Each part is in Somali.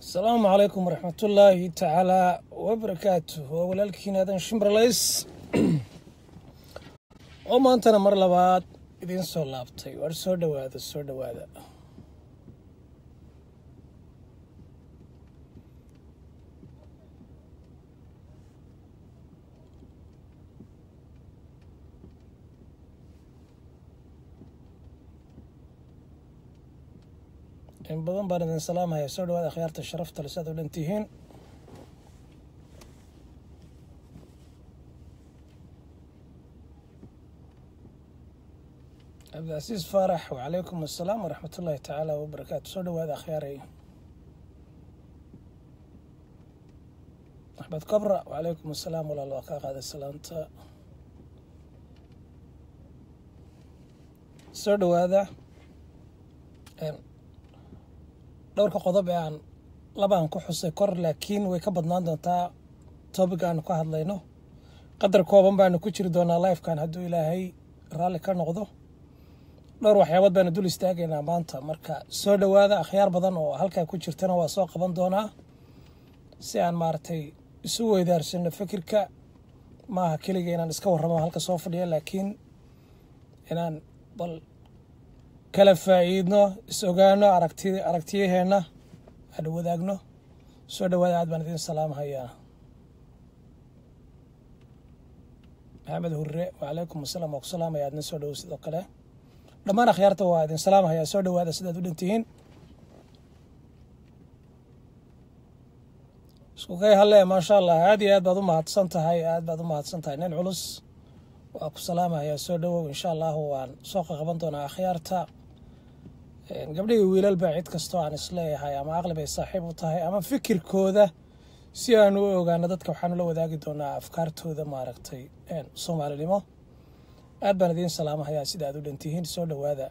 asalaamu calaykum waraxmatullaahi tacaalaa wabarakaatu waa walaalkiin aadan shimberlays oo maantana mar labaad idiin soo laabtay waar soo dhowaada soo dhowaada in badan baan idin salaamaya soo dhawaada akhyaarta sharafta le saad u dhan tihiin cabdicasiis faarax wacalaykum assalaam waraxmat ullaahi tacaala wabarakaatu soo dhawaada akhyaaray axmed kabra wacalaykum assalaam walaal waa kaa qaaday salaanta soo dhawaada dhowrka qodob ee aan labaan ku xusay kor laakiin way ka badnaan doontaa topic aanu ka hadlayno qadar kooban baanu ku jiri doonaa lifekan hadduu ilaahay raalli ka noqdo dhowr waxyaabood baanu dul istaagaynaa maanta marka soo dhowaada akhyaar badan oo halkaa ku jirtana waa soo qaban doonaa si aan maaragtay isu weydaarsano fikirka maaha keliga inaan iska warramo halka soo fadhiya laakiin inaan bal kala faa'iidno is ogaano aragti aragtiyaheenna aan wadaagno soo dhawaada aad baan idiin salaamhayaa maxamed hurre wacalaykum asalaam waa ku salaamaya aadna soo dhowo sidoo kale dhammaan akhyaarta waa idin salaamhayaa soo dhawaada sidaad u dhantihiin isku kay halle maasha allah aad iyo aad baad u mahadsan tahay aad baad u mahadsan tahay nin culus waa ku salaamahayaa soo dhowow insha allahu waan soo qaqaban doonaa akhyaarta gabdhihii wiilalba cid kastoo aan isleeyahay ama aqli bay saaxiib u tahay ama fikirkooda si aanu u ogaano dadka waxaanu la wadaagi doonaa afkaartooda maaragtay soomaalinimo aad baan idiin salaamahayaa sida aad u dhantihiin soo dhowaada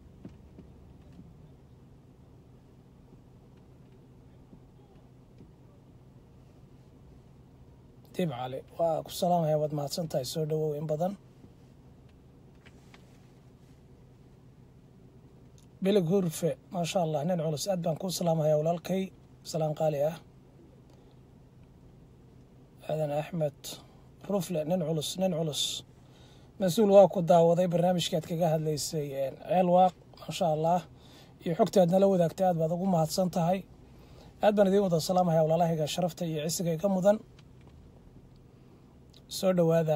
dib cali waa ku salaamaya waad mahadsan tahay soo dhowow in badan bilig hurfe maasha allah nin culus aad baan kuu salaamahayaa walaalkay salaan qaali ah aadan axmed rufle nin culus nin culus mas-uul waa ku daawaday barnaamijkii aad kaga hadlaysay ceel waaq maasha allah iyo xogta aad nala wadaagtay aad baad ugu mahadsan tahay aad baan idiin wada salaamahaya walaalahayga sharafta iyo cisiga iga mudan soo dhowaada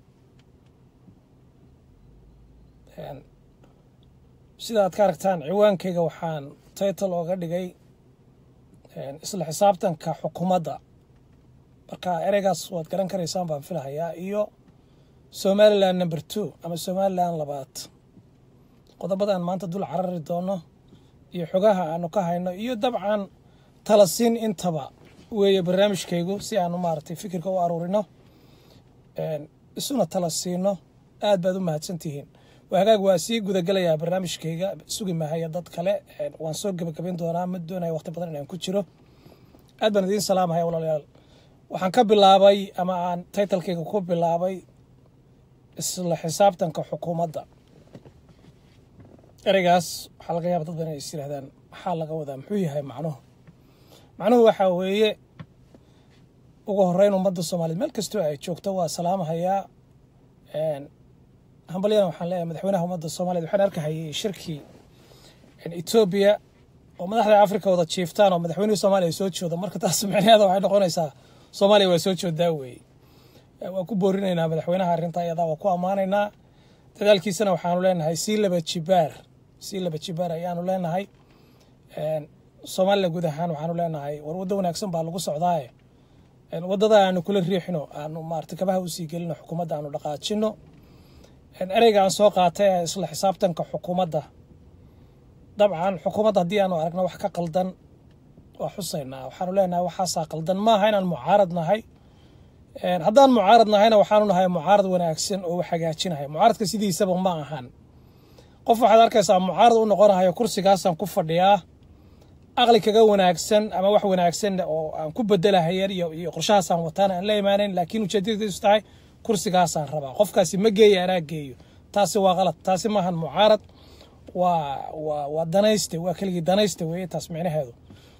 sida aad ka aragtaan ciwaankayga waxaan title ooga dhigay isla xisaabtanka xukuumadda marka ereygaas waad garan karaysaan baan filahayaa iyo somalilan number two ama somalilan labaad qodobadaan maanta dul carari doono iyo xogaha aanu ka hayno iyo dabcan talasiin intaba weeye barnaamijkaygu si aanu maaragtay fikirka u aruurino isuna tala siino aad baad u mahadsantihiin hagaag waa sii gudagelayaa barnaamijkayga sugi mahaya dad kale waan soo gebagabayn doonaa ma doonaya waqti badan inaan ku jiro aad baan idiin salaamahaya walaalayaal waxaan ka bilaabay ama aan taytalkayga ku bilaabay isla xisaabtanka xukuumadda ereygaas waxaa laga yaaba dad badan inay is yirahdaan maxaa laga wadaa muxuu yahay macnuhu macnuhu waxaa weeye ugu horeyn ummadda soomaaliyed meel kastoo ay joogto waa salaamahayaa hambalyana waxaan leeyahay madaxweynaha ummadda soomaaliyed waxaan arkahayay shirkii etoobiya oo madaxda afrika wada jiiftaan oo madaxweynihii soomaaliya soo jooda marka taas micnaheeda waxay noqonaysaa soomaaliya waa soo joodaa weeye waa ku boorinaynaa madaxweynaha arrintaa iyadaa waa ku ammaanaynaa dadaalkiisana waxaanu leenahay sii laba jibaar sii laba jibaar ayaanu leenahay soomaliya guud ahaan waxaanu leenahay war waddo wanaagsan baa lagu socdaaye waddada aanu kula riixino aanu maarata kabaha usii gelino xukuumadda aanu dhaqaajino ereyga aan soo qaatay ee isla xisaabtanka xukuumadda dabcan xukuumadda haddii aanu aragno wax ka qaldan waa xusaynaa waxaanu leenahay waxaasaa qaldan maaha inaan mucaarad nahay haddaan mucaarad nahayna waxaanu nahay mucaarad wanaagsan oo wax hagaajinaya mucaaradka sidiisaba ma ahan qof waxaad arkaysaa mucaarad u noqonahayo kursigaasaan ku fadhiyaa aqli kaga wanaagsan ama wax wanaagsan oo aan ku bedelahayan iyo qorshahaasaan wataan aan la imaanayn laakiin ujeedadiisu tahay kursigaasaan rabaa qofkaasi ma geeya anaa geeyo taasi waa qalad taasi maahan mucaarad waa waa waa danayste waa keligii danayste weeye taas micnaheedu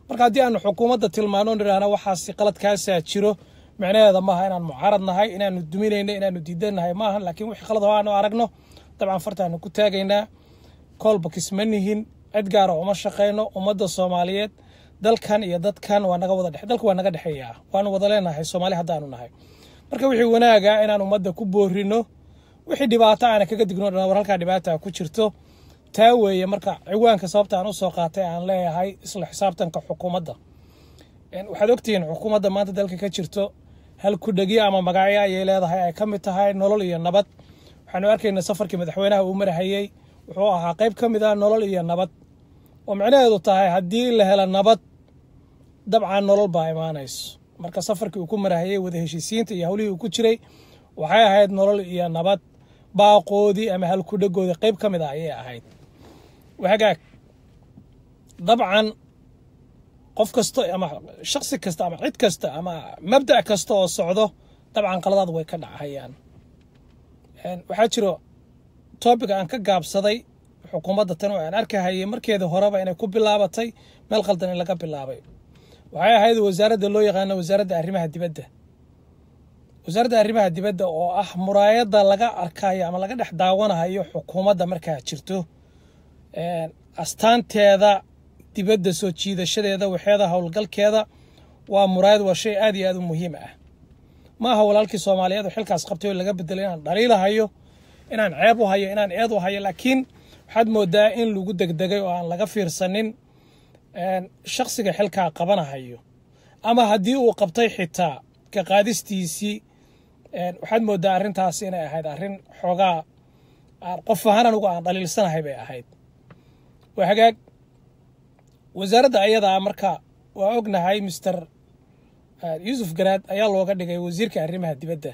marka haddii aanu xukuumadda tilmaano nidhaahna waxaasi qaladkaasaa jiro micnaheeda maaha inaan mucaarad nahay inaanu duminayno inaanu diidannahay maaha laakiin wixii qalad oo aanu aragno dabcan fartaanu ku taagaynaa koolbakis ma nihin cid gaara uma shaqayno ummadda soomaaliyeed dalkan iyo dadkan waa naga wada dhex dalka waa naga dhexeeyaa waanu wada leenahay soomaali haddaanu nahay marka wixii wanaaga inaan ummadda ku boorino wixii dhibaato aana kaga digno dhan war halkaa dhibaata ku jirto taa weeye marka ciwaanka sababta aan usoo qaatay aan leeyahay isla xisaabtanka xukuumadda waxaad ogtihiin xukuumadda maanta dalka ka jirto hal kudhegyo ama magacyo ayay leedahay ay ka mid tahay nolol iyo nabad waxaanu arkaynaa safarkii madaxweynaha uu marahayey wuxuu ahaa qayb ka mid ah nolol iyo nabad oo micnaheedu tahay haddii la helo nabad dabcan nolol baa imaanayso marka safarkii uu ku marahayey wada heshiisiinta iyo howlihii uu ku jiray waxay ahayd nolol iyo nabad baaqoodii ama halkudhegoodii qayb ka mid ah ayay ahayd hagaag dabcan qof kasta ama shaksi kasta ama cid kasta ama mabda' kasta oo socdo dabcan qaladaad way ka dhachayaan waxaa jiro topic aan ka gaabsaday xukuumadda tan oo aan arkahayay markeeda horeba inay ku bilaabatay meel qaldan in laga bilaabay waxay ahayd wasaaradda loo yaqaano wasaaradda arrimaha dibadda wasaaradda arrimaha dibadda oo ah muraayadda laga arkayo ama laga dhex daawanayo xukuumadda markaa jirto astaanteeda dibadda soo jiidashadeeda waxeeda howlgalkeeda waa muraayad waa shay aad iyo aad u muhiim ah ma aha walaalkii soomaaliyeed oo xilkaas qabtay oo laga bedelay inaan dhaliilahayo inaan ceeb u hayo inaan eed u hayo laakiin waxaad moodaa in lagu degdegay oo aan laga fiirsanin shaksiga xilkaa qabanahayo ama haddii uu qabtay xitaa ka qaadistiisii waxaad moodaa arrintaas inay ahayd arrin xoogaa qof ahaan anugu aan dhaliilsanahay bay ahayd waa hagaag wasaaradda ayadaa marka waa ognahay mister yuusuf garaad ayaa looga dhigay wasiirka arrimaha dibadda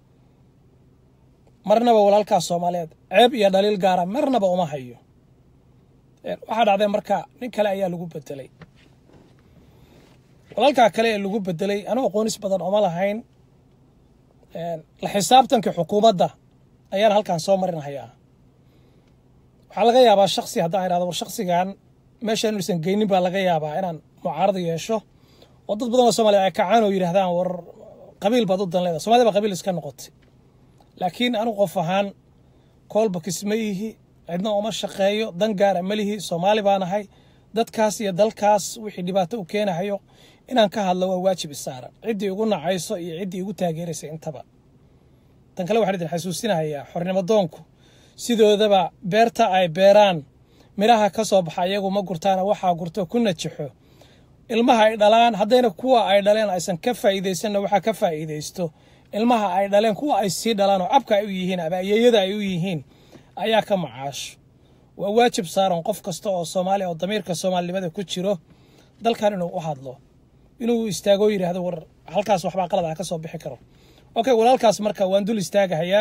marnaba walaalkaas soomaaliyeed ceeb iyo dhaliil gaara marnaba uma hayo waxaa dhacday marka nin kale ayaa lagu bedelay walaalkaa kale ee lagu bedelay anugu aqoonis badan oma lahayn la xisaabtankii xukuumadda ayaan halkan soo marinhayaa waxaa laga yaabaa shaksi haddaan idhahdo war shaksigan meesha inuusan geynin baa laga yaabaa inaan mucaarada yeesho oo dad badan oo soomaliya ay kacaan oo yidhahdaan war qabiil baad u dan leedahay somalida baa qabiil iska noqotay laakiin anigu qof ahaan koolbakis ma ihi cidna uma shaqeeyo dan gaara ma lihi soomaali baan ahay dadkaas iyo dalkaas wixii dhibaato u keenahayo inaan ka hadlo waa waajib isaaran ciddii igu nacayso iyo ciddii igu taageeraysa intaba tan kale waxaan idin xasuusinahayaa xornimo doonku sidoodaba beerta ay beeraan midhaha ka soo baxa iyagu ma gurtaana waxaa gurto ku najixo ilmaha ay dhalaan haddayna kuwa ay dhaleen aysan ka faa'iidaysanna waxaa ka faa'iidaysto ilmaha ay dhaleen kuwa ay sii dhalaan oo cabka ay u yihiin ama ayeeyada ay u yihiin ayaa ka macaasho waa waajib saaran qof kasta oo soomaaliya oo damiirka soomaalinimada ku jiro dalkan inuu u hadlo inuu istaago yidhaahdo war halkaas waxbaa qalad ah ka soo bixi karo okay walaalkaas marka waan dul istaagahayaa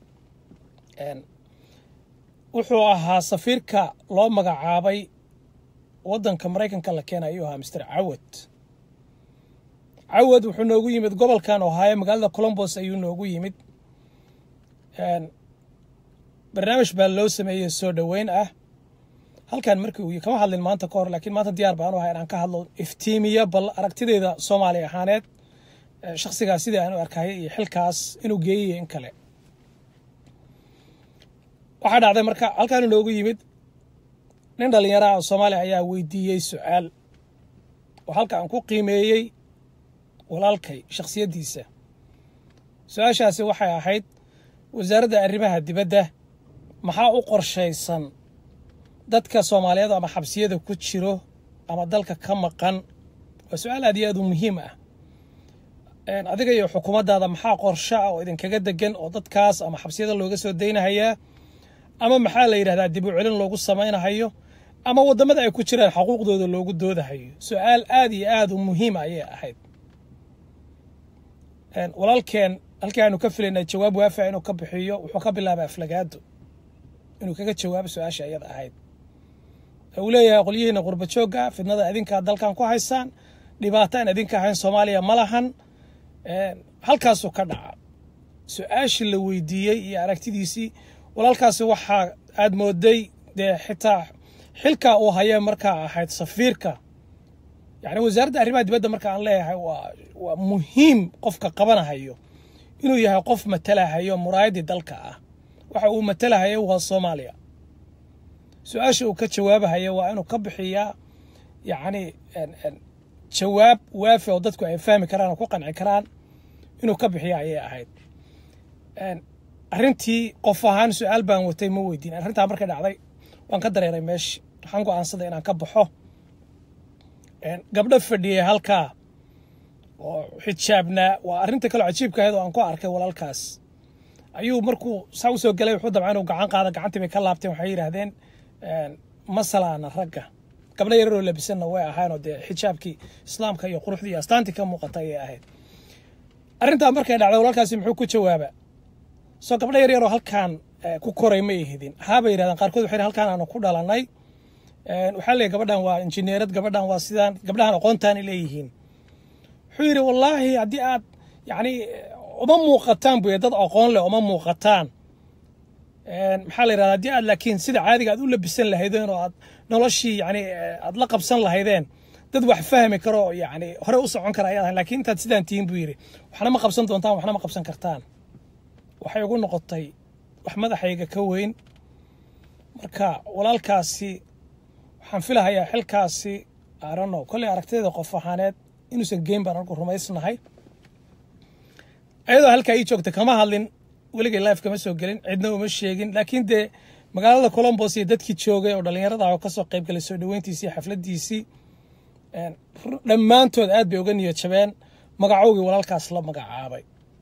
wuxuu ahaa safiirka loo magacaabay waddanka maraykanka la keena ayuu ahaa mister cawad cawad wuxuu noogu yimid gobolkan ohaayo magaalada colombos ayuu noogu yimid barnaamij baa loo sameeyey soo dhoweyn ah halkan markii uu kama hadlin maanta ka hor laakiin maanta diyaar baan u ahay inaan ka hadlo iftiimiya bal aragtideeda soomaali ahaaneed shaksigaas sidii aan u arkaya iyo xilkaas inuu geeyayo in kale waxaa dhacday marka halkaanu noogu yimid nin dhallinyaraha oo soomaaliya ayaa weydiiyey su-aal oo halka aan ku qiimeeyey walaalkay shakhsiyaddiisa su-aashaasi waxay ahayd wasaaradda arrimaha dibadda maxaa u qorshaysan dadka soomaaliyeed ama xabsiyada ku jiro ama dalka ka maqan waa su-aal aad iyo aad u muhiim ah adiga iyo xukuumaddaada maxaa qorsho ah oo idinkaga degan oo dadkaas ama xabsiyada looga soo daynahayaa ama maxaa la yidhahdaa dib u celin loogu samaynahayo ama waddamada ay ku jiraan xuquuqdooda loogu doodahayo su-aal aad iyo aad u muhiima ayay ahayd walaalkeen halkii aanu ka filaynay jawaab waafica inuu ka bixiyo wuxuu ka bilaabay aflagaado inuu kaga jawaabo su-aasha ayada ahayd uu leeyahay qolyihiina qurba joogga fidnada idinkaa dalkan ku haysaan dhibaato aan idinka ahayn soomaaliya ma lahan halkaasuu ka dhaca su-aashii la weydiiyey iyo aragtidiisii walaalkaasi waxaa aad mooday dee xitaa xilkaa uu hayee markaa ahayd safiirka yacni wasaaradda arrimaha dibadda marka aan leeyahay waa waa muhiim qofka qabanahayo inuu yahay qof matalahayo muraayaddii dalka ah waxa uu matalahayo waa soomaaliya su-aasha uu ka jawaabahayo waa inuu ka bixiyaa yacni jawaab waafi oo dadku ay fahmi karaan oo ku qanci karaan inuu ka bixiya ayay ahayd arrintii qof ahaan su-aal baan watay ma weydiin arrintaa markay dhacday waan ka dareeray meeshi waxaan go-aansaday inaan ka baxo gabdho fadhiyay halkaa oo xijaabnaa waa arrinta kaloo cajiibka ahayd oo aan ku arkay walaalkaas ayuu markuu saa u soo gelay wuxuu dabca inuu gacan qaada gacantii bay ka laabteen waxay yidhaahdeen masalaana ragga gabdho yararoo labisanna way ahaanoo dee xijaabkii islaamka iyo quruxdii iyo astaantii ka muuqata ayay ahayd arrintaa markay dhacday walaalkaasi muxuu ku jawaaba soo gabdho yar yaroo halkaan ku koray ma ihidin haabay yidhahdeen qaarkood waxay halkaan aanu ku dhalanay waxaa leeyahy gabadhan waa injineerad gabadhan waa sidaan gabdhahan aqoontaanay leeyihiin wuxuu yidhi wallaahi haddii aad yacni uma muuqataan buy dad aqoon leh uma muuqataan maxaa la yidhahda haddii aad laakiin sida caadiga aad u labisan lahaydeen oo aad noloshii yani aad la qabsan lahaydeen dad wax fahmi karo yani hore u socon kara ayaad ahayn lakiin intaad sidaan tihiin buu yidhi waxna ma qabsan doontaan waxna ma qabsan kartaan waxay ugu noqotay wax madaxayga ka weyn marka walaalkaasi waxaan filahayaa xilkaasi arano kolley aragtiyada qof ahaaneed inuusan geyn baan anagu rumaysnahay ayadoo halkaa ii joogta kama hadlin weligay life kama soo gelin cidna uma sheegin laakiin dee magaalada colombos iyo dadkii joogay oo dhallinyarada oo kasoo qayb galay soo dhaweyntiisii xafladiisii dhammaantood aad bay uga niyad jabeen magacowgii walaalkaas la magacaabay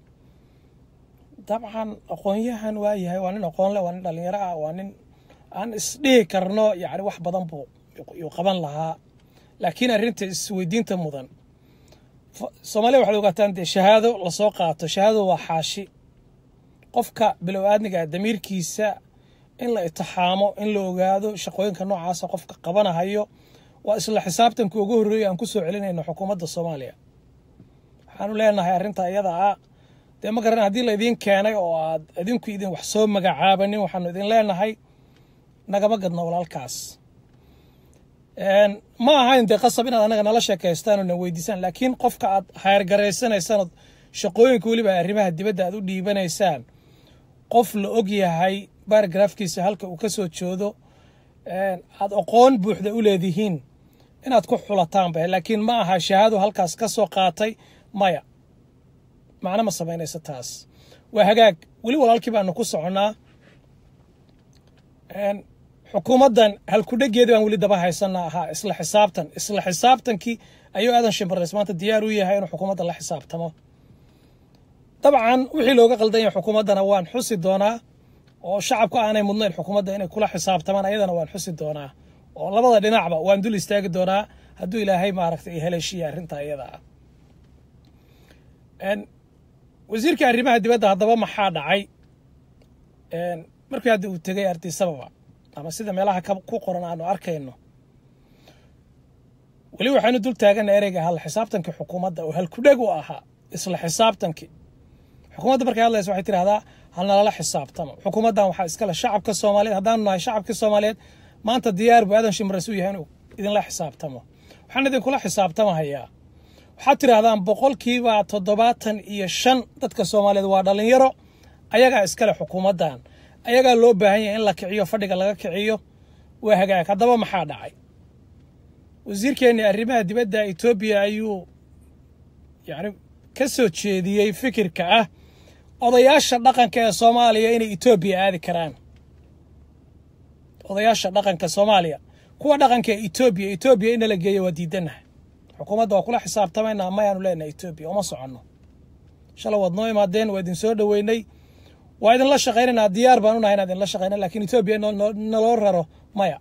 dabcan aqoonyahan waa yahay waa nin aqoon leh waa nin dhallinyaro ah waa nin aan isdhihi karno yani wax badan buu yuu qaban lahaa laakiin arrinta isweydiinta mudan soomaaliya waxaad ogaataan dee shahaado lasoo qaato shahaadadu waa xaashi qofka bilow aadniga damiirkiisa in la itixaamo in la ogaado shaqooyinka noocaasa qofka qabanahayo waa isla xisaabtanka ugu horreeyay aan ku soo celinayno xukuumadda soomaaliya waxaanu leenahay arrinta iyada ah dee ma garan haddii laydin keenay oo aad idinku idin wax soo magacaabanin waxaanu idin leenahay nagama gadno walaalkaas ma ahayn dee qasab inaad anaga nala sheekaystaan oo na weydiisaan laakiin qofka aad hayrgaraysanaysaan ood shaqooyinka weliba arrimaha dibadda aad u dhiibanaysaan qof la og yahay baaragraafkiisa halka uu ka soo joodo aad aqoon buuxda u leedihiin inaad ku xulataanba laakiin ma aha shahaado halkaas ka soo qaatay maya macno ma samaynayso taas waa hagaag weli walaalkii baanu ku soconnaa xukuumaddan halkudhegeeda baan weli daba haysanaa ahaa isla xisaabtan isla xisaabtankii ayuu aadan shimbarays maanta diyaar u yahay inuu xukuumadda la xisaabtamo dabcan wixii looga qaldan yahay xukuumaddana waan xusi doonaa oo shacabku aanay mudnayn xukuumadda inay kula xisaabtamaan ayadana waan xusi doonaa oo labada dhinacba waan dul istaagi doonaa hadduu ilaahay maaragtay haleeshiya arrinta iyada ah wasiirka arrimaha dibadda haddaba maxaa dhacay markii hadda uu tegay ardisababa ama sida meelaha ku qoran aanu arkayno weli waxaynu dul taagana ereyga hal xisaabtankii xukuumadda oo halkudheg u ahaa isla xisaabtankii xukuumadda markay hadlaysa waxay tidhahdaa halnalala xisaabtamo xukuumaddan waxaa iskale shacabka soomaaliyeed haddaanu nahay shacabkii soomaaliyeed maanta diyaar buu aadan shimras u yahay inuu idinla xisaabtamo waxaan idinkula xisaabtamahayaa waxaad tidhaahdaan boqolkiiba toddobaatan iyo shan dadka soomaaliyeed waa dhallinyaro ayagaa iskale xukuumaddan ayagaa loo baahan yahay in la kiciyo fadhiga laga kiciyo waa hagaag haddaba maxaa dhacay wasiirkeenni arrimaha dibadda etoobiya ayuu yacni ka soo jeediyey fikirka ah odayaasha dhaqanka ee soomaaliya inay etoobiya aadi karaan odayaasha dhaqanka soomaaliya kuwa dhaqanka ee etoobiya etoobiya in la geeyo waa diidanaha xukuumadda waa kula xisaabtamaynaa mayaanu leenahay etoobiya uma soconno shala waad noo imaadeen waa idin soo dhoweynay waa idinla shaqaynaynaa diyaar baan unahay inaan idinla shaqayna lakiin etoobiya naloo raro maya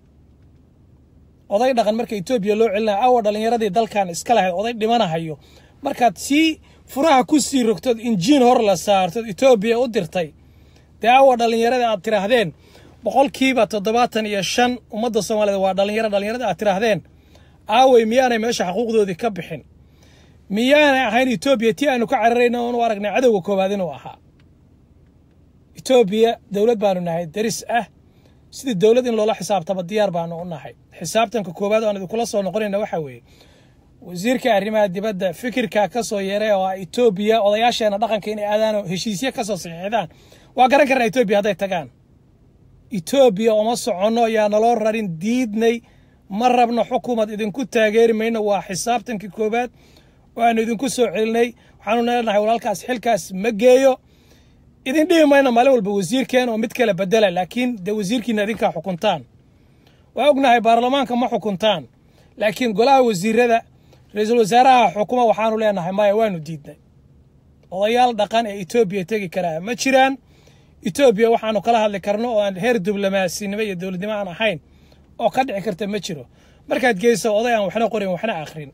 oday dhaqan marka etoobiya loo celinaya awa dhallinyaradii dalkan iska lahayd oday dhimanahayo markaad sii furaha ku sii rogtood injiin hor la saartood etoobiya u dirtay dee awa dhallinyaradii aad tiraahdeen boqolkiiba toddobaatan iyo shan ummadda soomaaliyeed waa dhallinyaro dhallinyaradii aad tiraahdeen aawey miyaanay meesha xaquuqdoodii ka bixin miyaanay ahayn etoobiya tii aanu ka cararayna oonu aragnay cadowga koowaad inuu ahaa etoobiya dowlad baanu nahay deris ah sidii dowlad in loola xisaabtamo diyaar baanu u nahay xisaabtanka koowaad oo aan idinkula soo noqonayna waxaa weeye wasiirka arrimaha dibadda fikirka ka soo yeeray oo ah etoobiya odayaasheena dhaqanka inay aadaan oo heshiisye ka soo saxiixdaan waa garan karnaa etoobiya hadday tagaan etoobiya uma soconno yaa naloo rarin diidnay ma rabno xukuumad idinku taageeri mayno waa xisaabtankii koowaad oo aanu idinku soo celinay waxaanu leenahay walaalkaas xilkaas ma geeyo idin dhihi mayno maalin walba wasiirkeen oo mid kale bedela laakiin dee wasiirkiina idinkaa xukuntaan waa ognahay baarlamaanka ma xukuntaan laakiin golaha wasiirada ra-iisul wasaaraha xukuma waxaanu leenahay maya waanu diidnay odayaal dhaqan ee etoobiya tegi karaa ma jiraan etoobiya waxaanu kala hadli karno oo aan heer diblomaasiinimo iyo dowladnimo aan ahayn oo ka dhici karta ma jiro markaad geyso oday aan waxna qorin waxna akhrin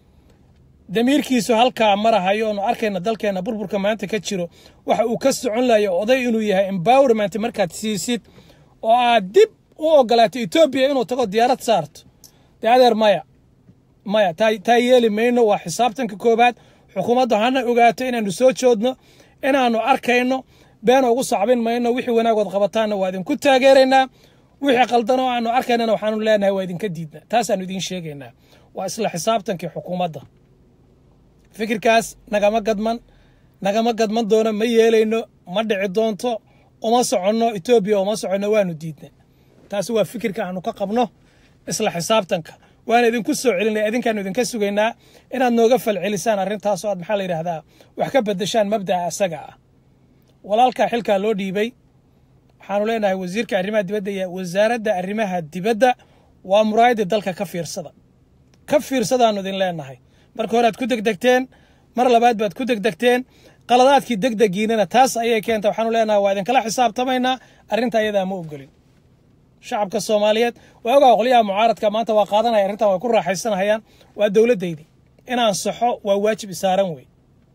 damiirkiisu halkaa marahayo oonu arkayna dalkeenna burburka maanta ka jiro waxa uu ka socon layo oday inuu yahay embowerment markaad siisid oo aad dib u ogolaato etoobiya inuu tago diyaarad saarto dee adeer maya maya taa yeeli mayno waa xisaabtanka koowaad xukuumaddu hana ogaato inaanu soo joodno inaannu arkayno been ugu sacbin mayno wixii wanaagood qabataanna waa idinku taageeraynaa wixii qaldan oo aanu arkaynana waxaanu leenahay waa idinka diidna taasaanu idiin sheegaynaa waa isla xisaabtankii xukuumadda fikirkaas nagama gadman nagama gadman doono ma yeelayno ma dhici doonto uma soconno etoobiya uma soconno waanu diidna taasi waa fikirka aanu ka qabno isla xisaabtanka waana idinku soo celinaya idinkaanu idinka sugaynaa inaad nooga falcelisaan arrintaasoo aad maxaa la yidhahdaa wax ka bedeshaan mabda'a asaga ah walaalkaa xilkaa loo dhiibay waxaanu leenahay wasiirka arrimaha dibadda iyo wasaaradda arrimaha dibadda waa muraayadii dalka ka fiirsada ka fiirsadaanu idin leenahay marka hore aad ku degdegteen mar labaad baad ku degdegteen qaladaadkii degdegiinana taas ayay keenta waxaanu leenahay waa idinkala xisaabtamaynaa arrinta ayadaa ma ogolin shacabka soomaaliyeed waa ogaa qolyaha mucaaradka maanta waa qaadanaya arrintan way ku raaxaysanahayaan waa dowladdaydii inaan saxo waa waajib isaaran wey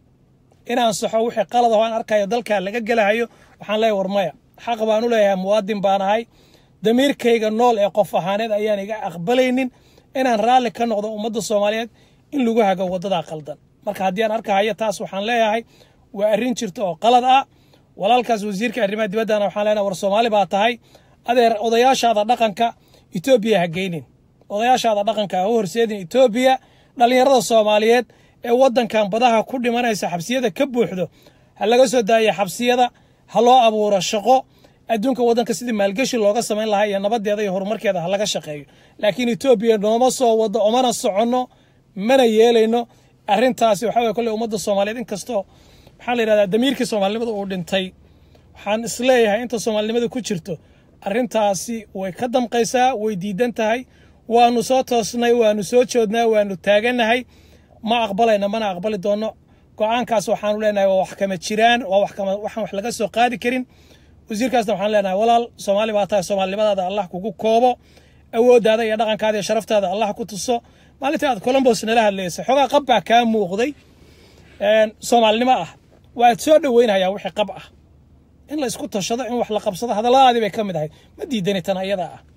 inaan saxo wixii qalad aho aan arkayo dalkaa laga gelahayo waxaan leeyahay war maya xaq baan u leeyahay muwaadin baan ahay damiirkayga nool ee qof ahaaneed ayaan iga aqbalaynin inaan raalli ka noqdo ummadda soomaaliyeed in lagu hago waddadaa qaldan marka haddii aan arkahayo taas waxaan leeyahay waa arrin jirta oo qalad ah walaalkaas wasiirka arrimaha dibaddana waxaan leenahay war soomaali baa tahay adeer odayaashaada dhaqanka etoobiya ha geynin odayaashaada dhaqanka ha u horseedin etoobiya dhallinyarada soomaaliyeed ee waddankan badaha ku dhimanaysa xabsiyada ka buuxdo ha laga soo daaya xabsiyada ha loo abuuro shaqo adduunka waddanka sidii maalgeshi looga samayn lahaa iyo nabadeeda iyo horumarkeeda ha laga shaqeeyo laakiin etoobiya nooma soo wado omana soconno mana yeelayno arrintaasi waxaa weye kolley ummadda soomaaliyeed inkastoo maxaa la yidhahdaa damiirkii soomaalinimada uu dhintay waxaan isleeyahay inta soomaalinimada ku jirto arrintaasi way ka damqaysaa way diidan tahay waanu soo toosnay waanu soo joodnaa waanu taaganahay ma aqbalayna mana aqbali doono go-aankaas waxaanu leenahay waa wax kama jiraan waa wax kama waxaan wax laga soo qaadi karin wasiirkaasna waxaan leenahay walaal soomaali baa tahay soomaalinimadaada allah kugu koobo awooddaada iyo dhaqankaada iyo sharaftaada allah ku tuso maalintii aad colombos nala hadlaysay xoogaa qab baa kaa muuqday soomaalinimo ah waad soo dhoweynhayaa wixii qab ah in la isku tashado in wax la qabsado hadalladaadii bay ka mid ahayd ma diidani tan ayadaa ah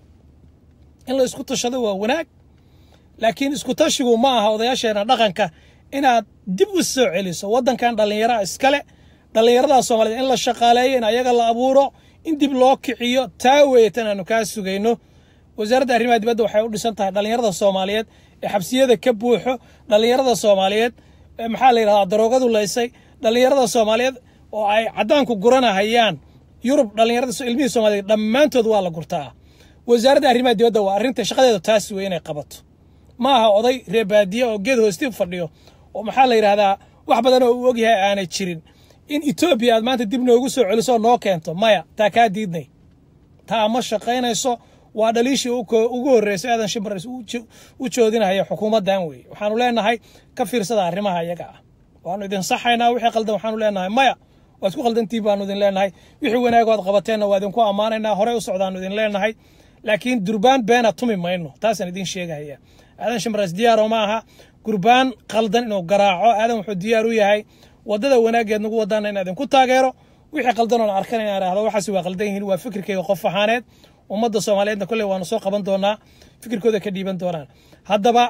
in la isku tashado waa wanaag laakiin isku tashigu ma aha odayaasheena dhaqanka inaad dib u soo celiso waddankan dhallinyaraha iskale dhallinyarada soomaaliyeed in la shaqaaleeyo in ayaga la abuuro in dib loo kiciyo taa weeye tan aanu kaa sugayno wasaaradda arrimaha dibadda waxay u dhisan tahay dhallinyarada soomaaliyeed ee xabsiyada ka buuxo dhallinyarada soomaaliyeed maxaa la yidhahdaa daroogadu laysay dhallinyarada soomaaliyeed oo ay caddaanku guranahayaan yurub dhallinyarada ilmihii soomaaliyeed dhammaantood waa la gurtaa wasaaradda arrimaha dibadda waa arrinta shaqadeeda taas wey inay qabato ma aha oday reebaadiye oo geed hoosti fadhiyo oo maxaa la yidhahdaa wax badan oo uu ogyahay aanay jirin in etoobiya aad maanta dib noogu soo celiso noo keento maya taa kaa diidnay taa ma shaqaynayso waa dhaliishii ugu horreysay aadan shimbares u joodinaya xukuumaddan weeye waxaanu leenahay ka fiirsada arrimaha iyaga ah waanu idin saxaynaa wixii qaldan waxaanu leenahay maya waad ku qaldantiin baanu idin leenahay wixii wanaagood qabateenna waa idinku ammaanaynaa horey u socdaanu idin leenahay laakiin durbaan beena tumi mayno taasaan idin sheegahaya aadan shimbares diyaaro ma aha gurbaan qaldan inuu garaaco aadan wuxuu diyaar u yahay waddada wanaaggeed nagu wadaana inaa idinku taageero wixii qaldan oon arkan inaan idhahdo waxaasi waa qaldan yihiin waa fikirkayga qof ahaaneed ummadda soomaaliyeedna kolley waanu soo qaban doonaa fikirkooda ka dhiiban doonaan haddaba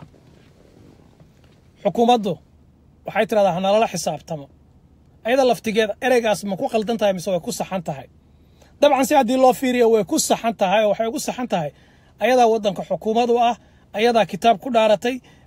xukuumaddu waxay tidhahdaa hanalala xisaabtamo ayada laftigeeda ereygaas ma ku qaldan tahay mise way ku saxan tahay dabcan si haddii loo fiiriyo way ku saxan tahay oo waxay ugu saxan tahay ayadaa waddanka xukuumad u ah ayadaa kitaab ku dhaaratay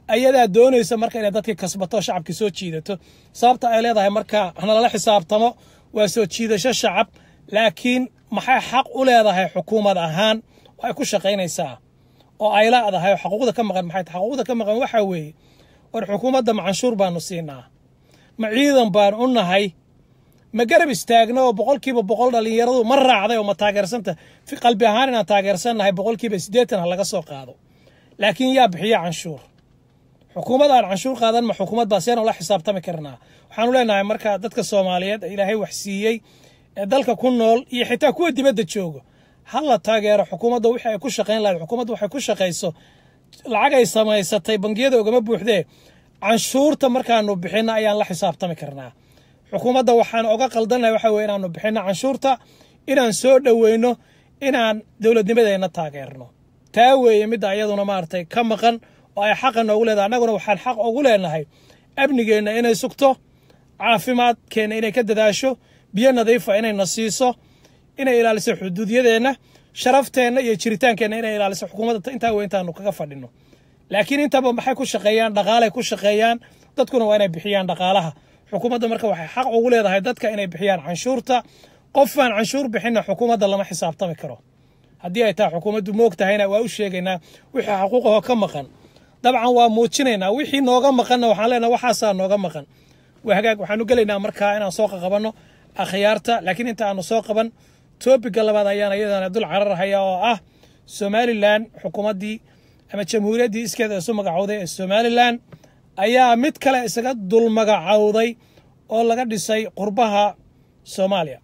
ayadaa doonaysa marka inay dadkii kasbato shacabkii soo jiidato sababta ay leedahay marka hanalala xisaabtamo waa soo jiidasho shacab laakiin maxay xaq u leedahay xukuumad ahaan oo ay ku shaqaynaysaa oo ay laadahay oo xaquuqda ka maqan maxay tahay xaquuqda ka maqan waxaa weeye war xukuumadda macanshuur baanu siinaa ma ciidan baan u nahay ma garab istaagna oo boqolkiiba boqol dhallinyaradu ma raacday oo ma taageersanta fi qalbi ahaan inaan taageersannahay boqolkiiba siddeetan ha laga soo qaado laakiin yaa bixiya canshuur xukuumad aan canshuur qaadan ma xukuumad baa seen ula xisaabtami karnaa waxaanu leenahay marka dadka soomaaliyeed ee ilaahay wax siiyey ee dalka ku nool iyo xitaa kuwa dibadda jooga ha la taageero xukuumadda wixii ay ku shaqayn lahayd xukuumadda waxay ku shaqayso lacag ay samaysatay bangiyada ogama buuxdee canshuurta markaanu bixinno ayaan la xisaabtami karnaa xukuumadda waxaan oga qaldannahay waxa weye inaanu bixinno canshuurta inaan soo dhoweyno inaan dowladnimadeenna taageerno taa weeye midda iyaduna maaragtay ka maqan oo ay xaqa noogu leedahay annaguna waxaan xaq ugu leenahay amnigeenna inay sugto caafimaadkeenna inay ka dadaasho biyo nadiifa inayna siiso inay ilaaliso xuduudyadeenna sharafteenna iyo jiritaankeenna inay ilaaliso xukuumadda intaa wey intaanu kaga fadhino laakiin intaba maxay ku shaqeeyaan dhaqaalay ku shaqeeyaan dadkuna waa inay bixiyaan dhaqaalaha xukuumadda marka waxay xaq ugu leedahay dadka inay bixiyaan canshuurta qofaan canshuur bixinna xukuumadda lama xisaabtami karo haddii ay tahay xukuumaddu moog tahayna waa u sheegaynaa wixii xaquuqahoo ka maqan dabcan waa muujinaynaa wixii nooga maqanna waxaan leenaha waxaasaa nooga maqan waa hagaag waxaanu gelaynaa markaa inaan soo qaqabanno akhyaarta laakiin inta aanu soo qaban toobiga labaad ayaan iyadana dul cararhaya oo ah somalilan xukuumaddii ama jamhuuriyaddii iskeeda isu magacowday ee somalilan ayaa mid kale isaga dul magacowday oo laga dhisay qurbaha soomaaliya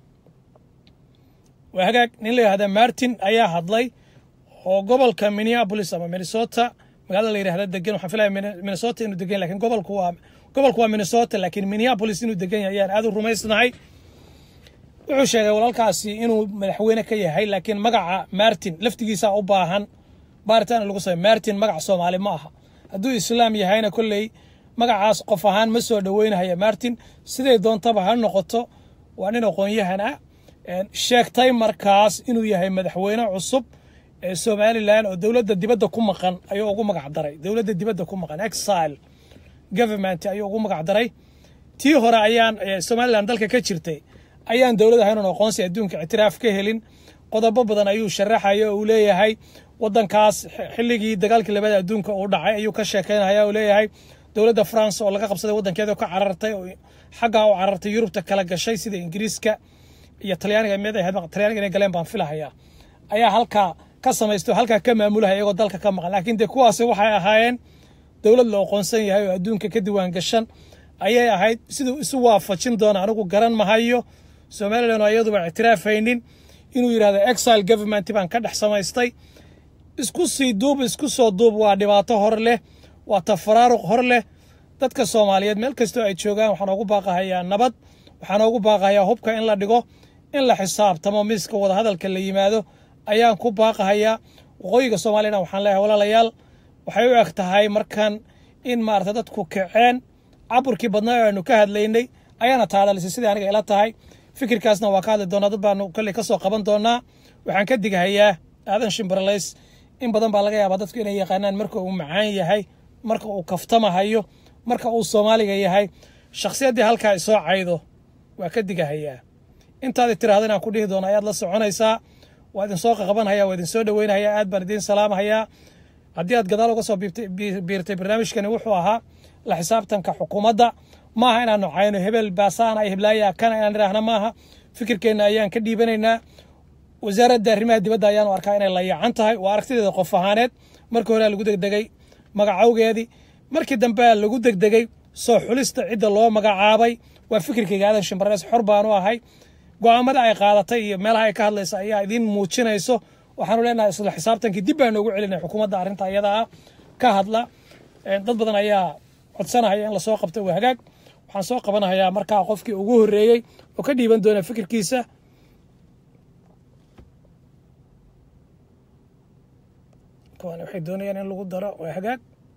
waa hagaag nin la yihahda martin ayaa hadlay oo gobolka minneapolis ama minnesota magaalada la yidhahda degan waxaan filaya minnesota inuu degan lakin gobolku waa gobolku waa minnesota laakiin minneapolis inuu degan yahay ayaan aad u rumaysnahay wuxuu sheegay walaalkaasi inuu madaxweyne ka yahay laakiin magaca martin laftigiisa u baahan baaritaan lagu samey martin magac soomaali ma aha hadduu islaam yahayna kolley magacaas qof ahaan ma soo dhoweynahaya martin siday doontaba ha noqoto waa nin aqoon-yahan ah sheegtay markaas inuu yahay madaxweyne cusub ee somalilan oo dowladda dibadda ku maqan ayuu ugu magac daray dowladda dibadda ku maqan exile government ayuu ugu magac daray tii hore ayaan somalilan dalka ka jirtay ayaan dowlad ahayn oon aqoonsi adduunka ictiraaf ka helin qodobo badan ayuu sharaxaya oo uu leeyahay wadankaas xilligii dagaalkii labada adduunka uu dhacay ayuu ka sheekeynaya uu leeyahay dowladda france oo laga qabsaday waddankeeda ka carartay oo xaggaa u carartay yurubta kala gashay sida ingiriiska iyo talyaaniga mid ahayd talyaaniga inay galeen baan filahayaa ayaa halkaa ka samaysto halkaa ka maamulahaya iyagoo dalka ka maqan laakiin dee kuwaasi waxay ahaayeen dowlad la aqoonsan yahay oo adduunka ka diwaan gashan ayay ahayd siduu isu waafajin doona anigu garan mahayo somalilan oo iyaduba ictiraafaynin inuu yidhahdo exile government baan ka dhex samaystay isku sii duub isku soo duub waa dhibaato hor leh waa tafaraaruq hor leh dadka soomaaliyeed meel kastoo ay joogaan waxaan ugu baaqahayaa nabad waxaan ugu baaqahayaa hubka in la dhigo in la xisaabtamo miiska wadahadalka la yimaado ayaan ku baaqahayaa waqooyiga soomaaliyana waxaan leeyahay walaalayaal waxay u eg tahay markan in maarata dadku kaceen caburkii badnaa oo aanu ka hadlaynay ayaana taadhalisay sidai aniga ila tahay fikirkaasna waa ka hadli doonaa dad baanu kolley ka soo qaban doonaa waxaan ka digahayaa aadan shimbarlays in badan baa laga yaabaa dadku inay yaqaanaan marka uu macaan yahay marka uu kaftamahayo marka uu soomaaliga yahay shakhsiyaddii halkaa isoo caydo waa ka digahayaa intaadi tiraahdo inaan ku dhihi doono ayaad la soconaysaa waa idinsoo qaqabanhayaa waa idinsoo dhoweynahayaa aad baan idiin salaamahayaa haddii aad gadaal uga soo biirtay barnaamijkani wuxuu ahaa la xisaabtanka xukuumadda maaha inaanu cayno hebel baasaana ay heblaaya kana inaan idhaahna maaha fikirkeenna ayaan ka dhiibanaynaa wasaaradda arrimaha dibadda ayaanu arkaa inay layacan tahay waa aragtideeda qof ahaaneed markii hore lagu degdegay magacowgeedii markii dambe lagu degdegay soo xulista cidda loo magacaabay waa fikirkayga aadan shimbarees xor baanu ahay go'aamada ay qaadatay iyo meelaha ay ka hadlaysa ayaa idiin muujinayso waxaanu leenahay isla xisaabtankii dib baan noogu celinay xukuumadda arrinta iyada ah ka hadla dad badan ayaa codsanahaya in lasoo qabta waa hagaag waxaan soo qabanahayaa markaa qofkii ugu horreeyey oo ka dhiiban doona fikirkiisa waxay doonayaan in lagu daro waa hagaag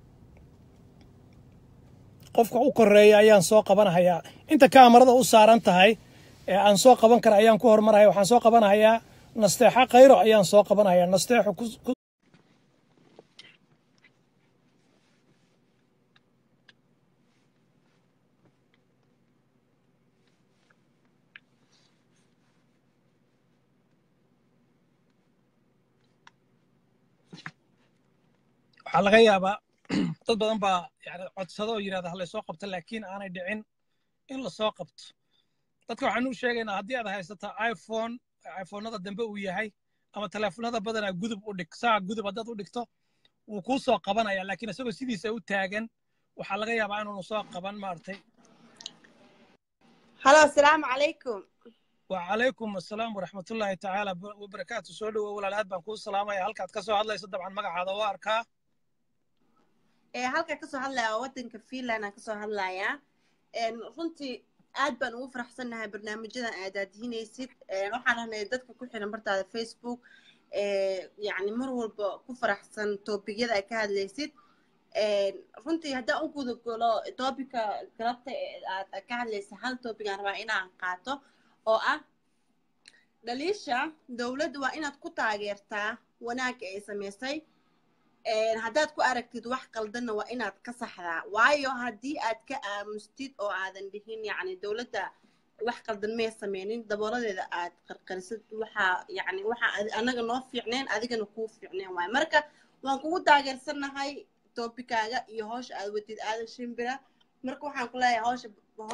qofka u koreeya ayaan soo qabanahayaa inta kaamarada u saaran tahay ee aan soo qaban kara ayaan ku hormaraya waxaan soo qabanahayaa nasteexa khayro ayaan soo qabanahayaa nasteexo waxaa laga yaabaa dad badan baa yani codsado oo yidhahda ha laysoo qabto laakiin aanay dhicin in lasoo qabto dadka waxaan u sheegaynaa haddii aad haysataa iphone iphonada dambe uu yahay ama teleefonada badanaa gudub u dhig saa gudub haddaad u dhigto wuu kuu soo qabanaya laakiin isagoo sidiisa u taagan waxaa laga yaabaa inuunu soo qaban maaragtay halo asalaamu calaykum وعليكم السلام ورحمة الله تعالى وبركاته سولو ولا الهاد بان كو سلامة يا هلكات كسو هادلا يصدب عن مقع هذا واركا ee halka kasoo hadlaya wadanka finland aan kasoo hadlayaa runtii aad baan ugu faraxsannahay barnaamijyadan aad aadihinaysid waxaan ahnay dadka ku xiran bartaada facebook yani mar walba ku faraxsan topigyada ay ka hadlaysid runtii haddaan u guda galo topika galabta aad ka hadlaysa hal topic aan rabaa inaan qaato oo ah dhaliisha dowladda waa inaad ku taageertaa wanaagga ay samaysay haddaad ku aragtid wax qaldanna waa inaad ka saxdaa waayo haddii aad ka aamustid oo aadan dhihin yacni dowladda wax qaldan may sameynin dabooladeeda aad qarqarisid waxaa yacni waxa anaga noo fiicneen adigana kuu fiicneen waayo marka waan kugu taageersannahay topikaaga iyo howsha aad wadid aadan shimbira marka waxaan ku leeyahay howsha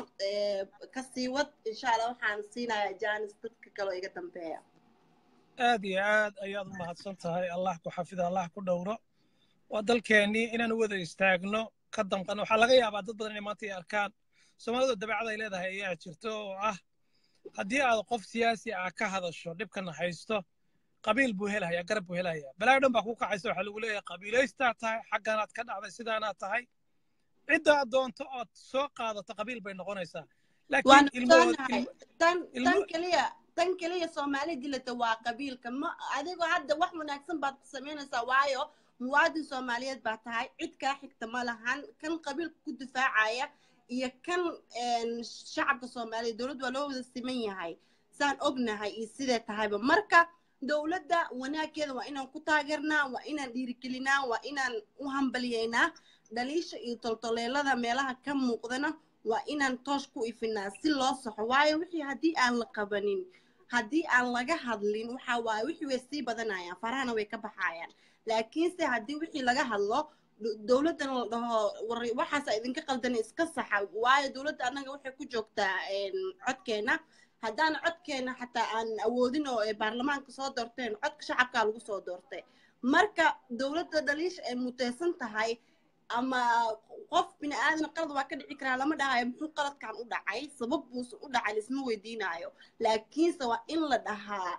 ka sii wad insha allah waxaan siinayaa janis dadka kaloo iga dambeeya aad iyo aad ayaad u mahadsan tahay allah ku xafida allah ku dhowro waa dalkeennii inaan u wada istaagno ka danqano waxaa laga yaabaa dad badan inay maanta ay arkaan soomaalidu dabacad ay leedahay ayaa jirto oo ah haddii aad qof siyaasi ah ka hadasho dhibkana haysto qabiil buu helayaa garab buu helayaa balaayo dhan baa ku kacaysa waxaa lagu leeyahay qabiilaystaa tahay xagganaad ka dhacday sidaanaad tahay cidda aad doonto ood soo qaadato qabiil bay noqonaysaa waan ogsoonnahay tan tan keliya tan keliya soomaali dilata waa qabiilka ma adigoo hadda wax wanaagsan baad ku samaynaysaa waayo muwaadin soomaaliyeed baa tahay cid kaa xigta ma lahan kan qabiilka ku difaacaya iyo kan shacabka soomaaliya dowladda waa loo wada siman yahay saan ognahay iyo sidee tahayba marka dowladda wanaaggeeda waa inaan ku taageernaa waa inaan dhiirigelinaa waa inaan u hambaliyeynaa dhaliisha iyo toltoleelada meelaha ka muuqdana waa inaan toosh ku ifinaa si loo saxo waayo wixii haddii aan la qabanin haddii aan laga hadlin waxa waaye wixii way sii badanayaan farahana way ka baxayaan laakiinse haddii wixii laga hadlo dowladdana la dhaho waxaasa idinka qaldan iska saxa waayo dowladda annaga waxay ku joogtaa codkeena haddaan codkeena xataa aan awoodin oo ay baarlamaanka soo doorteen codka shacabkaa lagu soo doortay marka dowladda dhaliisha ay muteysan tahay ama qof bini aadan qalad waa ka dhici karaa lama dhahayo muxuu qaladkan u dhacay sabab buusan u dhacay laisma weydiinayo laakiinse waa in la dhahaa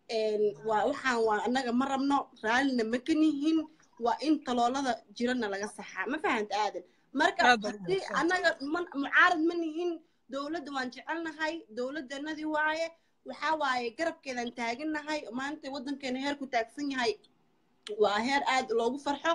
waa waxaan waa annaga ma rabno raallina ma ka nihin waa in taloolada jirana laga saxaa ma fahanta aadan marka haddii annaga mucaarad ma nihin dowladda waan jecelnahay dowladdanadii waaye waxaa waaye garabkeedaan taagannahay maanta waddankeena heer ku taagsan yahay waa heer aad loogu farxo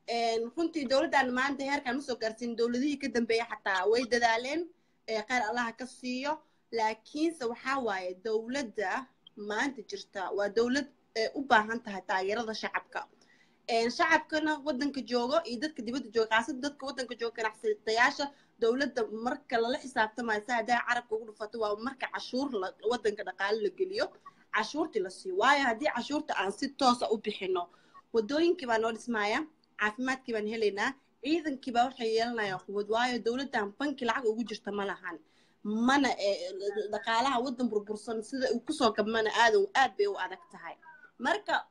runtii dowladdan maanta heerkaan usoo gaarsiin dowladihii ka dambeeya xataa way dadaaleen kheyr allaha ka siiyo laakiinse waxaa waaye dowladda maanta jirta waa dowlad u baahan tahay taageerada shacabka shacabkana waddanka joogo iyo dadka dibadda jooga khaasada dadka waddanka jooga ganacsatayaasha dowladda marka lala xisaabtamayo si haddaa carabka ugu dhufato waa marka cashuur waddanka dhaqaale la geliyo cashuurtii la siiyo waayo haddii cashuurta aan si toosa u bixino waddooyinkii baa noo dhismaya caafimaadkii baan helaynaa ciidankii baa waxay yeelanayaan quwad waayo dowladdan banki lacag ugu jirta ma lahan mana dhaqaalaha waddan burbursan sida uu kusoo gabmana aad aad bay u adag tahay marka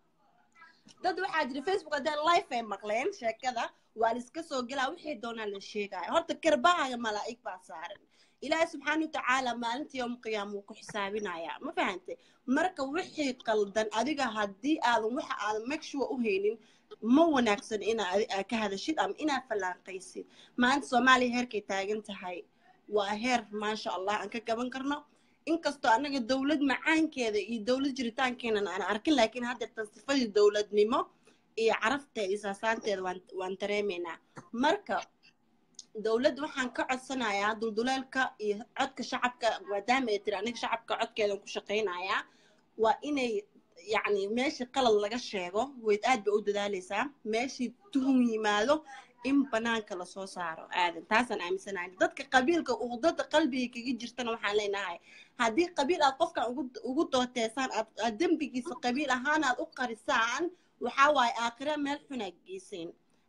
dad waxaa jira facebook haddaan life ay maqleen sheekada waa la iska soo gelaa wixii doonaa la sheegaya horta karbahaaga malaa'ig baa saaran ilaahay subxaana watacaala maalinta yowm qiyaama wuu ku xisaabinayaa ma fahantay marka wixii qaldan adiga haddii aadan waxa aadan make sure u haynin ma wanaagsan inaad ka hadashid ama inaad fallaanqaysid maanta soomaaliya heerkay taagan tahay waa heer maasha allah aan ka gaban karno inkastoo annaga dowlad macaankeeda iyo dowlad jiritaankeenan aan arkin laakiin haddeertan sifadii dowladnimo iyo carafteeda iyo saasaanteeda waan dareemaynaa marka dowladda waxaan ka codsanayaa dulduleelka iyo codka shacabka maadaama ay tiri aniga shacabka codkeedan ku shaqaynayaa waa inay yacni meeshii qalad laga sheego wayd aad bay u dadaalaysaa meeshii tuhum yimaado in banaanka lasoo saaro aadan taasaan aaminsanahay dadka qabiilka uqdada qalbiga kaga jirtana waxaan leenahay haddii qabiil aad qofkan ugu dooteesaan aad dembigiisa qabiil ahaan aad u qarisaan waxaa waaye aakhira meel xun aad geyseen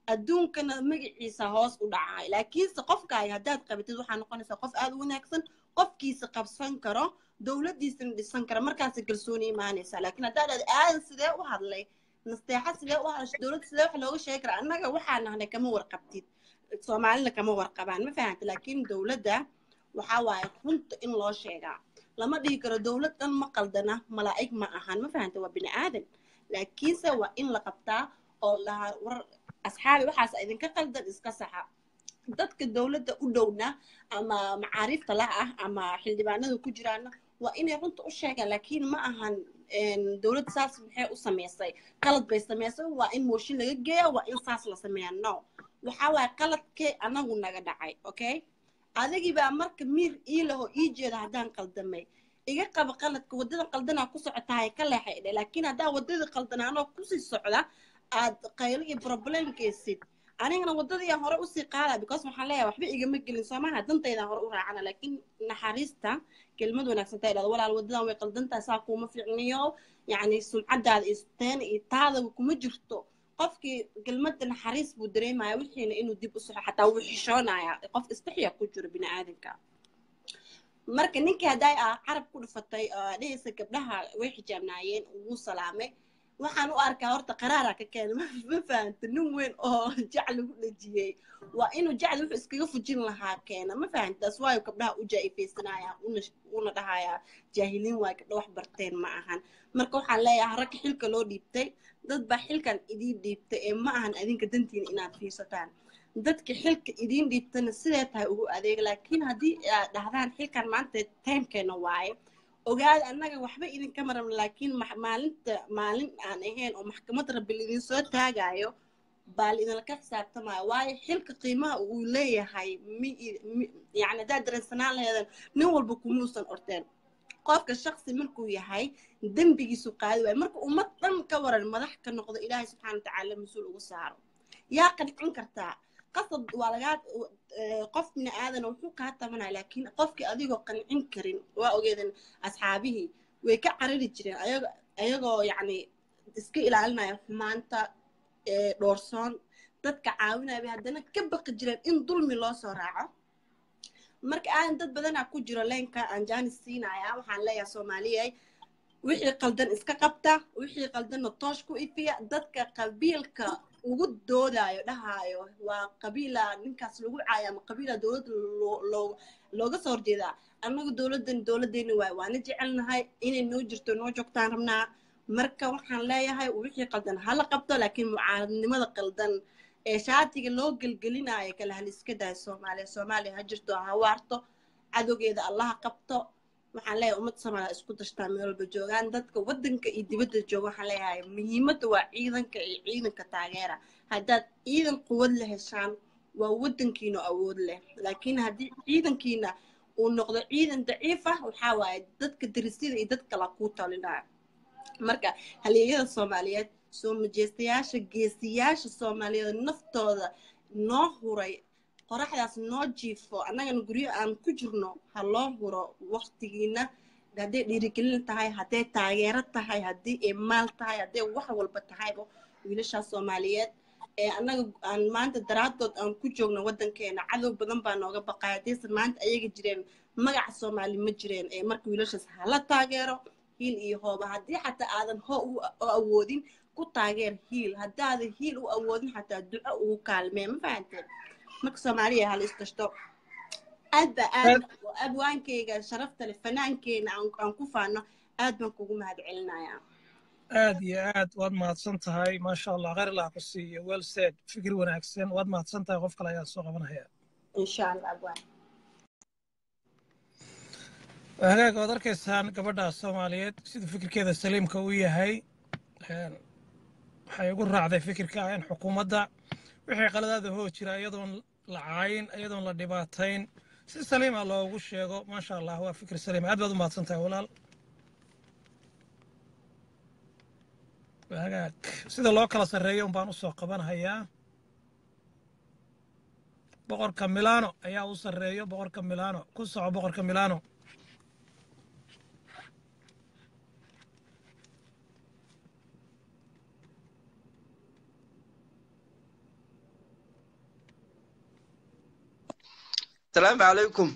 adduunkana magaciisa hoos u dhacay laakiinse qofkaaga haddaad qabatid waxaa noqonaysaa qof aad u wanaagsan qofkiisa qabsan karo dowladdiisana dhisan kara markaasa kalsooni imaanaysaa laakiin haddaad aad aadan sidee u hadlay nasteexa sidee u hadashay dowladda sidee wax looga sheegi karaa annaga waxaa nahnay kama warqabtid soomaalina kama warqabaan ma fahanta laakiin dowladda waxaa waaye runta in loo sheegaa lama dhihi karo dowlad dhan ma qaldana malaa'ig ma ahan ma fahanta waa bini aadan laakiinse waa in la qabtaa oo lahaa war asxaabi waxaas idinka qaldan iska saxa dadka dowladda u dhowna ama macaariifta la ah ama xildhibaanada ku jiraana waa inay runta u sheegaan laakiin ma ahan dowladda saas maxay u samaysay qalad bay samaysay waa in mooshin laga geeya waa in saas la sameeya no waxaa waaye qaladkee anagu naga dhacay okay adigii baa marka miir ii laho ii jeeda haddaan qaldamay iga qaba qaladka waddadan qaldanaa ku socotahay ka leexay dhe laakiin haddaa waddadii qaldanaanoo kusii socda aad qaylo iyo problemkaysid anigana waddadii hore usii qaada because waxaan leeyahay waxba igama gelin soomaha dantaydaan hore u raacana laakiin naxariista kelmad wanaagsan taa idhahdo walaal waddadan way qaldantahay saa kuuma fiicniyo yacni sumcaddaada iyo teena iyo taadaba kuma jirto qofkii kelmadda naxariis buu dareemaya wixiina inuu dib u soxo xataa wuu xishoonaya qof istaxya ku jiro bini aadanka marka ninkii hadday ah carab ku dhufatay dhehaysa gabdhaha way xijaabnaayeen wuu salaamay waxaan u arkaa horta qaraara ka keenay ma fahanta nin weyn oo jac lagu dhejiyey waa inuu jacli wuxuu iskaga fujin lahaa keena ma fahantaas waayo gabdhaha u jaa-ifaysanaya una dhahaya jaahiliin waayo gabdha wax barteen ma ahan marka waxaan leeyahay ragga xilka loo dhiibtay dad baa xilkan idiin dhiibtay ee ma ahan adinka dantiina inaad fiirsataan dadka xilka idiin dhiibtana sidee tahay ugu adeega laakiin haddii aad dhahdaan xilkan maanta timekeena waaye ogaada annaga waxba idinka maran laakiin maalinta maalin aan ahayn oo maxkamad rabbi idin soo taagayo baa idinlaka xisaabtamaya waayo xilka qiimaha uu leeyahay yani haddaad dareensanaan laheedan nin walba kumuusan orteen qofka shaksi markuu yahay dembigiisu qaadi waayo marka ummad dhan ka waran madax ka noqdo ilaahay subxaana watacaala mas-uul ugu saaro yaa qancin kartaa qasab waa lagaa qof bini aadana wuxuu kaa tabanaya laakiin qofkii adigoo qancin karin waa ogeedan asxaabihii way ka carari jireen ayago ayagoo yacni iska ilaalinaya xumaanta dhoorsoon dadka caawinaya bay haddana ka baqi jireen in dulmi loo soo raaco marka aadan dad badanaa ku jiro leenka aan jaanis siinaya waxaan leeyahay soomaaliyay wixii qaldan iska qabta wixii qaldanna toosh ku ifiya dadka qabiilka ugu doodayo dhahaayo waa qabiila ninkaas lagu caayo ama qabiila dowladda looga soo horjeedaa annagu dowladdan dowladdeena waay waana jecelnahay inay noo jirto noo joogtaan rabnaa marka waxaan leeyahay wixii qaldan hala qabto laakiin mucaaradnimada qaldan ee shaatiga loo gelgelinayo kala hal iska dahay soomaaliya soomaaliya ha jirto ha waarto cadowgeeda allaha qabto waxaan leeyahay ummad soomaaliya isku dashtaa meel walba joogaan dadka waddanka iyo dibadda jooga waxaan leeyahay muhiimadda waa ciidanka iyo ciidanka taageera haddaad ciidan quwad la heshaan waa waddankiina awood leh laakiin haddii ciidankiina uu noqdo ciidan daciif ah waxaa waaye dadka darisyada iyo dad kala kuu talinaya marka halyeeyada soomaaliyeed soo majeestayaasha geesiyaasha soomaaliyeed naftooda noo huray qoraxdaas noo jiifo annagana guryo aan ku jirno ha loo huro waktigiina hadday dhiirigelin tahay hadday taageero tahay haddii ay maal tahay hadday wax walba tahayba wiilashaas soomaaliyeed ee annaga aan maanta daraadood aan ku joogno waddankeena cadow badan baa nooga baqay haddaysan maanta ayaga jireen magaca soomaali ma jireen ee marka wiilashaas hala taageero hiil iyo hooba haddii xataa aadan hoo u awoodin ku taageer hiil haddaadan hiil u awoodin xataa duco ugu kaalmee ma fahanteen marka soomaaliya hala istashto aad ba aad abwaankeyga sharafta leh fanaankeena aan ku faano aad baan kugu mahad celinayaa aad iyo aad waad mahadsan tahay maasha allah khayr allah ku siiyo well said fikir wanaagsan waad mahadsan tahay qof kale ayaa soo qabanaya insha allah abwaan hagaag waad arkaysaan gabadha soomaaliyeed siduu fikirkeeda saliimka u yahay waxay ugu raacday fikirka ah in xukuumadda wixii qaladaada hoo jira iyadoon la caayin iyadoon la dhibaatayn si saliima loogu sheego maasha allah waa fikir saliim aad baad u mahadsan tahay walaal hagaag sida loo kala sarreeyo un baan u soo qabanhayaa boqorka milano ayaa u sarreeyo boqorka milano ku soco boqorka milano asalaamu calaykum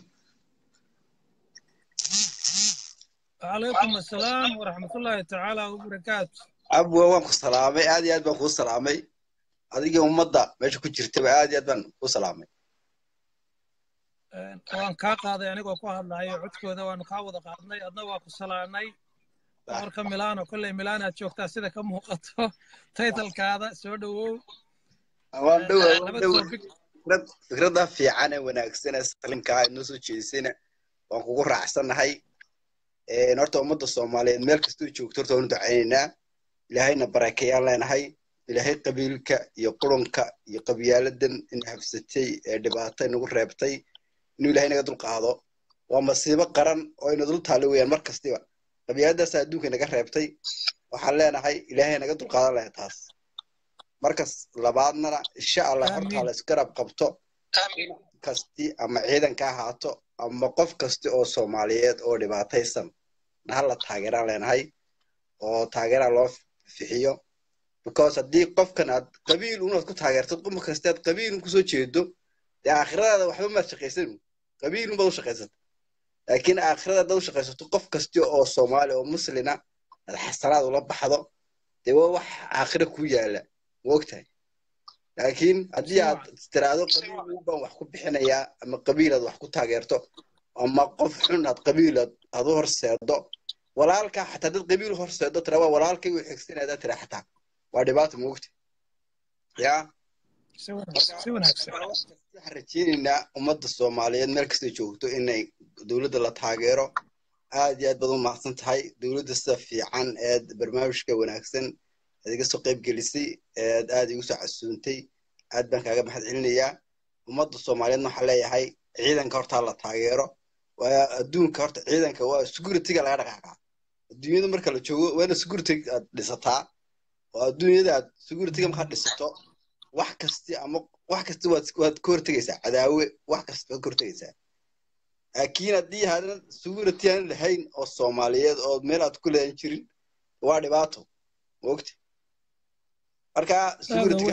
وعليكم السلام ورحمة الله تعالى وبركاته abwa waan ku salaamay aad iyo aad baan kuu salaamay adigii ummadda meesha ku jirtaba aad iyo aad baan kuu salaamay waan kaa qaaday anigoo ku hadlayo codkooda waanu kaa wada qaadnay adna waa ku salaanay boqorka milano kolley milaan aad joogtaa sida ka muuqato taytalkaada soo dhowow waan dhowaa waan laba dhowaa topic fikrad fikradda fiican ee wanaagsan ee salinkaa inoo soo jeedisayna waan kugu raacsanahay Een, horta ummadda soomaaliyeed meel kastoo joogto horta waanu ducaynaynaa ilaahayna barakeeyaan leenahay ilaahay qabiilka iyo qurunka iyo qabyaaladan ina habsatay ee dhibaato inagu reebtay inuu ilaahay naga dulqaado waa masiibo qaran oo ina dul taalo weeyaan mar kastiba qabyaaladaasa adduunka naga reebtay waxaan leenahay ilaahay naga dulqaadan lahay taas markas labaadnana insha allah horta Amiin. la isgarab qabto kasti ama ciidanka ha ahaato ama qof kasta oo soomaaliyeed oo dhibaataysan na hala taageeraan leenahay oo taageera loo fixiyo because haddii qofkan aad qabiil unaad ku taageertid qof kasta aad qabiil un kusoo jeedo dee aakhiradaada waxba maad shaqaysan qabiil unbaad u shaqaysata laakiin aakhirada haddaad u shaqaysato qof kasta oo soomaali oo muslina aad xasanaad ula baxdo dee waa wax aakhira ku yaala ma ogtahay laakiin haddii aad tiraahdo qabiil baan wax ku bixinayaa ama qabiil aad wax ku taageerto ama qof xun aad qabiil aad aad u horseedo walaalka xataa dad qabiil horseedo tira waa walaalkay u xigsanaya tira xataa waa dhibaato ma ogtahay yaa si wanaagsan si wanaagsan waxaan rajeynaynaa ummadda soomaaliyeed meel kastay joogto inay dowladda la taageero aad iyo aad baad u mahadsan tahay dowladda sida fiican eed barnaamijka wanaagsan eed iga soo qayb gelisay eed aad igu soo casuuntay aad baan kaaga mahad celinayaa ummadda soomaaliyeedna waxaan leeyahay ciidanka horta la taageero waa adduunka horta ciidanka waa securityga laga dhaqaaqaa adduunyada marka la joogo waa ina security aad dhisataa oo adduunyada aad securityga markaad dhisato wax kasti ama wax kasta waad waad ka hortegaysaa cadaawe wax kasta waad ka hortegaysaa laakiin haddii hadan security aan lahayn oo soomaaliyeed oo meel aad ku leedan jirin waa dhibaato mogta marka securityga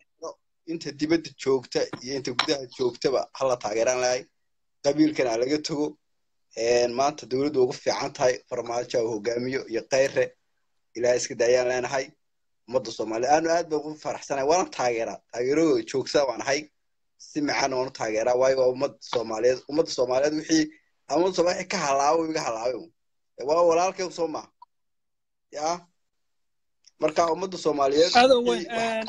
inta dibadda joogta iyo inta gudaha joogtaba hala taageeraan lahay qabiilkana ha laga tago maanta dowladdu ugu fiican tahay farmaajo uu hogaamiyo iyo kayre ilaah iska daayaan leenahay ummadda soomaaliya aanu aad baan ugu faraxsanahay waana taageeraa taageeradooda joogsaa waan ahay si macaan waanu taageeraa waayo waa ummadda soomaaliyeed ummadda soomaaliyeed wixii ummadda soomaaliya wixii ka halaabo iga halaabay waa walaalkay soo maaha yaa marka ummadda soomaaliyeed adoo weyn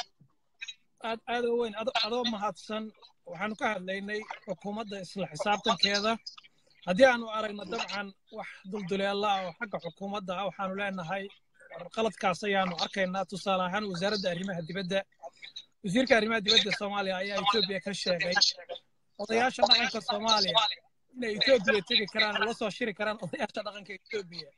aad aadoo weyn adoo mahadsan waxaanu ka hadlaynay xukuumadda isla xisaabtankeeda haddii aanu aragno dabcan wax dulduleela ah oo xagga xukuumadda ah waxaanu leenahay qaladkaas ayaanu arkaynaa tusaale ahaan wasaaradda arrimaha dibadda wasiirka arrimaha dibadda soomaaliya ayaa etoobiya ka sheegay odayaasha dhaqanka soomaaliya inay etoobiya tegi karaan oo la soo shiri karaan odayaasha dhaqanka etoobiya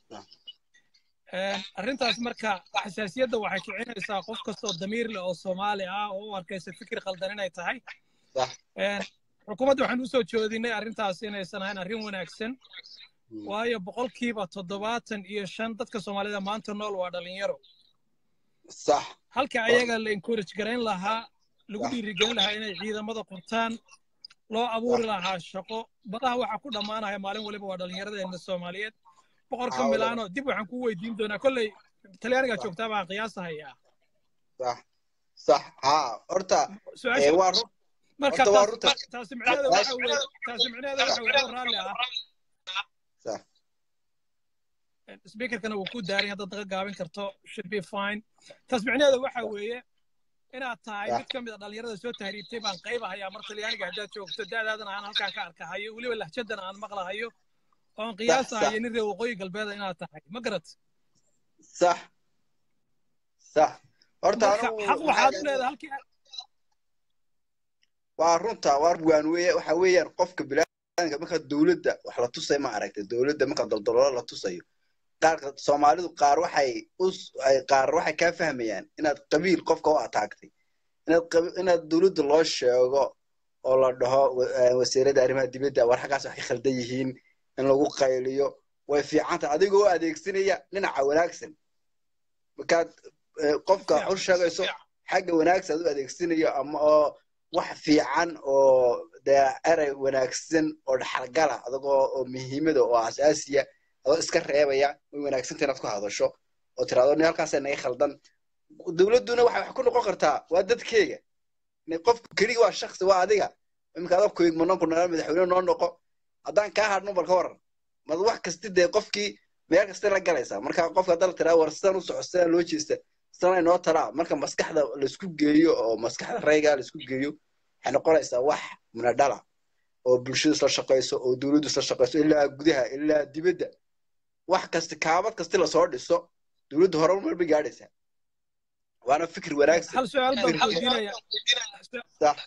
arrintaas marka xasaasiyadda waxay kicinaysaa qof kastoo damiir leh oo soomaali ah oo u arkaysa fikir khaldan inay tahay xukuumadda waxaan usoo joodinay arrintaas inaysan ahayn arrin wanaagsan waayo boqolkiiba toddobaatan iyo shan dadka soomaalida maanta nool waa dhalinyaro sax halka ayaga la encourage garayn lahaa lagu dhiirigelin lahaa inay ciidamada qurtaan loo abuuri lahaa shaqo badaha waxaa ku dhammaanaya maalin waliba waa dhallinyaradeena soomaaliyeed boqorka milaano dib waxaan ku weydiin doonaa kolley talyaaniga joogtaa baan qiyaasahayaa sax sax haa horta waa run marka taasi micnaheeda waxa weye taasi micnaheeda waxa weye oo raalli ah sax speakerkana wuu ku daaran haddaad naga gaabin karto should be fine taas micnaheeda waxa weeye inaad tahay mid ka mid a dhallinyarada soo tahriibtay baan qaybahayaa mar talyaaniga haddaad joogto da'daadana aan halkaan ka arkahayo weliba lahjadana aan maqlahayo oon qiyaasahayo nin reer waqooyi galbeeda inaad tahay ma garat sax sax horta xaq waxaad u leedahay halkii waa runta waa waan weye waxa weeyaan qofka bilaanka marka dowladda wax la tusay ma aragtay dowladda marka daldaloolo la tusayo qaar soomaalidu qaar waxay us qaar waxay kaa fahmayaan inaad qabiil qofka u ataagtay inaad inaad dowladda loo sheego oo la dhaho wasiirada arrimaha dibadda war xaggaas wax ka khaldan yihiin in lagu qayliyo way fiican tahay adigoo adeegsanaya dhinaca wanaagsan markaad qofka u sheegayso xagga wanaagsan aad u adeegsanayo ama oo wax fiican oo dee erey wanaagsan oo dhaxalgala adagoo oo muhiimada oo asaasiya adoo iska reebaya way wanaagsanta inaad ku hadasho oo tiraado ni halkaasa naga khaldan dowladduna waxay wax ku noqon kartaa waa dadkeega qofku keliga waa shaksi waa adiga iminka adoo koygmanon ku nala madaxweyne noo noqo haddaan kaa hadhno bal ka waran mad wax kasti dee qofkii meel kasta la galaysaa marka qofka haddana tiraa war sidan u soco sidaan loo jeesta sidan inoo talaa marka maskaxda laisku geeyo oo maskaxda rayga laisku geeyo waxay noqonaysaa wax munadhala oo bulshadu isla shaqayso oo dowladdu isla shaqayso ilaa gudaha ilaa dibadda wax kasti kaabad kasti lasoo dhiso dowladdu hore mar bay gaadhaysaa waana fikir wanaagsan hal su-aal baan weydiinaya sax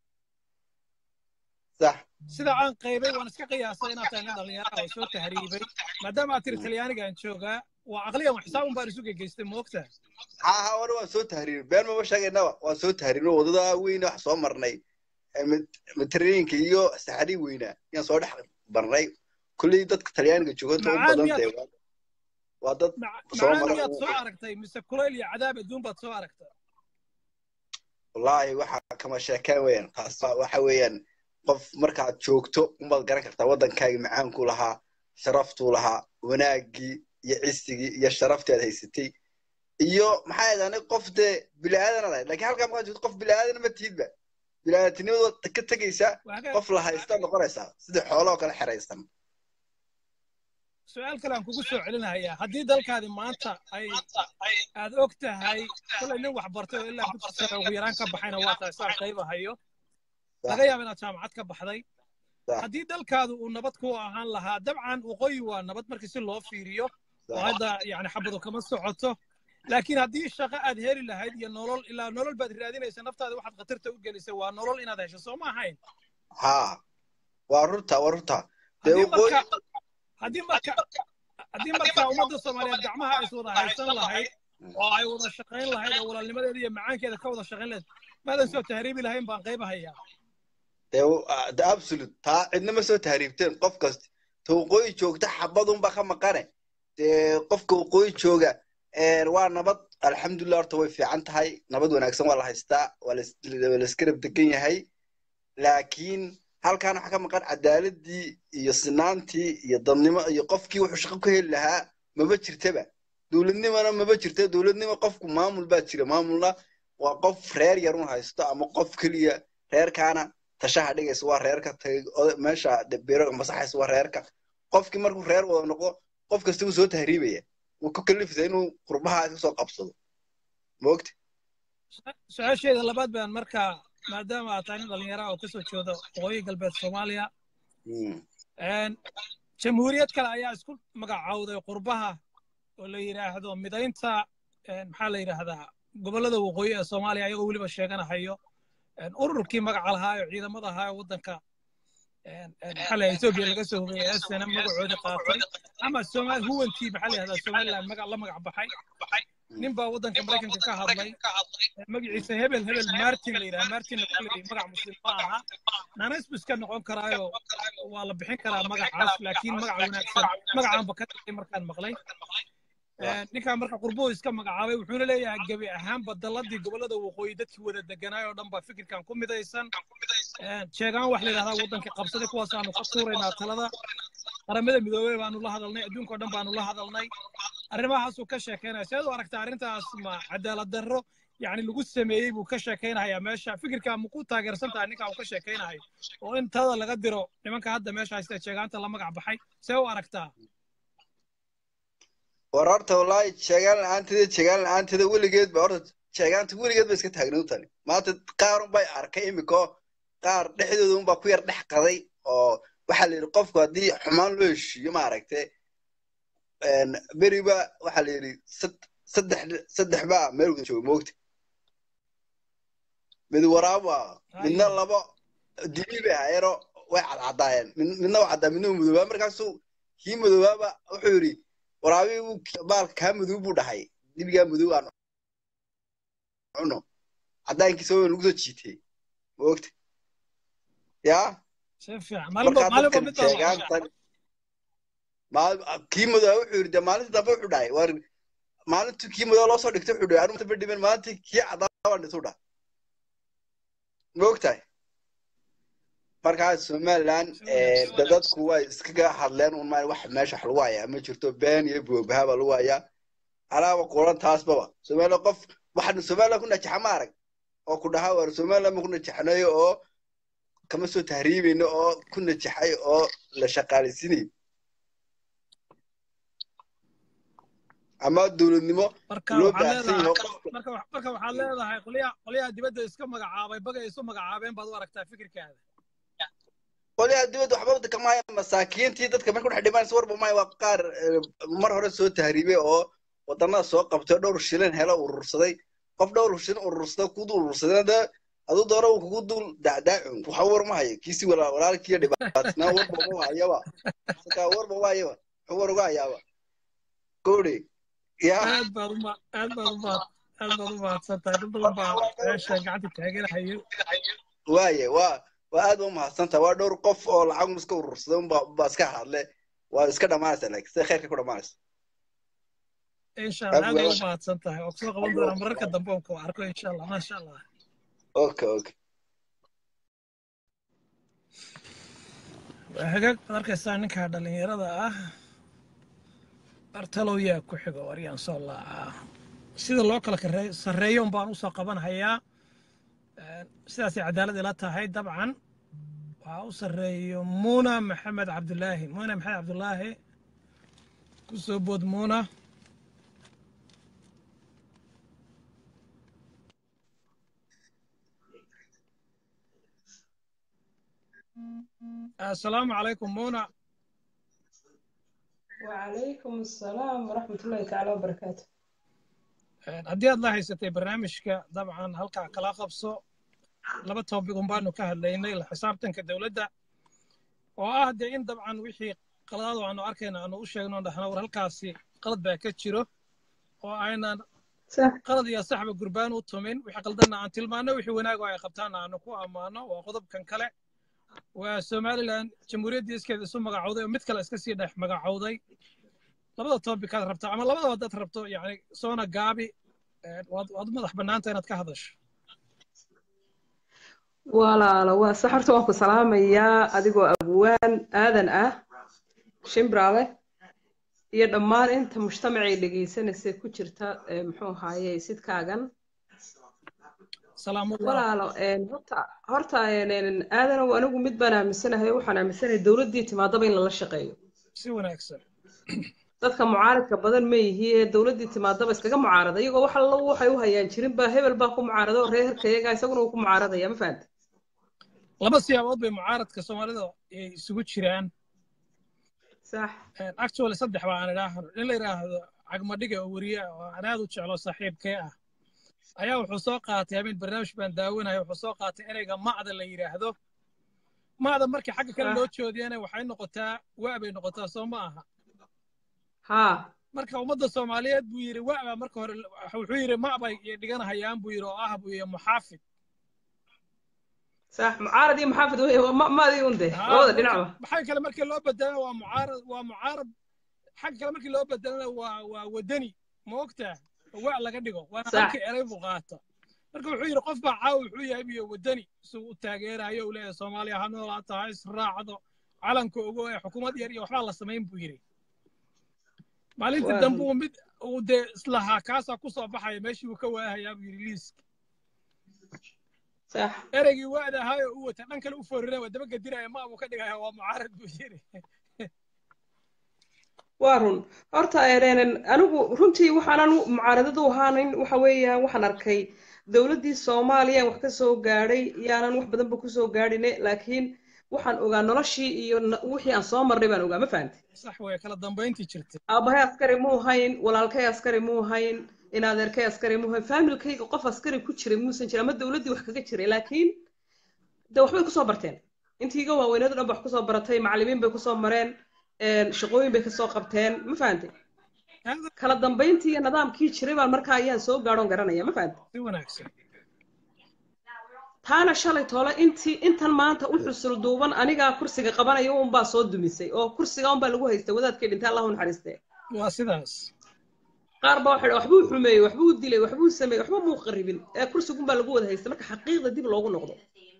sax sida aan qaybay waan iska qiyaasay inaad tahay nin dhalinyaro oo soo tahriibay maadaama aad tiri talyaanigaan joogaa waa aqliyan wax xisaabun baan isu gegeystay moogta ha ha wana waan soo tahriibay been mama sheegaynaba waan soo tahriibnay wadada weyne wax soo marnay matareenka iyo saxari weynaa yaan soo dhex barnay kulley dadka talyaaniga jooganta u badan tahay waa dad soo macaan mara miyaad soo aragtay mise kulayl iyo cadaab adduun baad soo aragtay wallaahi waxa kama sheekeen weeyaan taas waxa weeyaan qof markaad joogto unbaad garan kartaa waddankaaga macaankuu lahaa sharaftuu lahaa wanaaggii iyo cisigii iyo sharaftii aad haysatay iyo maxaa yidhahdaa qof dee bilaadan aad ahayd laakiin halkaa markaad joogto qof bilaadan ma tihidba bilaadantinimada ka tegaysaa qof la haysta noqonaysaa sidii xoolo oo kale xeraysan su-aal kale aan kugu soo celinayaa haddii dalkaadi maanta ay aad og tahay kolay nin wax bartay oo ilaa dugsi sare ugu yaraan ka baxayna waa tahay saan qayba hayo laga yaaba inaad jaamacad ka baxday haddii dalkaadu uu nabad ku ahaan lahaa dabcan waqooyi waa nabad markii si loo fiiriyo oo hadda yani xabadu kama socoto laakiin haddii shaqo aad heli lahayd iyo nolol ilaa nolol baad raadinaysa naftaada waxaad khatarta u gelisay waa nolol inaad hesho soo ma ahayn ha waa runta waa runta haddii marka haddii marka haddii marka ummadda soomaaliyeed gacmaha ay wada haysan lahayd oo ay wada shaqayn lahayd oo walaalnimadeeda iyo macaankeeda ka wada shaqayn lahayd maadan soo tahriibi lahayn baan qaybahayaa de absolute taa cidna ma soo tahriibteen qof kasta ta waqooyi joogta xabadunba ka maqane dee qofka waqooyi jooga waa nabad alxamdulilah horta way fiican tahay nabad wanaagsan waa la haystaa waa laiskarab degan yahay laakiin halkan waxaa ka maqan cadaaladii iyo sinaantii iyo dadnimo iyo qofkii wuxuu shaqo ku heli lahaa maba jirtaba dowladnimona maba jirta dowladnimo qofku maamul baa jira maamulna waa qof reer yarun haysto ama qof keliya reerkaana tashaha dhigaysa waa reerka meesha biro masaxaysa waa reerka qofkii markuu reer wada noqdo qof kasta wuu soo tahriibaya wuu ku kalifisa inuu qurbaha iska soo qabsado moogta su-aasheeda labaad baan markaa maadaama aad tahay nin dhalinyara oo kasoo jeeda waqooyi galbeed soomaaliya jamhuuriyad kale ayaa isku magacawday qurbaha oo la yidhaahdo midaynta maxaa la yidhaahdaa gobollada waqooyi ee soomaaliya ayagoo weliba sheeganahayo ururkii magaca lahaa oo ciidamada ahaa ee waddanka maxaa la etoobiya laga soo hubeyey esena magacoodi qaatay ama somaal huwantii maxaa la yidhahdaa somaliland magac la magac baxay nin baa waddanka maraykanka ka hadlay magaciisa hebel hebel martin la yidhaha martin magac muslim ma aha naanaysbu iska noqon karaayo waa la bixin karaa magacaas laakiin magac wanaagsan magacaanba ka dhigay markaan maqlay ninkaa marka qurbuhu iska magacaabay wuxuuna leeyahay gebi ahaanba dalladii gobollada waqooyi dadkii wada deganaay oo dhan baa fikirkan ku midaysan sheegaan wax la yidhahdaa waddankii qabsaday kuwaasaanu ka tuuraynaa talada qaramada midoobey baanu la hadalnay adduunka oo dhan baanu la hadalnay arrimahaasuu ka sheekeynaya seed u aragta arrintaas ma cadaalad darro yani lagu sameeyey buu ka sheekeynayaa meesha fikirka ma ku taageersan tahay ninkaa uu ka sheekeynayo oo in talada laga diro nimanka hadda meesha haysta sheegaanta la magac baxay see u aragtaa war horta wallaahi sheegaan la-aanteeda sheegaan la-aanteeda weligeed ba horta sheegaanta weligeed ba iska taagnayd tani maanta qaar unbay arkay imiko qaar dhexdooda unbaa ku yar dhex qaday oo waxaa la yidhi qofku haddii xumaan loo heshiiyo maaragtay beriba waxaa la yidhi saddex saddex baa meel wada jooga moogta mid waraaba midna labo dibi bay ahaayeenoo way cadcadaayeen midna waa caddaa midna madoobaa markaasuu kii madoobaaba wuxuu yidhi waraabii buu baalka kaa madow buu dhahay dibigaa madow aan cuno caddaankiisa waa lagu soo jiitay moogta yaa kii madow wuxuu yidhi de maalinta dambe wuxuu dhahay war maalintu kii madow loo soo dhigtay wuxuu dhahay anuma dhiben maalintii kii caddaa baan dhisu dhahay ma ogtahay markaa somaliland de dadku way iskaga hadleen un maa wax meesha wax lagu hayaa ma jirto been iyo boobaha baa lagu hayaa alaaba quran taasbaba somaliland qof waxaanu somaliland ku najaxa ma arag oo ku dhahaa waar somaliland ma ku najaxnayo oo kama soo tahriibayno oo ku najaxay oo la shaqaalaysiinayo ama dowladnimo marka loo waxaad baahsan yahay leedahay qofka marka wax- marka waxaad leedahay qolyaha qolyaha dibadda iska magacaabay bagay isu magacaabeen baad u aragtaa fikirkaada qolyaha dibadda waxba waddanka maaya masaakiintii dadka marka dhex dhimanaysa warba maaya waa qaar eh, mar hore soo tahriibay oo wadannada soo qabtay oo dhowr shilin helo urursaday qof dhowr shilin urursada ku dul urursadana dee aduu doona uu kugu dul dacdaacun waxa war ma hayo kiisi wala- walaalkiiyo dhibaatisnaa warba uma hayaba sakaa warba uma hayaba wuxuu war uga hayaaba gowdhe yaa aad baad uma aad baad uma aad baad u mahadsan tahay dad badan baa meesha gacanta taageerahayo waaye waa waa aad u mahadsantaha waa dhowr qof oo lacag iska urursaday unbaa unbaa iska hadle waa iska dhamaanaysa laakiin sida khayrka ku dhamaanaysa insha allah aad Aad baad u waa- mahadsan tahay oo kusoo qaban doonaa mararka dambe oon ku arko insha allah maasha allah okay okay waa hagaag baad arkaysaa ninka dhalinyarada ah bartalow yaa ku xigo waryaan soo laacaa sida loo kala karee- sarreeyo un baan usoo qabanhayaa Een, sidaasay cadaalad ila tahay dabcan waxaa u sarreeyo muuna maxamed cabdulaahi muuna maxamed cabdulaahi ku soo bood muuna assalaamu calaykum muuna وعليكم السلام ورحمة الله تعالى وبركاته Een, haddii aad la haysatay barnaamijka dabcan halkaa kala qabso laba topic un baanu ka hadlaynay la xisaabtanka dowladda oo ah dee in dabcan wixii qaladaad aanu arkayna aanu u sheegno dhahna war halkaasi qalad baa ka jiro oo aynan صح qalad iyo saxba gurbaan u tumin wixii qaldanna aan tilmaano wixii wanaag oo ay qabtaanna aanu ku ammaano waa qodobkan kale waa somalilan jamhuuriyaddii iskeeda isu magacowday oo mid kale iska sii dhex magacowday labada topicaad rabta ama labadaba haddaad rabto yani soona gaabi een, waad waad u madax bannaanta inaad ka hadasho walaalo waa sax horta waan ku salaamayaa adigoo abwaan aadan ah shimbraale iyo dhammaan inta mujtamacay dhegaysanaysa ku jirta ee, muxuu ahaaye sidkaagan salaamullah walaalo een, horta horta een, een, aadanow anigu mid baan aaminsanahay waxaan aaminsanahay dowladdii timaadaba in lala shaqeeyo si wanaagsan dadka mucaaradka badan ma yihi ee dowladdii timaadaba iskaga mucaarada iyagoo wax alla waxay u hayaan jirin baa hebel baa ku mucaarada oo reerka iyagaa isaguna uu ku mucaaradaya ma fahanta laba siyaabood bay mucaaradka soomaalida ay isugu jiraan sax Een, actually saddex baa aan idhaahno in la yidhaahdo cagmadhiga oo weriye ah oo aan aad u jeclo saaxiibkee ah ayaa wuxuu soo qaatay habeen barnaamij baan daawanaya wuxuu soo qaatay ereyga macda la yidhaahdo macda markii xagga kale Ah. loo joodiyana waxay noqotaa waa bay noqotaa soo ma aha haa marka ummadda soomaaliyeed buu yidhi waa baa marka hore wuxuu yidhi macbay iyo dhiganahayaan buu yidhi oo ah buu yidhi muxaafid sax mucaarad iyo maxaafid wey ma maadii un de Ah, labada marka- dhinacba xagga kale markii loo bedelana waa mucaarad waa mucaarad xagga kale markii loo bedelana waa waa wadani ma ogtaa waa laga dhigo waana Sax. halkii erey buu qaata marka wuxuu yidhi qof baa caawa wuxuu yahay biyo wadani isuu u taageerayo uu leeyahay soomaaliya ha noolaato ha israacdo calanka ogo ee xukuumad yar iyo waxbaa la samayn buu yidhi maalintii Waa dambe uu mid uu dee islahaa kaasaa ku soo baxaya meeshii uu ka waahayaa buu yidhi liiska sax ereygii waada ahaay oo u wata dhan kale u foorina waa daba gediraya ma buu ka dhigaya waa mucaarad buu yidhi waa run horta een, anigu runtii waxaanan mucaaradadu ahaanin waxa weeyaan waxaan arkay dowladdii soomaaliya wax ka soo gaadhay yaanan wax badanba kusoo gaadhine laakiin waxaan ogaa noloshii iyo na- wixii aan soo marnay baan ogaa ma fahantay sax way kala dambayntii jirtay aabahay askari muu hayn walaalkay askari muu hayn in adeerkay askari muu hayn faamilkayga qof askari ku jiray muusan jirin ama dowladdii wax kaga jiray laakiin de waxbay kusoo barteen intii iga waaweynadu dhan ba wax kusoo baratay macallimiin bay kusoo mareen een, shaqooyin bay kasoo qabteen ma fahantay Aad kala dambayntii iyo nidaamkii jiray baan markaa ayaan soo gaadhoon garanaya ma fahantay si wanaagsan taana shalay toole intii intan maanta u xusul duuban anigaa kursiga qabanaya unbaa soo dumisay oo kursiga unbaa lagu haystay wadaadkii dhintay allahu naxariistee waa sidaas qaar baa waxay waxbuu xumeeyey waxbuu dilay waxbuu sameeyey waxba muu qaribin ee kursigunbaa lagu wada haystay marka xaqiiqda dib loogu noqdo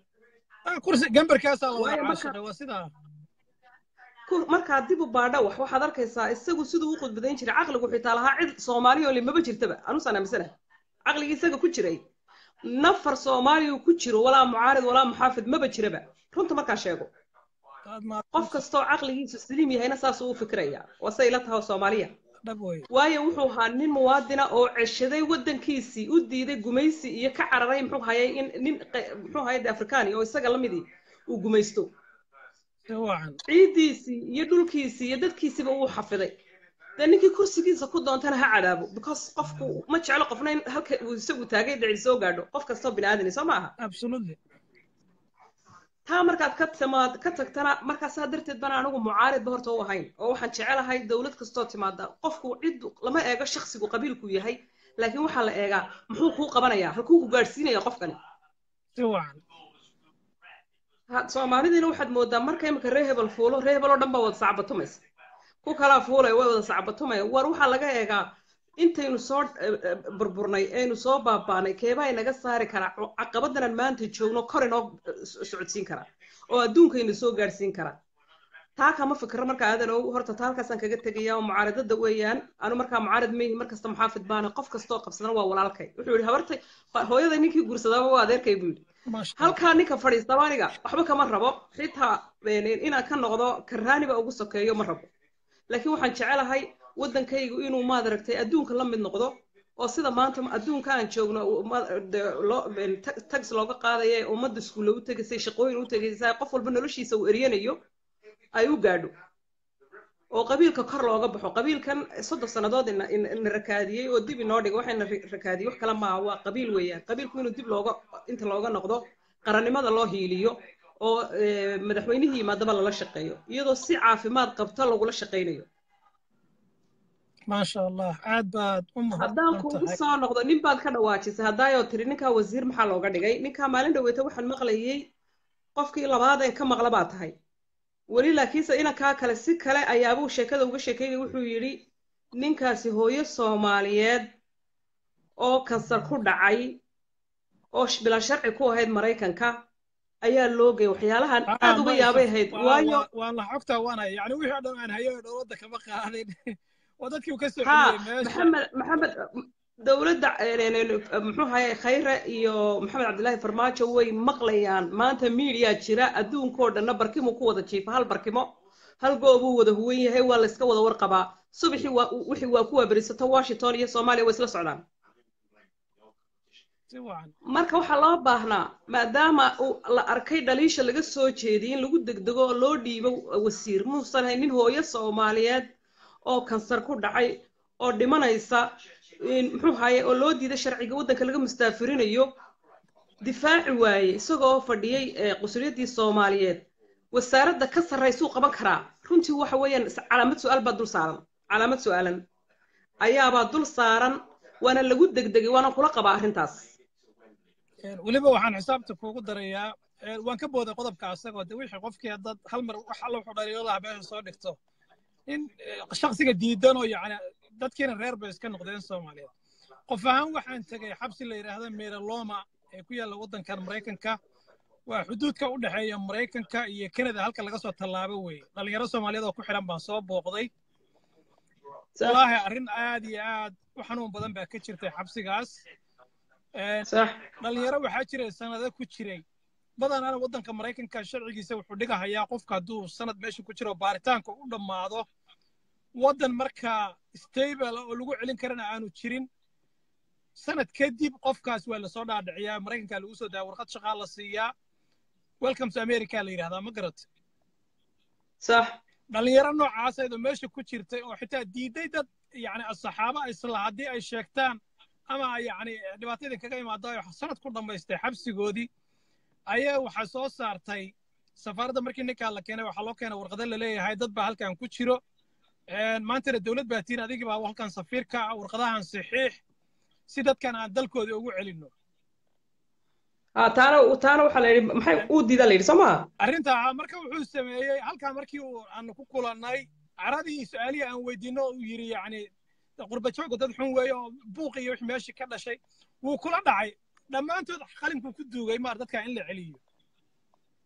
kursi gambarkaasaa la wada Waayo marka- caashiqay waa sidaa ku- markaa dib u baadha wax waxaad arkaysaa isagu siduu u khudbadayn jiray caqligu xitaa lahaa cid soomaali oo limaba jirtaba anusaan aaminsana caqligii isaga ku jiray nafar soomaaliya ku jiro walaa mucaarid walaa muxaafid maba jiraba runta markaa sheego aad maa qof kastoo caqligiisu saliim yahayna saasuu u fikiraya waa say ila tahay soomaaliya dhab wey waayo wuxuu ahaa nin muwaadina oo ceshaday waddankiisii u diiday gumaysi iyo ka cararay muxuu hayay in nin qe- muxuu hayay de afrikaani oo isaga lamidii uu gumaysto si wacan ciiddiisii iyo dhulkiisii iyo dadkiisiiba uu xafiday dee ninkii kursigiisa ku doontana ha cadaabo because qofku ma jeclo qofna in halka uu isagu taagay dhicil soo gaadho qof kastoo biniaadani soo ma aha absolutely taa markaad ka timaad ka tagtana markaasaa darteed bana anigu mucaaridba horta u ahayn oo waxaan jecelahay dowlad kastoo timaada qofku cid lama eego shaksigu qabiilku yahay laakiin waxaa la eegaa muxuu kuu qabanayaa halkuu ku gaadhsiinaya qofkani si wacan Ha- soomaalidiina waxaad moodaa marka imika ree hebel fuulo ree hebel oo dhan baa wada sacbatumaysa ku kalaa fuulay way wada sacbatumaya war waxaa laga eegaa intaynu soo eh, eh, burburnay aynu soo baabaanay keebaa inaga saari karaa cu- caqabadanan maanta joogno kor inoo eh, so- socodsiin karaa oo adduunkayna soo gaadhsiin karaa taa kama fikiro marka aadan og horta taa halkaasaan kaga tegaya oo mucaaridada weeyaan anu markaa mucaarid meyhi markasta muxaafid baana qof kastoo qabsadana waa walaalkay wuxuu yidhi habartay hooyada ninkii guursadaaba waa adeerkay buu yidhi maasha allah halkaa ninka fadhiistaba aniga waxba kama rabo xitaa een, inaan ka noqdo karaaniba ugu sokeeyo ma rabo laakiin waxaan jecelahay waddankaygu inuu maad aragtay adduunka la mid noqdo oo sida maanta adduunka aan joogno uu ma- de- loo- een, ta- tax looga qaadaya ee ummadda iskuulla u tegaysay shaqooyin u tegaysay qof walba noloshiisa uu eryanayo ay u gaadho oo qabiilka kor looga baxo qabiilkan soddon sannadood ina ina- ina rakaadiyey oo dib inoo dhigay waxayna ri- rakaadiyey wax kale maaha waa qabiil weeyaan qabiilku inuu dib looga inta looga noqdo qarannimada loo hiiliyo oo eh, madaxweynihii yimaadaba lala shaqeeyo iyadoo si caafimaad qabta lagula shaqaynayo maasha allah aad baad u haddaan mahadsan kuugu tahay soo noqdo nin baad ka dhawaajisay haddaayoo tiri ninkaa wasiir maxaa looga dhigay ninkaa maalin dhaweeta waxaan maqlayey qofkii labaad ee ka maqla baa tahay weli laakiinse inankaa kale si kale ayaabuu sheekada uga sheekeynaya wuxuu yidhi ninkaasi hooyo soomaaliyeed oo kansar ku dhacay oo sh- bilaa sharci ku ahayd maraykanka ayaa loo geeyay waxyaalahan aad uga yaabay ahayd waayo waan la xogtaa waana yani wixii oo dhan aan hayo oo dowladda kama qaadin waa dadkii uu ka soo ها celiyey meesha محمد محمد dowladda muxuu haye khayre iyo maxamed cabdilaahi farmaajo way maqlayaan maanta miidiyaa jira adduunkoo dhanna barkimuu ku wada jiifa hal barkimo hal goobuu wada huwan yahay waa layska wada warqabaa subaxii waa wixii waa kuwa berisato washington iyo soomaaliya way isla socdaan si wacan marka waxaa loo baahnaa maadaama uu la arkay dhaliisha laga soo jeediyay in lagu degdego oo loo dhiibo wasiir muusan hayn nin hooyo soomaaliyeed oo kansar ku dhacay oo dhimanaysa in- muxuu haye oo loo diiday sharciga waddanka laga mustaafirinayo difaaci waaye isagoo fadhiyey ee qusuliyaddii soomaaliyeed wasaaradda ka sarraysuu qaban karaa runtii waxa weeyaan is- calaamad su-aal baa dul saaran calaamad su-aalan ayaabaa dul saaran waana lagu degdegay waana kula qabaa arrintaas weliba waxaan xisaabta kuugu darayaa ee, waan ka booday qodobka asagoo de wixii qofkii dad hal mar wax alla wuxuu dhaliilo lahaa meesha soo dhigto in eh, shakhsiga diidan oo yacni dadkiina reer bay iska noqdeen soomaaliyeed qof ahaan waxaan tegay xabsi la yidhaahda meeraloma ee ku yaalla waddankan maraykanka waa xuduudka u dhexeeya maraykanka iyo kanada halka laga soo tallaabo weeye dhalinyaro soomaaliyeed oo ku xidhan baan soo booqday wallaahi arrin aad iyo aad u xanuun badan baa ka jirtay xabsigaas Een, صح dhalinyaro waxaa jiray sanado ku jiray badanaana waddanka maraykanka sharcigiisa wuxuu dhigahayaa qofka hadduu sanad meesha ku jiro baaritaanka u dhammaado waddan markaa stable ah oo lagu celin karana aanu jirin sanad kadib qofkaas waa lasoo dhaadhiciyaa maraykanka lagu soo daa warqad shaqaa la siiyaa welcome to america la yidhahdaa ma garat صح dhalinyaro noocaas ayadoo meesha ku jirtay oo xitaa diiday dad yacni saxaaba isla haddii ay sheegtaan ama yacni dhibaatadii kaga imaadayo sanad ku dhammaystay xabsigoodii ayaa waxaa soo saartay safaaradda markii ninkaa la keenay waxaa loo keenay warqado la leeyahay dad baa halkan ku jiro Een, maantana dowlad baa tiin adigii baa halkan safiirka ah warqadahan saxiix si dadkan aan dalkoodii ugu celinno ها تانا تانا waxaa la yidhi maxay uu diidaa la yidhi soo maha arrintaa marka wuxuu sameeyey halkaa markii uu aanu ku kulannay caradii su-aalihii aan weydiinno uu yidhi yacni qurbajooga dad xun weeye oo buuq iyo wixii meeshii ka dhashay wuu kula dhacay dhammaantood qalinkuu ku duugay maar dadkaa in la celiyo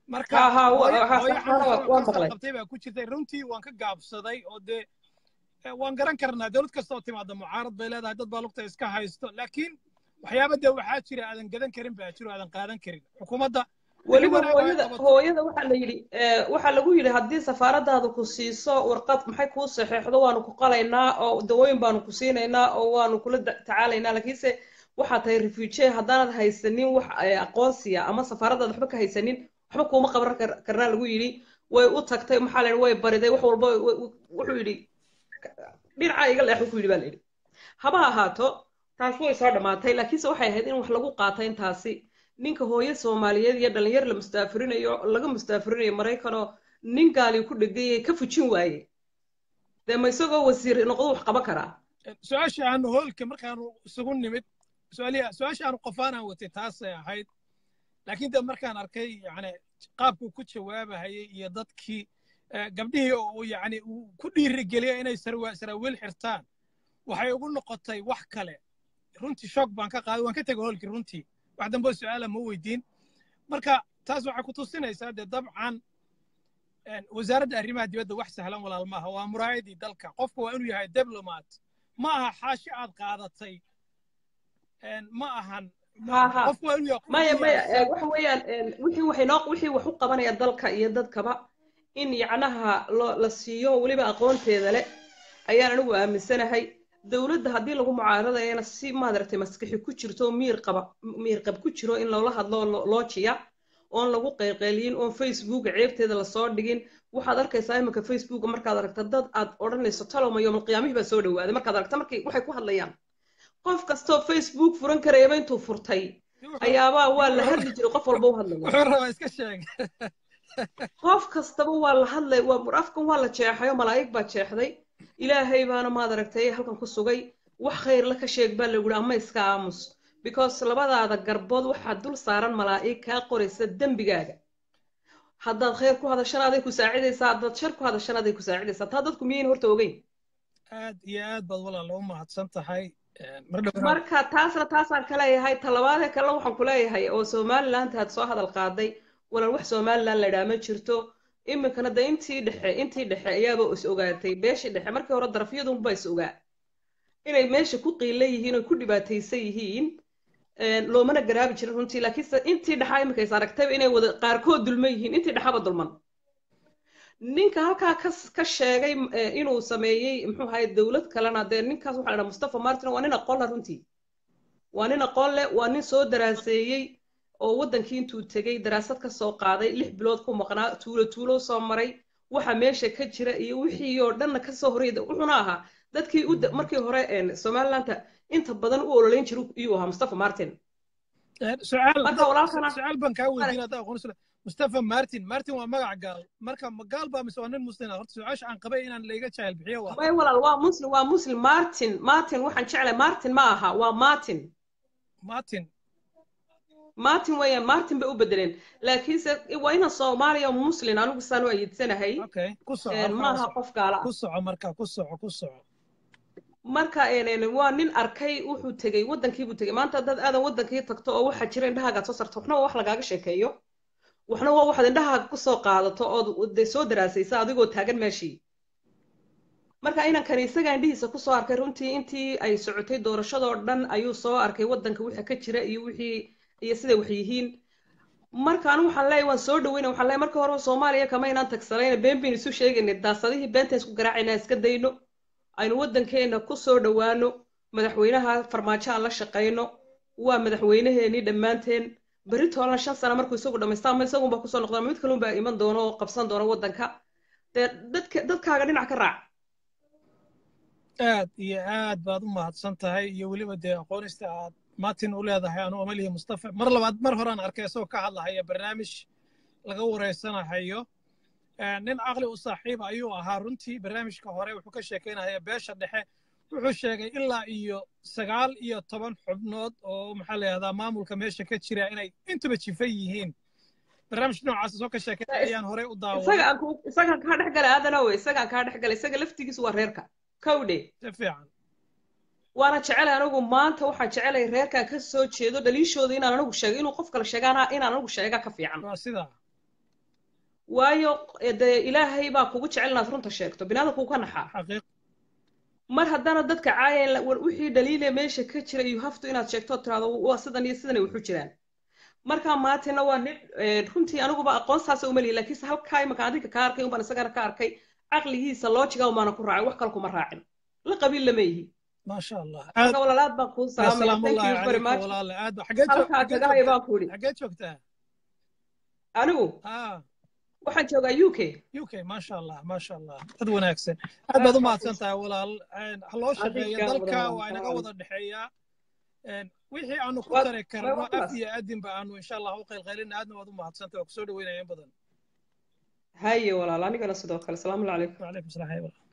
marka Ha, ha, wa- hooyo ha, hooyo saxana waa- xanuunsan oo waan kansar maqlay. qabtay baa ku jirtay runtii waan ka gaabsaday oo dee eh, waan garan karnaa dowlad kasta oo timaada mucaarad bay leedahay dad baa lugta iska haysto laakiin waxyaaba dee waxaa jira aadan gadan karin baa jiro aadan qaadan karin xukuumadda weliba wanaag ay hooyada qabato. hooyada waxaa la yidhi eh, waxaa lagu yidhi haddii safaaradaada ku siiso warqad maxay kuu saxeexdo waanu ku qalaynaa oo dawooyin baanu ku siinaynaa oo waanu kula da- tacaalaynaa laakiinse waxaa tahay refugee haddaanad haysanin wax eh, aqoonsiya ama safaaradaada waxba ka haysanin waxba kuuma qaban kar- karnaa lagu yidhi way u tagtay maxaa la yidhi way bariday wax walba way- way- wuxuu yidhi dhinacaa iga leex wuxuu yidhi baa la yidhi haba ahaato taas way soo dhammaatay laakiinse waxay ahayd in wax lagu qaato intaasi ninka hooyo soomaaliyeed iyo dhalinyar la mustaafirinayo laga mustaafirinayo maraykanoo nin gaali ku dhegayay ka fujin waaye dee ma isagoo wasiir noqdo wax qaban karaa su-aasha aanu hoolka markaanu isugu nimid su-aalihi su-aasha aanu qofaanaan watay taasay ahayd laakiin de markaan arkay yani qaabkuu ku jawaabahayay iyo dadkii eh, gabdhihii oo uu yani uu ku dhiirigeliyay inay sarwa- saraawiil xirtaan waxay ugu noqotay wax kale runtii shoog baan ka qaaday waan ka tegay hoolkii runtii wax dambe oo su-aala ma weydiin marka taas waxay ku tusinaysaa dee dabcan een, wasaaradda arrimaha dibadda wax sahlan walaal maaha waa muraayadii dalka qofku waa inuu yahay diblomat ma aha xaashi aad qaadatay een, ma ahan Ha, ha. qofku waa inuu yahay qof maya maya diyaarsan. eh, waxa weeyaan eh, wixii waxay noo wixii wax u qabanaya dalka iyo dadkaba in yacnaha loo la siiyo weliba aqoonteeda leh ayaan anigu aaminsanahay dowladda haddii lagu mucaaradayana si maadaragtay maskaxi ku jirto miir qaba miir qab ku jiro in loola hadlo oo loo- loo jiya oon lagu qeylqeyliyin oon facebook ceebteeda lasoo dhigin waxaad arkaysaa iminka facebook markaad aragta dad aad odhanayso talowma yoomal qiyaamihii baa soo dhawaaday markaad aragta markay waxay ku hadlayaan qof kastoo facebook furan karayaba intuu furtay ayaabaa waa la hadli jiray qof walba u hadlaya wuxuu rabaa iska sheeg qof kastaba waa la hadlay waa afkan waa la jeexay oo malaa'ig baa jeexday ilaahay baana maad aragtay halkan ku sugay wax khayr la ka sheeg baa lagu yidhi ama iska aamus because labadaada garbood waxaa dul saaran malaa'ig kaa qoraysa dembigaaga haddaad khayr ku hadashana aday ku saacidaysaa haddaad shar ku hadashana aday ku saacidaysaa taa dadku miyayn horta ogeyn aad iyo aad baad walaal u mahadsan tahay mar dhow marka taasna taasaan ka leeyahay talabaadee kale waxaan ku leeyahay oo somaliland aad soo hadal qaaday walaal wax somaliland la idhaa ma jirto iminkana de intii dhexe intii dhexe ayaaba is ogaatay beeshii dhexe markii hore darafyadunba is ogaa inay meesha ku qiila yihiin oo ku dhibaataysan yihiin loomana garaabi jirin runtii laakiinse intii dhexaa iminka is aragtayba inay wada qaarkood dulman yihiin intii dhexaba dulman ninka halkaa ka ka sheegay inuu sameeyey muxuu ahaye dowlad kalena dee ninkaas waxaa la dhaha mustafa martin waa nin aqoon leh runtii waa nin aqoon leh waa nin soo daraaseeyey oo waddankii intuu tegey daraasad ka soo qaaday lix bilood ku maqnaa tuulo tuulo soo maray waxa meesha ka jira iyo wixii oo dhanna kasoo horeyda wuxuuna ahaa dadkii u markii hore somalilanta inta badan u ololeyn jiray iyuu ahaa mustafa martin marka walaalkana su-aal baan kaa weydiin haddaa aqoon mustafa martin martin waa magac gaal marka ma gaal baa mise waa nin muslim ah horta su-aasha aan qabay inaan layga jahil bixiyo waa may walaal waa muslim waa muslim martin martin waxaan jeclay martin ma aha waa martin martin martin weeyaan martin bay u bedeleen laakiinse waa ina soomaaliya muslim anigu saan u ayidsanahay okay ku soco maaha qof gaala ku soco marka ku soco ku soco marka waa nin arkay wuxuu tegey waddankiibuu tegey maanta dad aadan waddankii tagto oo waxaa jira indhahaaga soo sarto waxna waa wax lagaaga sheekeeyo waxna waa waxaad indhahaaga kusoo qaadato ood soo daraasaysa adigoo taagan meeshii marka inankani isagaa indhihiisa kusoo arkay runtii intii ay socotay doorashadoo dhan ayuu soo arkay waddanka wixii ka jira iyo wixii iyo siday wax yihiin marka anigu waxaan leeyahay waan soo dhaweyna waxaan leeyahay marka hore soomaaliya kama inaan tagsanayna been baynu isu sheegaynay daasadihii beenta isku garaacayna iska dayno aynu waddankeena ku soo dhowaano madaxweynaha farmaajo aan la shaqayno waa madaxweynaheenii dhammaanteen berri toolana shan sano markuu isagu dhamaysta ama isagunba kusoo noqda mid kalunbaa iman doono oo qabsan doono waddanka dee dadka dadkaaga dhinac ka raac aad iyo aad baad u mahadsan tahay iyo weliba dee aqoonista aad martin u leedahay anu amalihi mustafa mar labaad mar horaan arkay isagoo ka hadlahaya barnaamij laga wareysanahayo nin caqli u saaxiiba ayuu ahaa runtii barnaamijka hore wuxuu ka sheekaynaya beesha dhexe wuxuu sheegay ilaa iyo sagaal iyo toban xubnood oo maxaa la yahdaa maamulka meesha ka jira inay intuba jifa yihiin barnaamij noocaas soo ka sheekay ayaan horey u daawaday isagaan kaa dhex gala aadanowe isagaan kaa dhex gala isaga laftigiisu waa reerka kawdhe si fiican waana jecelay anigu maanta waxaan jecelay reerkan ka soo jeedo dhaliishooda inaan anigu sheego inuu qof kale sheegaana inaan anigu sheega ka fiican waa sidaa waayo dee ilaahay baa kugu jecel inaad runta sheegto binaadamku ka naxaa xaqiiq mar haddana dadka caayeen war wixii dhaliile meesha ka jira you have to inaad sheegto tiraado waa sidan iyo sidan ay wuxu jiraan markaa maatina waa nin runtii aniguba aqoon saasa uma lihi laakiinse halkaa imaka adinka ka arkay unbaan isagana ka arkay caqligiisa loojiga umaana ku raacin wax kale kuma raacin la qabiil lama yihi ما شاء الله marka walaalaad baan kuu salaamaya سلام thank الله you very عليك much والله عاد حقيت halkaa kaga haya baan ku idhi حقيت وقتها anigu اه waxaan joogaa u k يوكي ما شاء الله ما شاء الله dad wanaagsan aad baad u mahadsan tahay walaal ha loo shaqeeyo Adiga dalka walaal, waa inaga walaal. wada dhexeeyaa wixii aanu ku Waa- tari waa karno waxaas. af iyo adinba aanu insha allah u qaylqaylina aadna waad u mahadsantahay waa kusoo dhaweynaya in badan haye walaal anigana sidoo kale salaamu calaykum وعليكم السلام ورحمة الله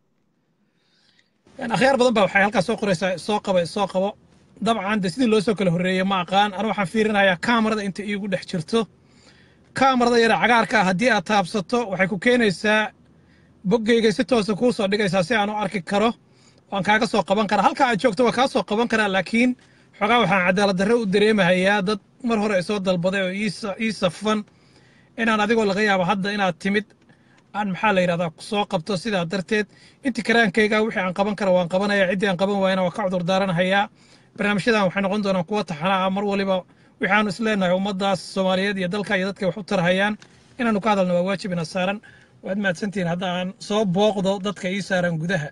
يعني أخيار بدن بقى waxay halkaas soo qoraysaa soo qaba soo qabo dabcan de sidii loo soo kala horreeyay ma aqaan aniga waxaan fiirinayaa kaamarada inta iigu dhex jirto kaamarada yara cagaarka ah haddii aad taabsato waxay ku keenaysaa boggeyga si toosa kuu soo dhigaysaa si aan u arki karo waan kaaga soo qaban karaa halka aad joogto waa kaa soo qaban karaa laakiin xogaa waxaan cadaalad darre u dareemahayaa dad mar hore ay soo dalbaday oo ii sa- ii safan inaan adigoo laga yaabo hadda inaad timid aan maxaa la yidhahdaa ku soo qabto sidaa darteed intii karaankayga wixii aan qaban kara waan qabanaya ciddii aan qaban waayana waan ka cudur daaranahayaa barnaamijyadan waxay noqon doonaan kuwa taxana ah mar waliba wixii aanu isleenahay ummaddaas soomaaliyeed iyo dalka iyo dadka wax u tarhayaan inaanu ka hadalno waa waajib ina saaran waad mahadsantihiin hadda aan soo booqdo dadka ii saaran gudaha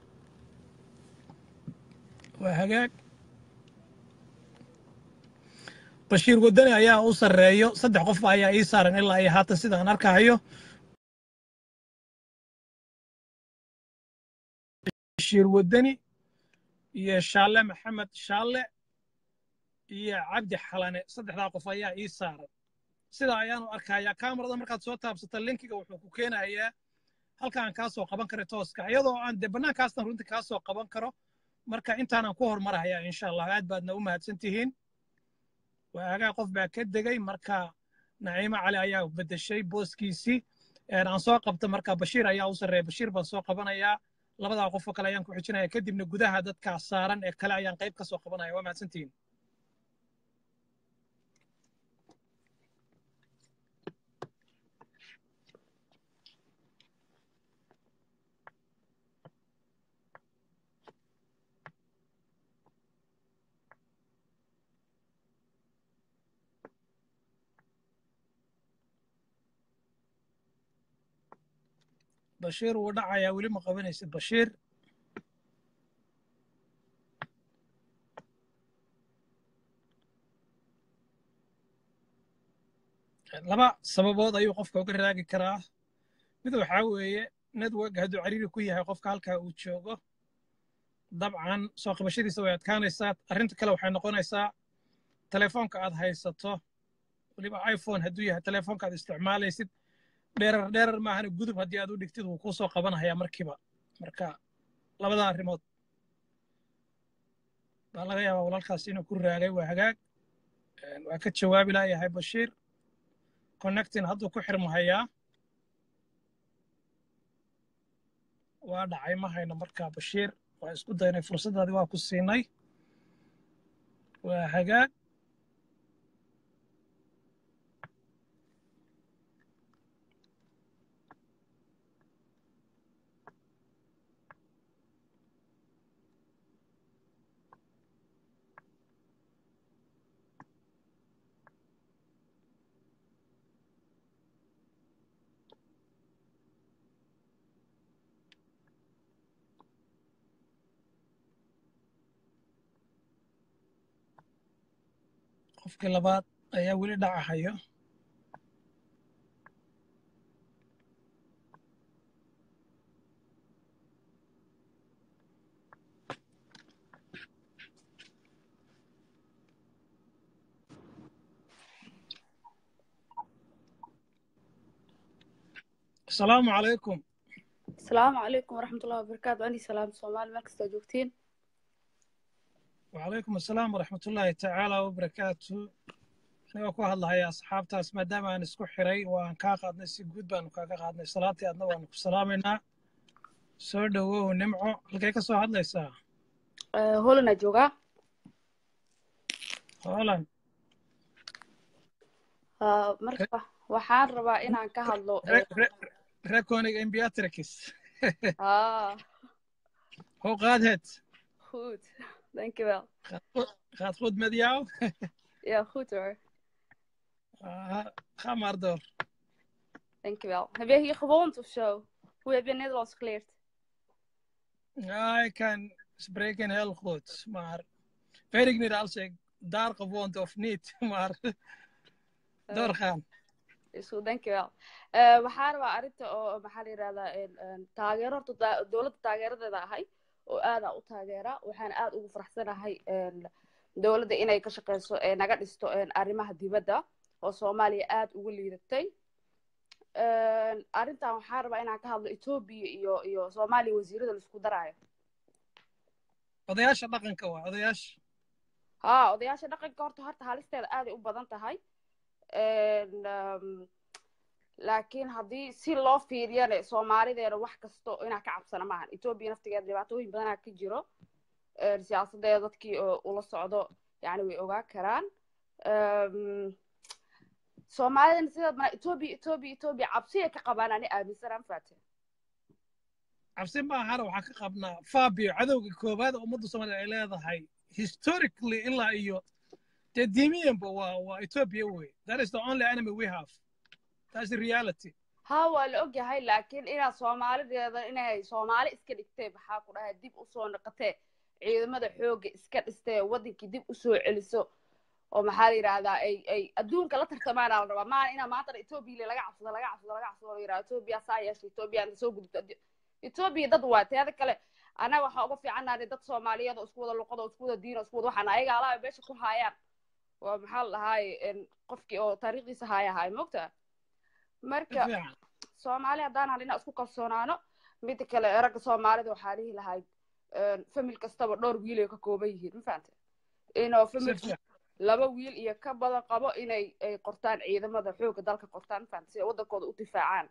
waa hagaag bashiir wadani ayaa u sarreeyo saddex qof ayaa ii saaran ilaa iyo haatan sida aan arkahayo bashiir wadani iyo shaalle maxamed shaalle iyo cabdi xalane saddexdaa qof ayaa ii saaran sidaa ayaanu arkayaa kaamarada markaad soo taabsata linkiga wuxuu ku keenayaa halka aan kaa soo qaban kara tooska iyadoo aan de bannaankaasna runtii kaa soo qaban karo marka intaanaan ku hormarahayaa insha allah aad baadna u mahadsan tihiin waagaa qof baa ka degay marka naciimo cali ayaa bedeshay booskiisii aan soo qabta marka bashiir ayaa u sarreeya bashiir baan soo qabanayaa labadaa qof oo kale ayaan ku xijinaya kadibna gudaha dadkaa saaran ee kale ayaan qayb ka soo qabanaya waa mahadsantihiin bashiir wuu dhacayaa weli ma qabanaysid bashiir laba sababood ayuu qofka uga raagi karaa mid waxaa weeye network hadduu cariiri ku yahay qofka halkaa uu joogo dabcan soo qabashadiisa way adkaanaysaa arrinta kale waxay noqonaysaa telefoonka aad haysato weliba iphone hadduu yahay telefoonka aad isticmaalaysid dheerar dheerar maahana gudub haddii aad u dhigtid wuu kuu soo qabanayaa markiiba marka labada arrimood baa laga yaabaa walaalkaas inuu ku raagay waa hagaag waa ka jawaabi laayahay bashiir connectin hadduu ku xirmahayaa waa dhacay ma hayno markaa bashiir waa isku daynay fursaddaadii waa ku siinay waa hagaag qofkii labaad ayaa weli dhacahayo asalaamu calaykum asalaamu calaykum waraxmat ullahi wabarakaatu ani salaam soomaali meel kastoo joogtiin وعليكم السلام ورحمة الله تعالى وبركاته أنا ku hadlahaya asxaabtaas maadaama aan isku xiray waan kaa qaadnay si guud baanu kaaga qaadnay salaatii adna waanu ku salaamaynaa soo dhowow nimco halkay ka soo hadlaysaa holana joogaa holan marka waxaan rabaa inaan ka hadlo rekonig imbeatrix ah hoe gaat het goed dankjewel gaat goed met jou ja goed hoor Ah, ga maar door dankjewel heb jij hier gewoond of zo hoe heb je Nederlands geleerd ja ik kan spreken heel goed maar weet ik niet als ik daar gewoond of niet maar doorgaan is goed dankjewel Eh, waxaa rabaa arrinta oo maxaa la yidhahdaa een, een, taageero horta da- dowladda taageeradeeda ahay oo aada u taageera waxaan aada ugu faraxsanahay een, dowladda inay ka shaqeyso ee naga dhisto een, arrimaha dibadda oo soomaaliya aada ugu liidatay Een, arrintan waxaan rabaa inaan ka hadlo etoobiya iyo iyo soomaaliya wasiirada laisku daraayo odayaasha dhaqanka waa odayaasha ha odayaasha dhaqanka horta horta halisteeda aaday u badan tahay Een, um, laakiin haddii si loo fiiriyana soomaalideena wax kasto inaa ka cabsana maahan etoobiya naftigeeda dhibaatooyin badanaa ka jiro Een, siyaasadeeda dadkii oo ula socdo yani way ogaa karaan Um, soomaalidana sidaad mana etoobiya etoobiya etoobiya cabsiya ka qabaan ani aaminsanaan faate cabsi maahana waxaan ka qabnaa fabio cadowga koowaad oo ummadda soomaaliya ay leedahay historically ilaa iyo dee diimiyanba waa waa ethiopia wey that is the only enemy we have that's the reality ha waa la ogyahay laakiin inaad soomaalideeda inay soomaali iska dhigtee maxaa ku dhahay dib usoo noqotee ciidamada xoogga iska dhistee wadankii dib usoo celiso oo maxaa la yidhahdaa ay ay adduunka la tartamaana la rabaa maana inaa maantana etoobiya laga cabsado laga cabsado laga cabsado la yidhahdo etoobiya saa yeesha etoobiya na soo gudubto etoobiya dad waa teeda kale annaga waxaa uga fiicannahay dad soomaaliyeed oo isku wada luqada oo isku wada diin oo isku wada waxaan ayaga alaaba meesha ku haayaan waa maxaa la dhahaay qofkii oo taariikhdiisa haaya haay mogta marka fiican soomaali haddaan hadhin inaan isku kalsoonaano midda kale ragga soomaalida waxaa dhihi lahayd famil kastaba dhowr wiil ay ka kooban yihiin ma fahante inoo si famil fiican laba wiil iyo ka badan qabo inay ay qortaan ciidamada xoogga dalka qortaan ma fahante si ay waddankooda u difaacaan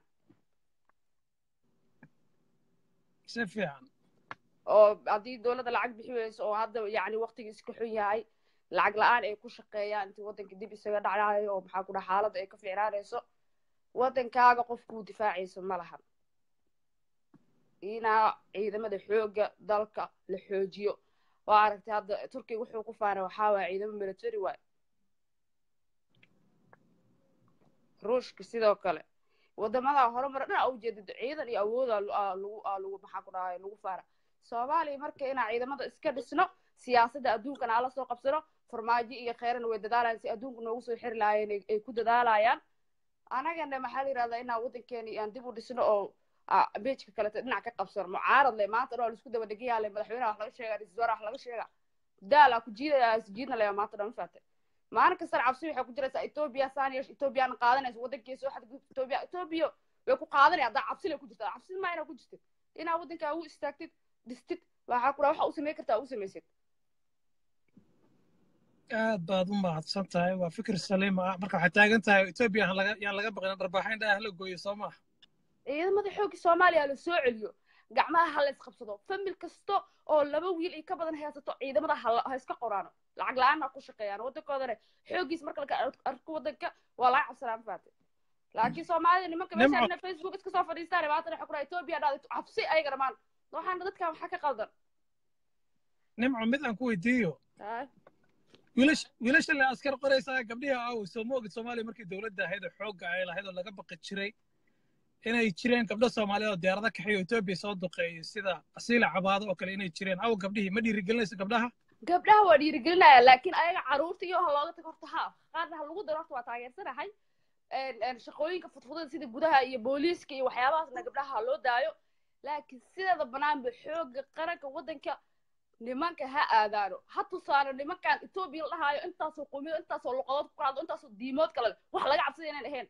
si fiican oo haddii dowladda lacag bixi weyso oo hadda yacni waqtigiis ka xun yahay lacag la-aan ay ku shaqeeyaan intii waddanka dib isaga dhacaayo oo maxaa ku dhaha xaaladda ay ka fiicnaanayso waddankaaga qofkuu difaacayso ma lahan inaa ciidamada xoogga dalka la xoojiyo waa aragtay hadda turkiga wuxuu ku faanay waxaa waaya ciidamo military waay ruushka sidoo kale wadamada horumar dhan aa ujeedid ciidan iyo awooda lagu aa lagu maxaa ku dhahay lagu faara soomaaliya marka inaa ciidamada iska dhisno siyaasadda adduunkana ala soo qabsano farmaajo iyo kheyrana way dadaalayaan si adduunka noogu soo xiri lahaayeen ay- ay ku dadaalayaan anagana maxaa la yidhahdaa inaan waddankeeni aan dib u dhisno oo ah, beejka kaleta dhinac ka qabsano mucaarad le maanta dhan waa laisku daba dhegayaa le madaxweynaha wax laga sheegaa ra-iisul wasaaraha wax laga sheegaa daalaa ku jiidaya isjiidna le maanta dhan ma faate maalin kastana cabsi waxay ku jiraysaa etoobiya saaniyash etoobiyana qaadanaysa waddankeeda soo xadgudub etoobiya etoobiya way ku qaadanaya haddaa cabsi lay ku jirtaa cabsi maa inaa ku jirtid inaa waddankaa u istaagtid dhistid waxaa ku dhaha waxa u samayn kartaa u samaysid aad baad u mahadsan tahay waa fikir saliim ah marka waxay taagan tahay etoobiya aan laga yaan laga baqin dharbaaxayn dhaah la gooyo soo maaha ciidamada xoogga soomaaliya la soo celiyo gacmaha ha la isqabsado famil kasta oo laba wiil iyo ka badan haysato ciidamada ha la- ha iska qoraano lacag la-aan ha ku shaqeeyaan waddankoodana xooggiis marka laga arko waddanka waa laga cabsanaa ma faate laakiin soomaalida nimanka Nimco. meesha facebook iska soo fadhiistaan maanta waxa ku dhaha etoobiya dhahday cabsi ayagana maan waxaana dadkan waxaa ka qaldan nimco mid aan ku weydiiyo Haa. wiilash wiilasha le askar qoraysaa gabdhihi aaw soo ma ogid soomaaliya markii dowladda ahayd oo xoogga ay lahayd oo laga baqi jiray inay jireen gabdho soomaaliyeed oo diyaarado kaxeeyo etoobiya soo duqeeyay sida asiila cabaado oo kale inay jireen aw gabdhihii ma dhiirigelinayso gabdhaha gabdhaha waa dhiirigelinaya laakiin ayaga caruurta iyo ha looga tago horta haa qaarna ha lagu daro horta waa taageersanahay Een, een, shaqooyinka fudfudada sida gudaha iyo booliiska iyo waxyaabahaasna gabdhaha ha loo daayo laakiin sideeda banaanba xooga qaranka waddanka nimanka ha aadaano ha tusaano nimankan etoobiya la dhahaayo intaasoo qumiyad intaasoo luqadood ku qaado intaasoo diimood kale leh wax laga cabsada inaan ahayn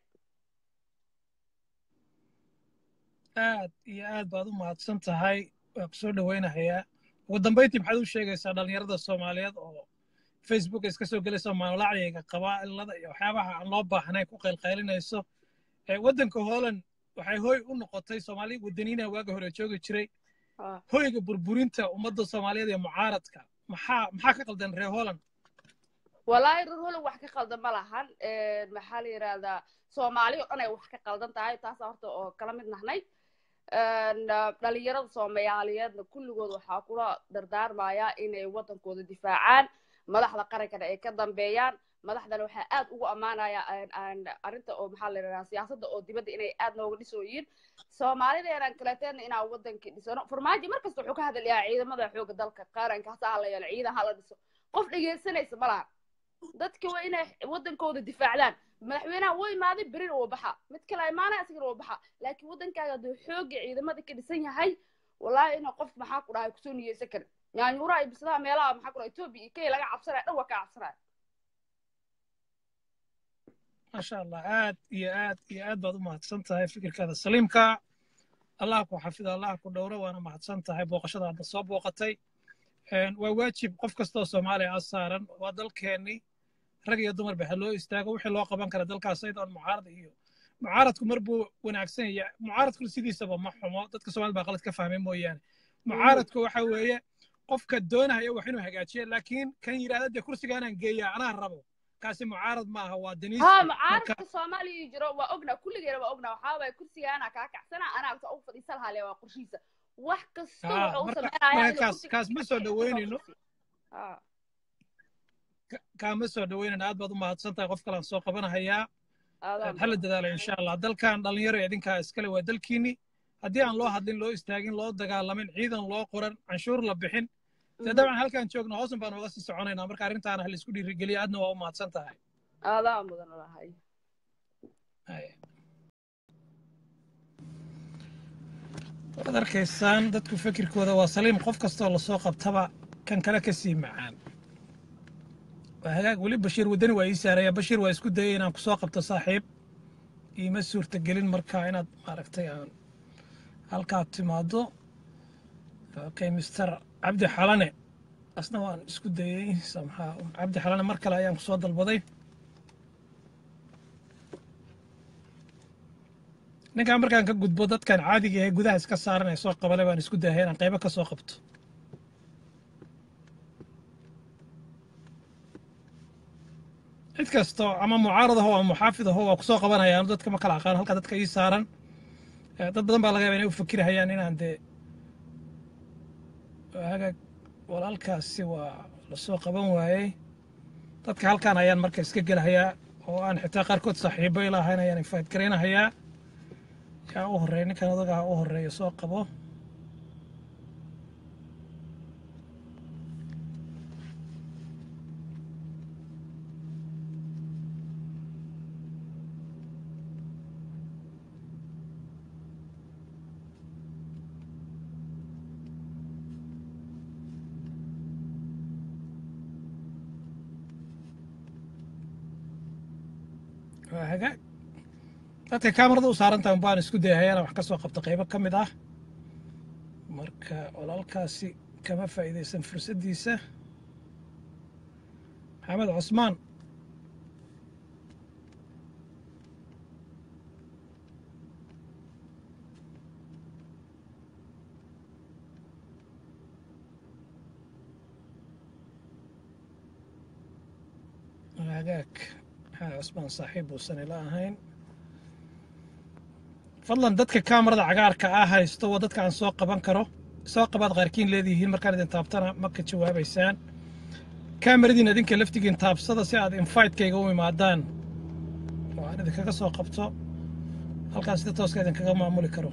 aad iyo aad baad u mahadsan tahay waa kusoo dhawaynahayaa ugu dambayntii maxaad u sheegaysaa dhallinyarada soomaaliyeed oo facebook iska soo gelaysa maamulacyiga qabaa'ilada iyo waxyaabaha aan loo baahnayn ku qaylqaylinayso ee waddanka hooland waxay hoy u noqotay soomaali wadaniina waaga hore joogi jiray Ah. hoyga burburinta ummadda soomaaliyeed ee mucaaradka maxaa maxaa ka qaldan reer hooland walaahi rur holow wax ka qaldan ma lahan maxaa la yidhahdaa soomaali oo dhan ay wax ka qaldan tahay taasa horta oo kala mid nahnay dhalinyarada soomaaliyeedna kulligood waxaa kula dardaarmaya inay waddankooda difaacaan madaxda qarankana ay ka dambeeyaan madaxdana waxaa aad ugu ammaanaya arrinta oo maxaa la yidhahdaa siyaasadda oo dibadda inay aad nooga dhisooyiin soomaalideenan kaleeteedna inaan waddankii dhisano farmaajo mar kasta wuxuu ka hadlayaa ciidamada xooga dalka qaranka hasa hala yeelo ciidan hala dhiso qof dhegaysanaysa ma laha dadka waa inay waddankooda difaacdaan madaxweynaha wuu imaaday berina wuu baxa mid kale imaanaya asigana wuu baxa laakiin waddankaaga hadduu xooga ciidamada ka dhisan yahay wallaahi inuu qof maxaa ku dhahay kusoo niyeysan karin yaanyuuraha iyo bisadaha meelaha maxaa ku dhahay etoobiya iyo kenya laga cabsanaya dhan waa ka cabsanaya maasha allah aad iyo aad iyo aad baad u mahadsan tahay fikirkaada saliimka allah ku xafido allah ku dhowro waana mahadsan tahay booqashada hadda soo booqatay waa waajib qof kastoo soomaaliya a saaran waa dalkeennii rag iyo dumar baxa loo istaago wixii loo qaban kara dalkaas ayadoon mucaarad iyo mucaaradku mar buu wanaagsan yahay mucaaradku sidiisaba ma xumo dadka soomaalida baa qalad ka fahmay mooyaane mucaaradku waxa weeye qofka doonaya wax inuu hagaajiyo laakiin kan yidhahda dee kursigaanaan geeyaa anaa rabo kaasi mucaarad maaha waa daniis ha mucaaradka soomaaliya jiro waa ognaa kulligeena waa ognaa waxaa waaya kursigaana kaa kacsana anaa agta ugu fadhiisa lahaale waa qorshiisa wax kasta wuxuu u sameynaya kaas ma soo dhaweynayno kaama soo dhaweynayno aad baad u mahadsan tahay qof kalaan soo qabanahayaa hala dadaala insha allah dalkan dhalinyaro idinkaa iskale waa dalkiinni haddii aan loo hadlin loo istaagin loo dagaalamin ciidan loo qoran canshuur la bixin dee dabcan halkaan joogno hoosan baan uga sii soconaynaa marka arrintaana ha laisku dhiirigeliya aadna waa u mahadsan tahay aadaa mudan lahay waad arkaysaan dadku fikirkooda waa saliim qof kastoo lasoo qabtaba kan kale ka sii macaan waa hagaag weli bashiir waddani waa ii saaraya bashiir waa isku dayay inaan kusoo qabto saaxiib iima suurtagelin markaa inaad maaragtay aan halkaad timaado okay mister cabdi xalane asna waan isku dayey samxaa cabdi xalane mar kale ayaan kusoo dalbaday ninkaan markaan ka gudbo dadkan caadiga ee gudaha iska saaran ee soo qabale baan isku dayay inaan qaybo ka soo qabto cid kasto ama mucaarad aho ama muxaafid aho waa kusoo qabanayaan dadka ma kala aqaan halka dadka ii saaran dad badan baa laga yaba inay u fakirahayaan inaan dee hagaag walaalkaasi waa lasoo qaban waayey dadka halkaan ayaan marka iska gelahayaa oo aan xitaa qaarkood saaxiibo ilaahayn ayaan infayd garaynahayaa yaa u horreeya ninkan odagaa u horreeya soo qabo waa hagaag dadka kaamarada u saaran tahay baan isku dayahaya inaan wax ka soo qabto qaybo ka mid ah marka walaalkaasi kama faa'iidaysan fursaddiisa maxamed cusmaan hagaag maxamed cusmaan saaxiib uusan ila ahayn fadlan dadka kaamarada cagaarka ah haysto waa dadka aan soo qaban karo soo qabaad qaarkiin leedihiin markaan idin taabtana ma ka jawaabaysaan kaamaradiin idinka laftigiin taabsada si aad infitekayga u imaadaan oo aan idinkaga soo qabto halkaas sida tooska idinkaga maamuli karo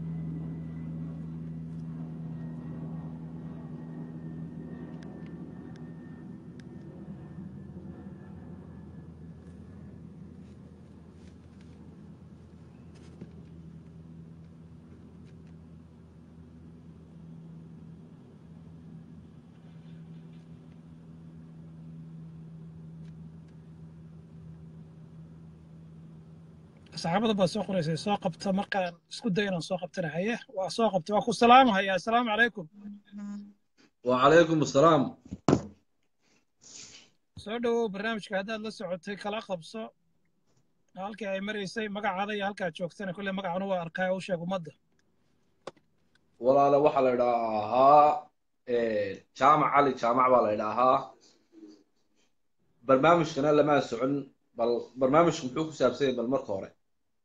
saxaabada baa soo qoraysay soo qabta markaan isku day inaan soo qabtana haye waa soo qabtay waa ku salaamahaya assalaamu calaykum وعليكم السلام soo dhowow barnaamijka haddaad la socotay kala qabso halkii ay maraysay magacaada iyo halkaad joogtana kolley magacanu waa arkaya u sheeg ummadda walaale waxaa la idhaahaa jaamac cali jaamac baa la idhaahaa barnaamijkana lamaa socon bal barnaamijku muxuu ku saabsan yahay bal marka hore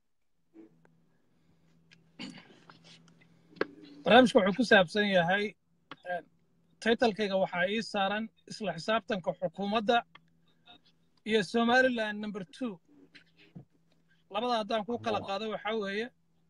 barnaamijka wuxuu ku saabsan yahay taytalkayga waxaa ii saaran isla xisaabtanka xukuumadda iyo somaliland number two labada haddaan ku kala qaado waxaa weeye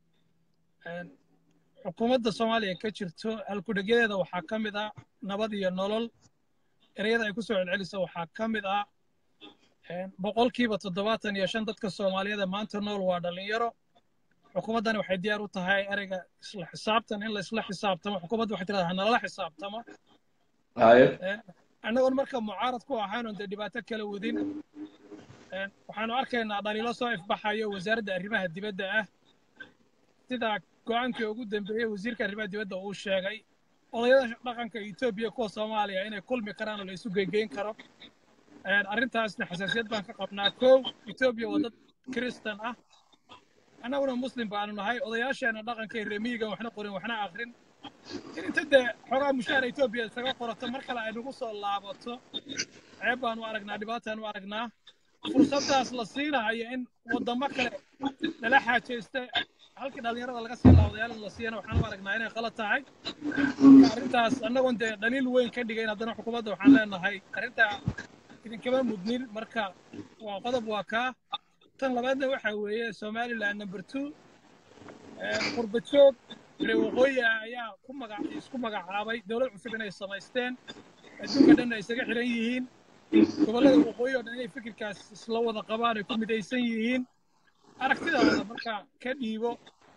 xukuumadda soomaaliya ka jirto halkudhegyadeeda waxaa ka mid ah nabad iyo nolol ereyada ay ku soo celceliso waxaa ka mid ah boqolkiiba toddobaatan iyo shan dadka soomaaliyeed maanta nool waa dhallinyaro xukuumaddani waxay diyaar u tahay ereyga isla xisaabtan in la isla xisaabtamo xukuumadda waxay tirahdaa hanalala xisaabtamo annagoon marka mucaarad ku ahaynon dee dhibaato kala wadin waxaanu arkaynaa dhaliilo soo ifbaxayo wasaaradda arrimaha dibadda ah sida go-aankii ugu dambeeyey wasiirka arrimaha dibadda uu sheegay odayada dhaqanka etoobiya kuwa soomaaliya inay kulmi karaan oo la isu geygeyn karo arrintaasna xasaasiyad baan ka qabnaa kow etoobiya waa dad kiristan ah annaguna muslim baanu nahay odayaasheena dhaqanka iyo remiyigan waxna qorin waxna akrin in inta dee xogaa mushaara etoobiya isaga qorato mar kale ay nagu soo laabato ceeb baanu aragnaa dhibaataanu aragnaa fursaddaas la siinahayo in waddamo kale lala xaajaysta halkii dhallinyarada laga sii laawadayaal la siiyana waxaan u aragnaa inay qalad tahay marka arrintaas annagoon dee dhaliil weyn ka dhigayn haddana xukuumadda waxaan leenahay arrintaa idinkama mudnin marka waa qodob waa kaa tan labaadna waxa weeye somaliland number two qurbajoog reer waqooyi ah ayaa ku magac isku magacaabay dowlad cusub inay samaysteen adduunka dhan ay isaga xiran yihiin gobollada waqooyi oo dhan inay fikirkaas isla wada qabaan ay ku midaysan yihiin aragtidaada marka ka dhiibo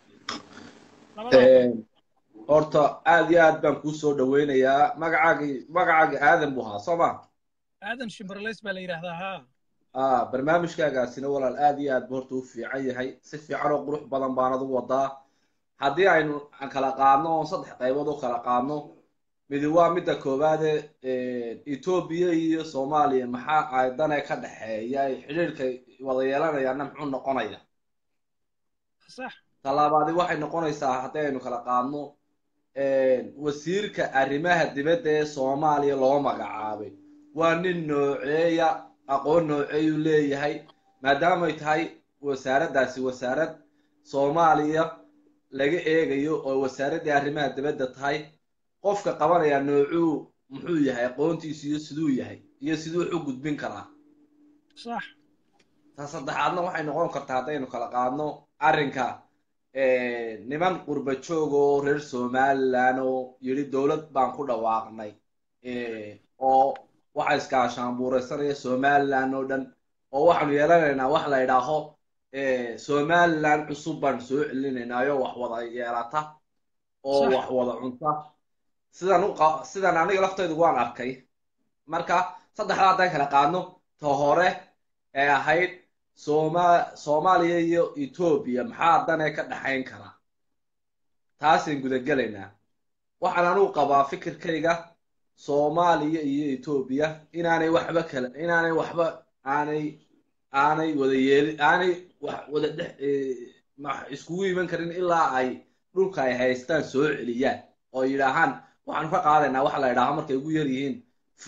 horta aad iyo aad baan kuu soo dhaweynayaa magacaagii magacaagii aadan buu ahaa soo ma aadan shimberlays baa la yidhaahdaa haa ah barnaamijkaagaasina walaal aad iyo aad bu horta u fiican yahay si fiican oo qurux badan baanad u wadaa haddii aynu kala qaadno oo saddex qaybood u kala qaadno midi waa midda koowaade etoobiya iyo soomaaliya maxaa ay dane ka dhexeeya ay xidhiirka wada yeelanayaana muxuu noqonaya sax talaabaadi waxay noqonaysaa haddii aynu kala qaadno wasiirka arrimaha dibadda ee soomaaliya loo magacaabay waa nin nooceeya aqoon nooceeyuu leeyahay maadaamay tahay wasaaraddaasi wasaarad soomaaliya laga eegayo oo wasaaraddii arrimaha dibadda tahay qofka qabanaya noocuu muxuu yahay aqoontiisu iyo siduu yahay iyo siduu u gudbin karaa sax ta saddexaadna waxay noqon kartaa haddaynu kala qaadno arrinka niman qurba joog oo reer somaliland oo yidhi dowlad baan ku dhawaaqnay oo waxa iskaashaanbuuraysanaya somaliland oo dhan oo waxaanu yeelanaynaa wax la idhaaho somaliland cusub baan soo celinaynaayoo wax wada yeelata oo wax wada cunta sidan u sidan aniga laftaydu waan arkay marka saddexdaa haddaan kala qaadno ta hore ee ahayd soma soomaaliya iyo etoobiya maxaa dane ka dhexayn karaa taasaan gudagelaynaa waxaan anugu qabaa fikirkayga soomaaliya iyo etoobiya inaanay waxba kala inaanay waxba aanay aanay wada yeeli aanay wax wada dhex iskugu iman karin ilaa ay dhulka ay haystaan soo celiyaan oo yidhaahaan waxaanu ka qaadaynaa waxa la idhaaho markay ugu yar yihiin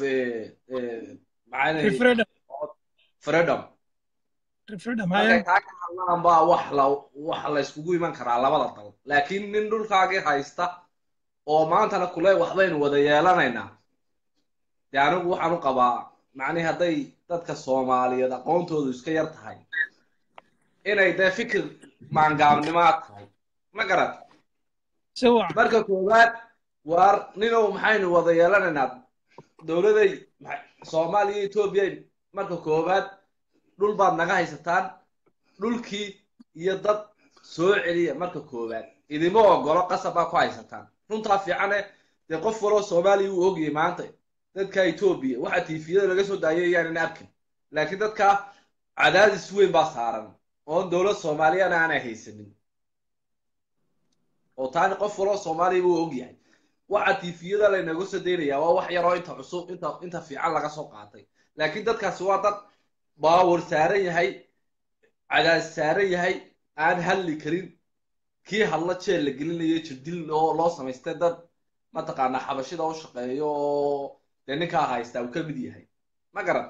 freedom markay taa ka hadlaan baa wax la wax la iskugu iman karaa labada dal laakiin nin dhulkaagii haysta oo maantana kule waxbaynu wada yeelanaynaa dee anigu waxaan u qabaa macnihi hadday dadka soomaaliyeed aqoontoodu iska yar tahay inay dee fikir maangaabnimaa tahay ma garat marka koowaad waar ninow maxaynu wada yeelanaynaa dowladay soomaaliya etoobiya marka koowaad dhul baad naga haysataan dhulkii iyo dad soo celiya marka koowaad idima ogolo qasab baa ku haysataan runtaa fiicane dee qof waloo soomaaliya uu ogyahay maanta dadka etoobiya waxa tiifiyada laga soo daayay ayaanan arkin laakiin dadka cadaadis weyn baa saaran oon dowlad soomaaliyana aanay haysanin oo taani qof waloo soomaaliya buu ogyahay waxa tiifiyada laynaga soo daynayaa waa wax yaroo inta cusub inta inta fiican laga soo qaatay laakiin dadkaasi waa dad baawar saaran yahay cadaadis saaran yahay aan hadli karin kii hadla jeel la gelinayo jirdil oo loo samaystay dad mataqaanaa xabashida u shaqeeyo oo dee ninkaa haystaa uu ka mid yahay ma garan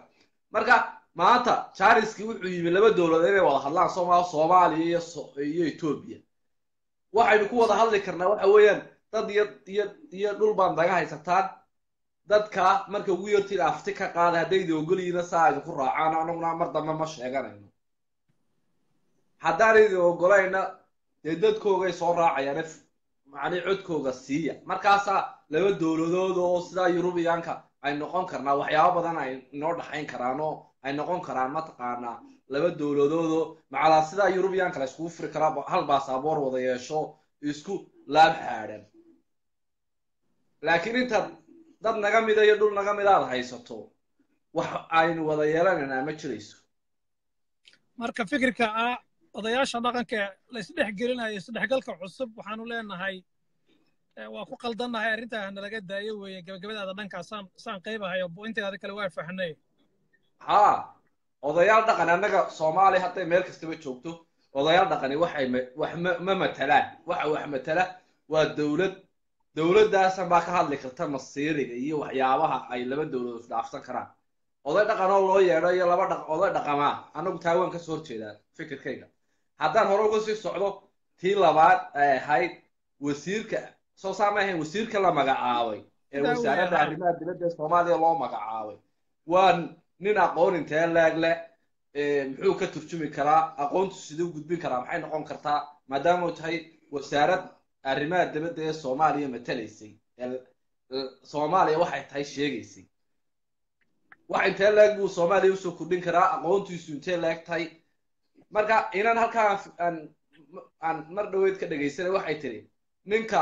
marka maanta jariski wuxuu yimi laba dowladood inay wada hadlaan sooma soomaaliya iyo iyo etoobiya waxaynu ku wada hadli karnaa waxa weeyaan dad iyo iyo iyo dhul baan naga haysataan dadka marka ugu yartiin afti ka qaada haddaydi ogolyiina saa idinku raacaan anaguna mar dambe ma sheeganayno haddaan idin ogolayna dee dadkoogay soo raacayaan macnii codkooga siiya markaasaa laba dowladood oo sidaa yurubiyaanka ay noqon karnaa waxyaabo badan ay inoo dhaxayn karaan oo ay noqon karaan mataqaanaa laba dowladoodoo macalaa sidaa yurubiyaanka la iskugu furi karaa hal baasaboor wada yeesho isku laab xaadhan laakiin intaad dad naga mida iyo dhul naga mida aad haysato wax aynu wada yeelanaynaa ma jirayso marka fikirka ah odayaasha dhaqanka la isdhex gelinayo isdhexgalka cusub waxaanu leenahay waa ku qaldannahay arrintaa nalaga daayo weeye gabagabadaada dhankaa saan saan qaybahayo inteeda kale waa fahnay haa odayaal dhaqan annaga soomaaliya hadday meel kastaba joogto odayaal dhaqani waxay wax ma matalaan waxa wax matala waa dowlad dowladdaasan baa ka hadli karta masiiriga iyo waxyaabaha ay laba dowladood isdhaafsan karaan oday dhaqanoo loo yeedho iyo laba dhaq oday dhaqamaa annagu taa waan kasoo horjeedaa fikirkayga haddaan hore uga sii socdo tii labaad ay ahayd wasiirka soo saa ma ahayn wasiirka la magacaabay ee wasaaradda arrimaha dibadda ee soomaaliya loo magacaabay waa nin aqoon intee leeg leh muxuu ka turjumi karaa aqoontu siduu gudbin karaa maxay noqon kartaa maadaama u tahay wasaarad arrimaha dibadda ee soomaaliya matalaysay soomaaliya waxay tahay sheegaysay wax intee leeg buu soomaaliya usoo kordhin karaa aqoontiisu intee leeg tahay marka inan halkaa aan aan mar dhaweyd ka dhegaysanay waxay tiri ninka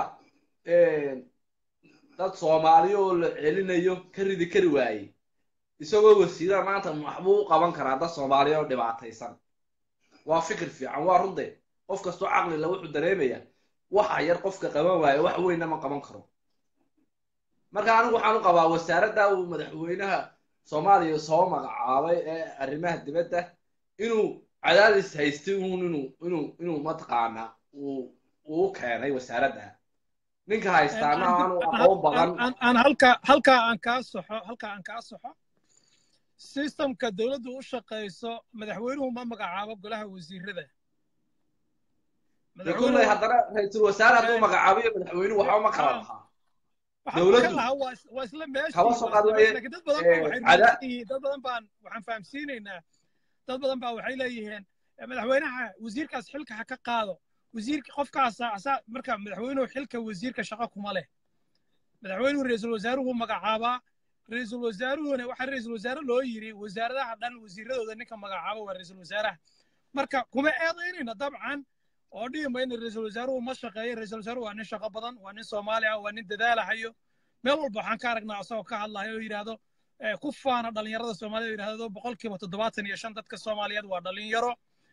dad soomaaliya oo la celinayo ka ridi kari waayey isagoo wasiirada maanta maxbuu u qaban karaa dad soomaaliya oo dhibaataysan waa fikir fiican waa runde qof kastoo caqlila wuxuu dareemayaa waxa yar qofka qaban waayo wax weynna ma qaban karo marka anigu waxaan u qabaa wasaaradda uu madaxweynaha soomaaliya soo magacaabay ee arrimaha dibadda inuu cadaadis haystay uun inuu inuu inuu mataqaanaa uu uu keenay wasaaradda ninka haystaana aanu aqoon badan aan halka halkaa aan kaa soxo halkaa aan kaa soxo systemka dowladdu u shaqayso madaxweynuhu ma magacaabo golaha wasiirada kulley haddana ra-iisul wasaare hadduu magacaabiyo madaxweynuhu waxba ma kala lahaa dowladdu waa isla meeshii kaba soo qaad waaye laakiin dad badan baa waxay rumaysan yihiin dad badan baan waxaan fahamsiinaynaa dad badan baa waxay leeyihiin madaxweynaha wasiirkaas xilka ha ka qaado wasiirka qofkaasa asaa marka madaxweynuhu xilka wasiirka shaqo kuma leh madaxweynuhu ra-iisul wasaaruhu magacaabaa ra-iisul wasaaruhuna waxaa ra-iisul wasaare loo yiri wasaaradaha dhan wasiiradooda ninka magacaabo waa ra-iisul wasaaraha marka kuma eedaynayna dabcan oo dhihi mayna ra-iisul wasaaruhu ma shaqeeyo ra-iisul wasaaruhu waa nin shaqo badan waa nin soomaali ah waa nin dadaalahayo meel walba waxaan ka aragnaa asagoo ka hadlayo oo yidhaahdo ku faana dhalinyarada soomaaliyed oo yidhahdo boqolkiiba toddobaatan iyo shan dadka soomaaliyeed waa dhalinyaro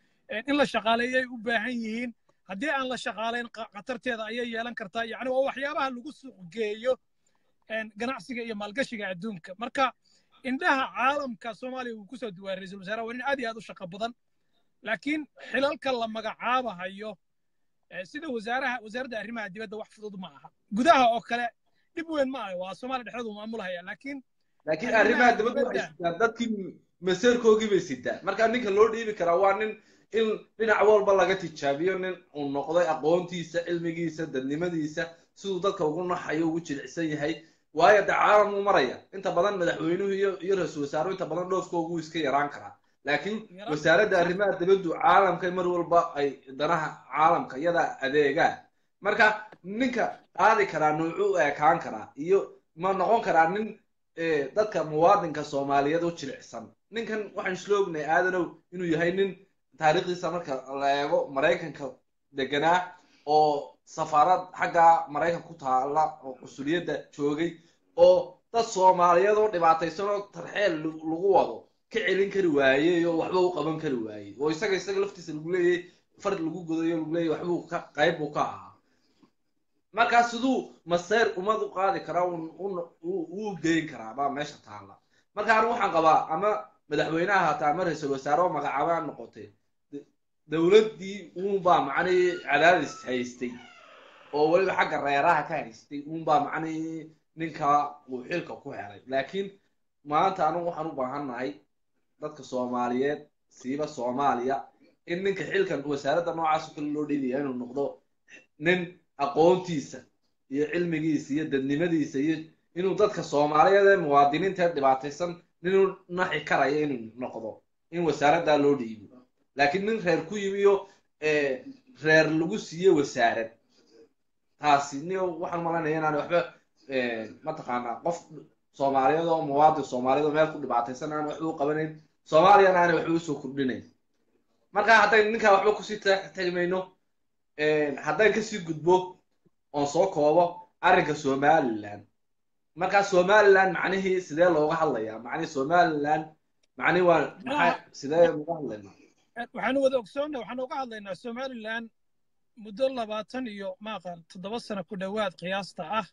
in la shaqaaleeyay u baahan yihiin haddii aan la shaqaalayn khatarteeda ayay yeelan kartaa yacni waa waxyaabaha lagu suuq geeyo ganacsiga iyo maalgashiga adduunka marka indhaha caalamka soomaaliya uu kusoo duwaa ra-iisul wasaaraha waa nin aad iyo aad u shaqo badan laakiin xilalka la magacaabahayo sida wasaaraha wasaaradda arrimaha dibadda wax fudud ma aha gudaha oo kale dhib weyn ma aha waa soomaaliya dhexdeedu maamulhaya laakiin laakiin arrimaha dibadda waxay sitaan dadkii maseerkoogii bay sitaan marka ninka loo dhiibi karaa waa nin in dhinac walba laga tijaabiyo nin uu noqday aqoontiisa cilmigiisa dadnimadiisa siduu dadka ugu naxayo ugu jilicsan yahay waayo de caalamuu maraya inta badan madaxweynuhu iyo iyo ra-iisul wasaaruhu inta badan dhoofkoogu iska yaraan karaa laakiin wasaaradda arrimaha dibaddu caalamka mar walba ay danaha caalamka iyadaa adeegaan marka ninka qaadi karaa nuucu u ekaan karaa iyo ma noqon karaa nin dadka muwaadinka soomaaliyeed u jilicsan ninkan waxaan isla ognahay aadanow inuu yahay nin taariikhdiisa marka la eego maraykanka deganaa oo safaarad xagga maraykanka ku taala oo qusuliyadda joogay oo dad soomaaliyeed oo dhibaataysan oo tarxeel lagu wado ka celin kari waayey oo waxba u qaban kari waayey oo isaga isaga laftiisa lagu leeyahay fard lagu godayo lagu leeyahay waxbuu ka qayb buu ka ahaa markaa siduu maseer ummad u qaadi karaa uu geyn karaa baa meesha taalla marka anigu waxaan qabaa ama madaxweynaha hataa ama ra-iisul wasaare oo magacaabaa noqotay dowladdii uunbaa macnihii cadaadis haystay oo weliba xagga reeraha ka haystay uunbaa macnihii ninka uu xilka ku helay laakiin maanta anigu waxaan u baahannahay dadka soomaaliyeed siiba soomaaliya in ninka xilkan wasaaradda noocaas oo kale loo dhiibaya inuu noqdo nin aqoontiisa iyo cilmigiisa iyo dadnimadiisa iyo inuu dadka soomaaliyeed ee muwaadiniinta dhibaataysan ninuu naxi karaya inuu noqdo in wasaaraddaa loo dhiibo laakiin nin reer ku yimi iyo reer lagu siiye wasaarad taasi ni waxaan malanaya inaan waxba mataqaanaa qof soomaaliyeed oo muwaadin soomaaliyeed oo meel ku dhibaataysan aan waxba u qabanayn soomaaliyana aanay waxba usoo kordhinayn marka haddayn ninkaa waxba kusii tagmayno haddayn kasii gudbo oon soo koobo arrinka somaliland markaa somaliland macnihii sidee looga hadlayaa macnihi somaliland macnihi waa maxaa sidee uga hadlaynaa waxaanu wada ogsoonna waxaanu uga hadlaynaa somaliland muddo labaatan iyo maaqan toddoba sano ku dhowaad qiyaasta ah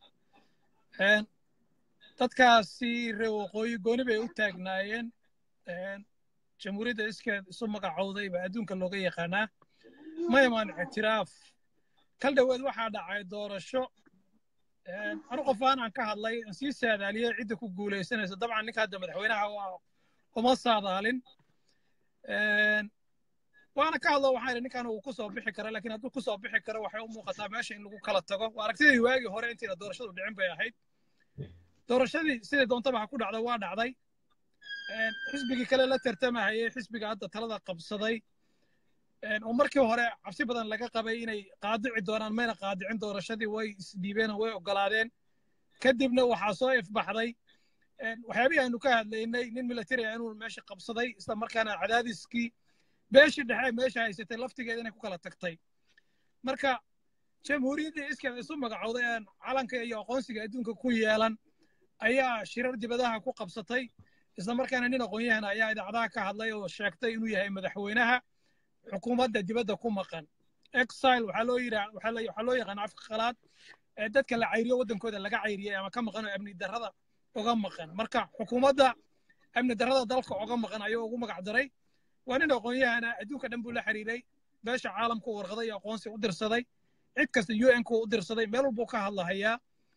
dadkaasi reer waqooyi gooni bay u taagnaayeen jamhuuriyadda iskeed isu magacowday baa adduunka looga yaqaanaa ma imaan ictiraaf kal dhoweed waxaa dhacay doorasho anu qofaan aan ka hadlay aan sii saadaaliyey cidda ku guulaysanaysa dabcan ninka hadda madaxweynaha uma saadaalin waana ka hadlo waxaan idhi ninkan uu ku soo bixi kara laakiin hadduu ku soo bixi karo waxay u muuqataa meesha in lagu kala tago waa aragtidii waagii hore intayna doorashadu dhicin bay ahayd doorashadii sidai doontaba ha ku dhacda waa dhacday xisbigii kale la tartamahayay xisbiga hadda talada qabsaday oo markii hore cabsi badan laga qabay inay qaadici doonaan mayna qaadicin doorashadii way isdhiibeen oo way ogolaadeen kadibna waxaa soo ifbaxday waxyaabihii aanu ka hadlaynay nin military ah inuu meesha qabsaday isla markaana cadaadiskii beeshii dhexe meesha haysatay laftigeeda inay ku kala tagtay marka jamhuuriyaddii iskeeda isu magacowday aan calanka iyo aqoonsiga adduunka ku yeelan ayaa shirar dibadaha ku qabsatay isla markaana nin aqoon-yahan ayaa idaacadaha ka hadlay oo sheegtay inuu yahay madaxweynaha xukuumadda dibadda ku maqan exile waxaa loo yidhaa waxaa loo yaqaan afka qalaad ee dadka la cayriyo waddankooda laga cayriyay ama ka maqan oo amni darrada uga maqan marka xukuumadda amni darrada dalka uga maqan ayuu ugu magac daray waa nin aqoon-yahana adduunka dhan buu la xiriiray beesha caalamku warqaday iyo aqoonsi u dirsaday cid kasta u n ku u dirsaday meel walbuu ka hadlahayaa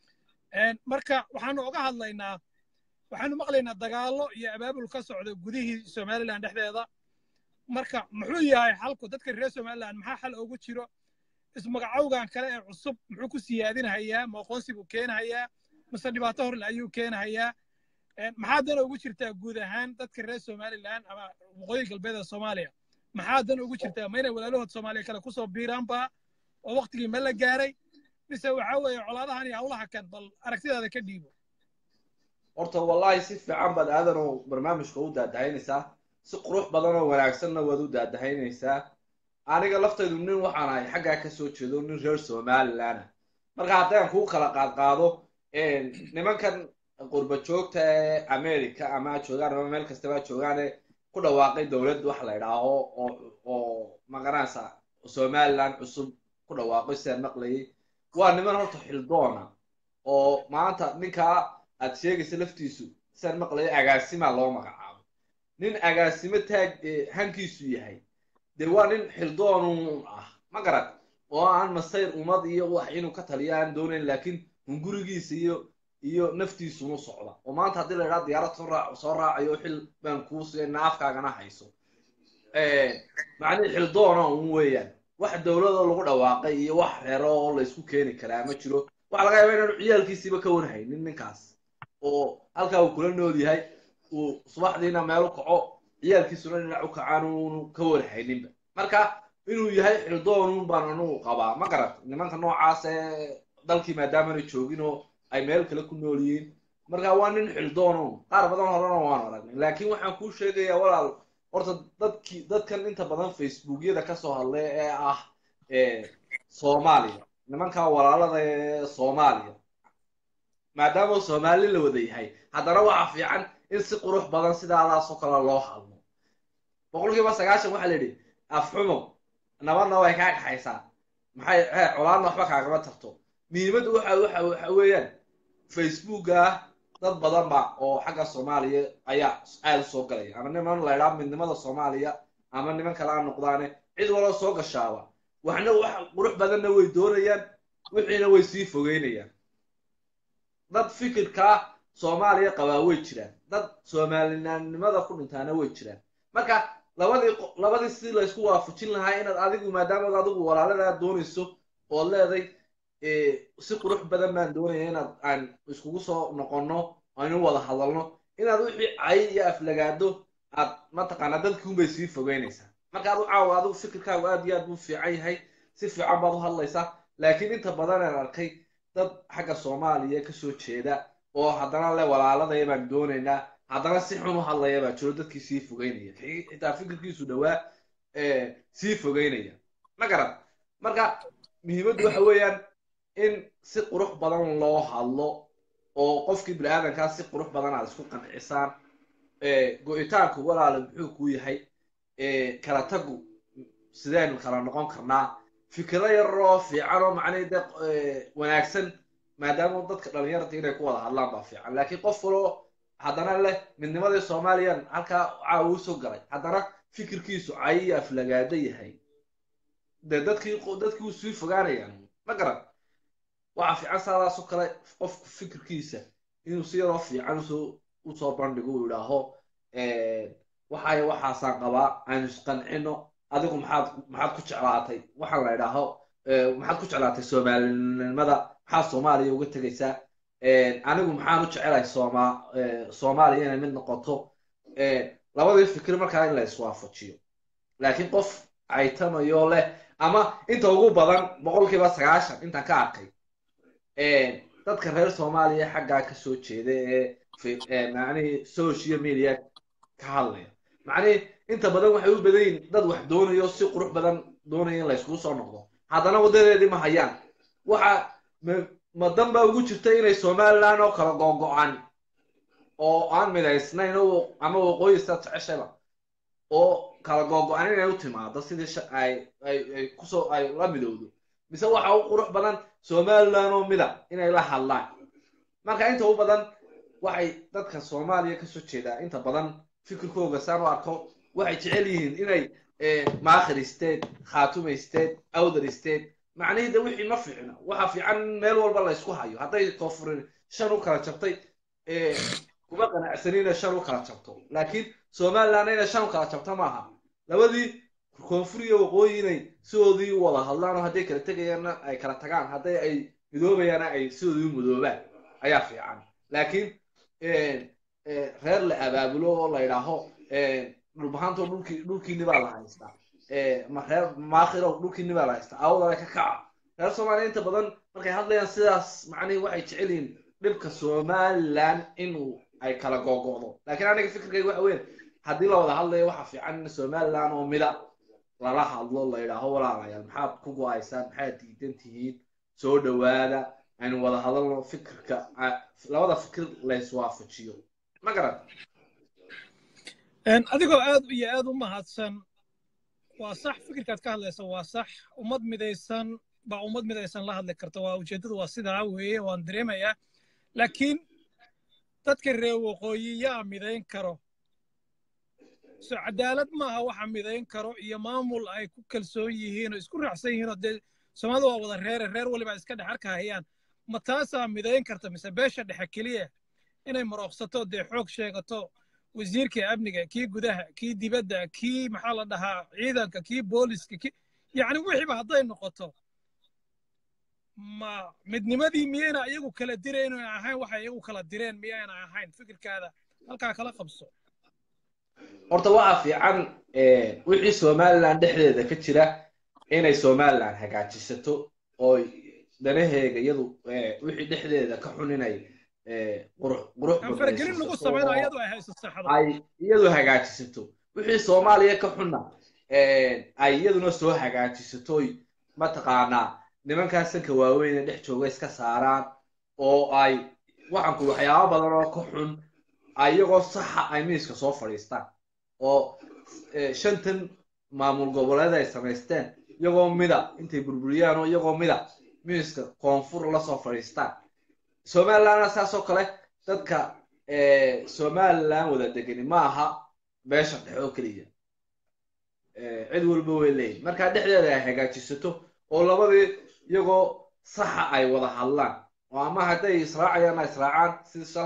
marka waxaanu uga hadlaynaa waxaanu maqlaynaa dagaallo iyo abaabul ka socda gudihii somaliland dhexdeeda marka muxuu yahay xalku dadka reer somaliland maxaa xal ugu jiro ismagacowgan kale ee cusub muxuu ku siyaadinahayaa ma aqoonsi buu keenahayaa mise dhibaato horle ayuu keenahayaa maxaa dan ugu jirtaa guud ahaan dadka reer somaliland ama waqooyi galbeed ee soomaaliya maxaa dan ugu jirtaa ma inay walaalahood soomaaliya kale kusoo biiraanba oo waktigii ma la gaaray mise waxa weeye colaadahan iyo hawlaha kan bal aragtidaada ka dhiibo horta wallahi si fiican baad aadan oo barnaamijka u daadahaynaysaa si qurux badan oo wanaagsanna waad u daadahaynaysaa aniga laftaydu nin waxaan ahay xaggaa ka soo jeedo nin reer somaliland ah marka haddaan kuu kala qaadqaado nimankan qurba joogta ee america ama joogaan ama meel kastaba joogaane ku dhawaaqay dowlad wax la idhaaho oo oo magaranaysa somaliland cusub ku dhawaaqay sidaan maqlayay waa niman horta xildoona oo maanta ninkaa aad sheegaysa laftiisu sidaan maqlayay agaasimaa loo magacaabo nin agaasimo taag hankiisu yahay dee waa nin xildoonun ah ma garad oo aan masayr ummad iyo wax inuu ka taliyo aan doonayn laakiin hungurigiisa iyo iyo naftiisunu socda oo maanta haddii la idhaha diyaarad soo raac soo raacayo xil baan kuu siya naafkaagana hayso macnihi xildoona un weeyaan wax dowladoo lagu dhawaaqay iyo wax reero oo laysku keeni karaa ma jiro waxaa laga yaaba inaanu ciyaalkiisiiba ka warhaynin ninkaas oo halkaa uu kula nool yahay uu subaxdiina meel u kaco ciyaalkiisuna dhinac u kacaan uunu ka warhayninba marka inuu yahay xildoonun baan anugu qabaa ma garat nimanka noocaas ee dalkii maadaamana joogin oo ay meel kale ku nool yihiin marka waa nin xildoonun qaar badan horena waan aragnay laakiin waxaan kuu sheegayaa walaal horta dadkii dadkan inta badan facebookyada kasoo hadlay ee ah soomaaliya nimanka walaalada ee soomaaliya maadaama soomaali la wada yahay haddana waxa fiican in si qurux badan sidaadaasoo kale loo hadlo boqolkiiba sagaashan waxaa la yidhi afxumo nabadna way kaa dhaxaysaa maxay colaadna waxba kaagama tarto muhiimaddu waxa waxa waxa weeyaan facebooka dad badan ba oo xagga soomaaliya ayaa aada u soo galaya ama niman la idhaha midnimada soomaaliya ama niman kale a noqdaane cid waloo soo gashaaba waxna wax qurux badanna way doonayaan wixiina way sii fogeynayaan dad fikirkaa soomaaliya qabaa way jiraan dad soomaalinimada ku dhintaana way jiraan marka labadii labadii sidii laysku waafajin lahaa inaad adigu maadaama adigu walaaladaa doonayso ood leeday si qurux badan baan doonaya inaad aan iskugu soo noqonno aynu wada hadalno inaad wixii cay iyo aflagaado aad mataqaanaa dadkii unbay sii fogeynaysaa marka adu caawa adigu fikirkaagu aad iyo aad buu fiican yahay si fiican baad u hadlaysaa laakiin inta badan aan arkay dad xagga soomaaliya kasoo jeeda oo haddana le walaaladaya baan doonaynaa haddana si xun u hadlaya baa jiro dadkii sii fogeynaya xitaa fikirkiisu dhowaa sii fogeynaya ma garan marka muhiimaddu waxa weeyaan in si qurux badan loo hadlo oo qofkii bini aadankaa si qurux badan aad isku qancisaan go-itaanku walaala muxuu kuu yahay kala tagu sidaynu kala noqon karnaa fikiro yaroo fiican oo macnihii de wanaagsan maadaama dadka dhalinyarta inay ku wada hadlaan baa fiican laakiin qof kaloo haddana leh midnimadii soomaaliyan halkaa caawa usoo galay haddana fikirkiisu cay iyo aflagaado yahay de dadkii dadkii sii fogaanayaan ma garan waxa fiican saadaasoo kale qofku fikirkiisa inuu si yaroo fiican usoo usoo bandhigo uu idhaaho waxay waxaasaan qabaa aynu isqancino adigu maxaad maxaad ku jeclaatay waxaan la idhaaho maxaad ku jeclaatay soomaalinimada maxaad soomaaliya uga tegaysaa anigu maxaan u jecelahay sooma soomaaliya inay mid noqoto labadii fikir markaa in la iswaafajiyo laakiin qof caytamayo leh ama inta ugu badan boqolkiiba sagaashan intaan ka arkay dadka reer soomaaliya xaggaa kasoo jeeda ee macnihii social media ka hadlaya macnihii inta badan waxay u badan yihin dad wax doonayo si qurux badan doonaya in layskugu soo noqdo haddana waddadeedii ma hayaan waxa ma dan baa ugu jirta inay somaliland oo kala googo-an oo aan midaysnayn ama waqooyista jeceshaba oo kala googo-an inay u timaado sidii ay ay kusoo ay la midowdo mise waxa u qurux badan somaliland oo mida inay la hadlaan marka inta u badan waxay dadka soomaaliya kasoo jeedaa inta badan fikirkooga saan u arko waxay jecel yihiin inay maakhir state khaatume state awdar state macnihii de wixii ma fiicna waxa fiican in meel walba la ysku hayo hadday koofurin shan u kala jabtay kuma qanacsanina shan u kala jabto laakiin somaliland inay shan u kala jabto maaha labadii koonfur iyo waqooyi inay sidoodii u wada hadlaan oo hadday kala tegayaanna ay kala tagaan hadday ay midoobayaana ay sidoodii u midoobaan ayaa fiican laakiin reer la abaabulo oo la idhaaho dhulbahaantoo dhulkii dhulkiini baa la haystaa reer maakhiro dhulkiini baa la haystaa awdale ka kaca reer soomaaliya inta badan markay hadlayaan sidaas macnihii waxay jecel yihiin dhibka somaliland inuu ay kala googo'do laakiin aniga fikirkayga waxa weyn haddii la wada hadlayo waxa fiican in somaliland oo mida lala hadlo la yidhaaho walaalayaal maxaad ku go-aysaan maxaad diidan tihiin soo dhowaada aynu wada hadalno fikirka labada fikir la iswaafajiyo ma garan adigoo aad iyo aad u mahadsan waa sax fikirkaad ka hadlaysa waa sax ummad midaysan baa ummad midaysan la hadli karta waa ujeeddadu waa sidaa weeye waan dareemayaa laakiin dadka reer waqooyi yaa midayn karo so cadaalad maaha waxa midayn karo iyo maamul ay ku kalsoon yihiin oo isku raacsan yihiin oo dee soomaalida waa wada reere reer waliba iska dhex arkahayaan ma taasaa midayn karta mise beesha dhexe keliya inay marooqsato dee xoog sheegato wasiirka amniga kii gudaha kii dibadda kii maxaa la dhahaa ciidanka kii booliska kii yacni wixiiba hadday noqoto ma midnimadii miyayna iyagu kala direen oo ahayn waxay iyagu kala direen miyayna ahayn fikirkaada halkaa kala qabso horta waxa fiican wixii somaliland dhexdeeda ka jira inay somaliland hagaajisato oo danaheega iyadu wixii dhexdeeda ka xun inay faragelin lagu samayno iyadu ay hayso saxda ay iyadu hagaajisato wixii soomaaliya ka xunna ay iyaduna soo hagaajisatoy mataqaanaa nimankaa sanka waaweyn ee dhex jooga iska saaraan oo ay waxaanku waxyaaba badan oo ka xun iyagoo saxa ay miiska soo fadhiistaan oo shantan maamul goboleed ay samaysteen iyagoo mida intay burburiyaan oo iyagoo mida miiska koonfur lasoo fadhiistaan somalilandna saasoo kale dadka somaliland wada degani ma aha beesha dhexe oo keliya cid walba way leeyihin markaa dhexdeeda ay hagaajisato oo labadii iyagoo saxa ay wada hadlaan oo ama hadday israacayaan ay israacaan sidii shalay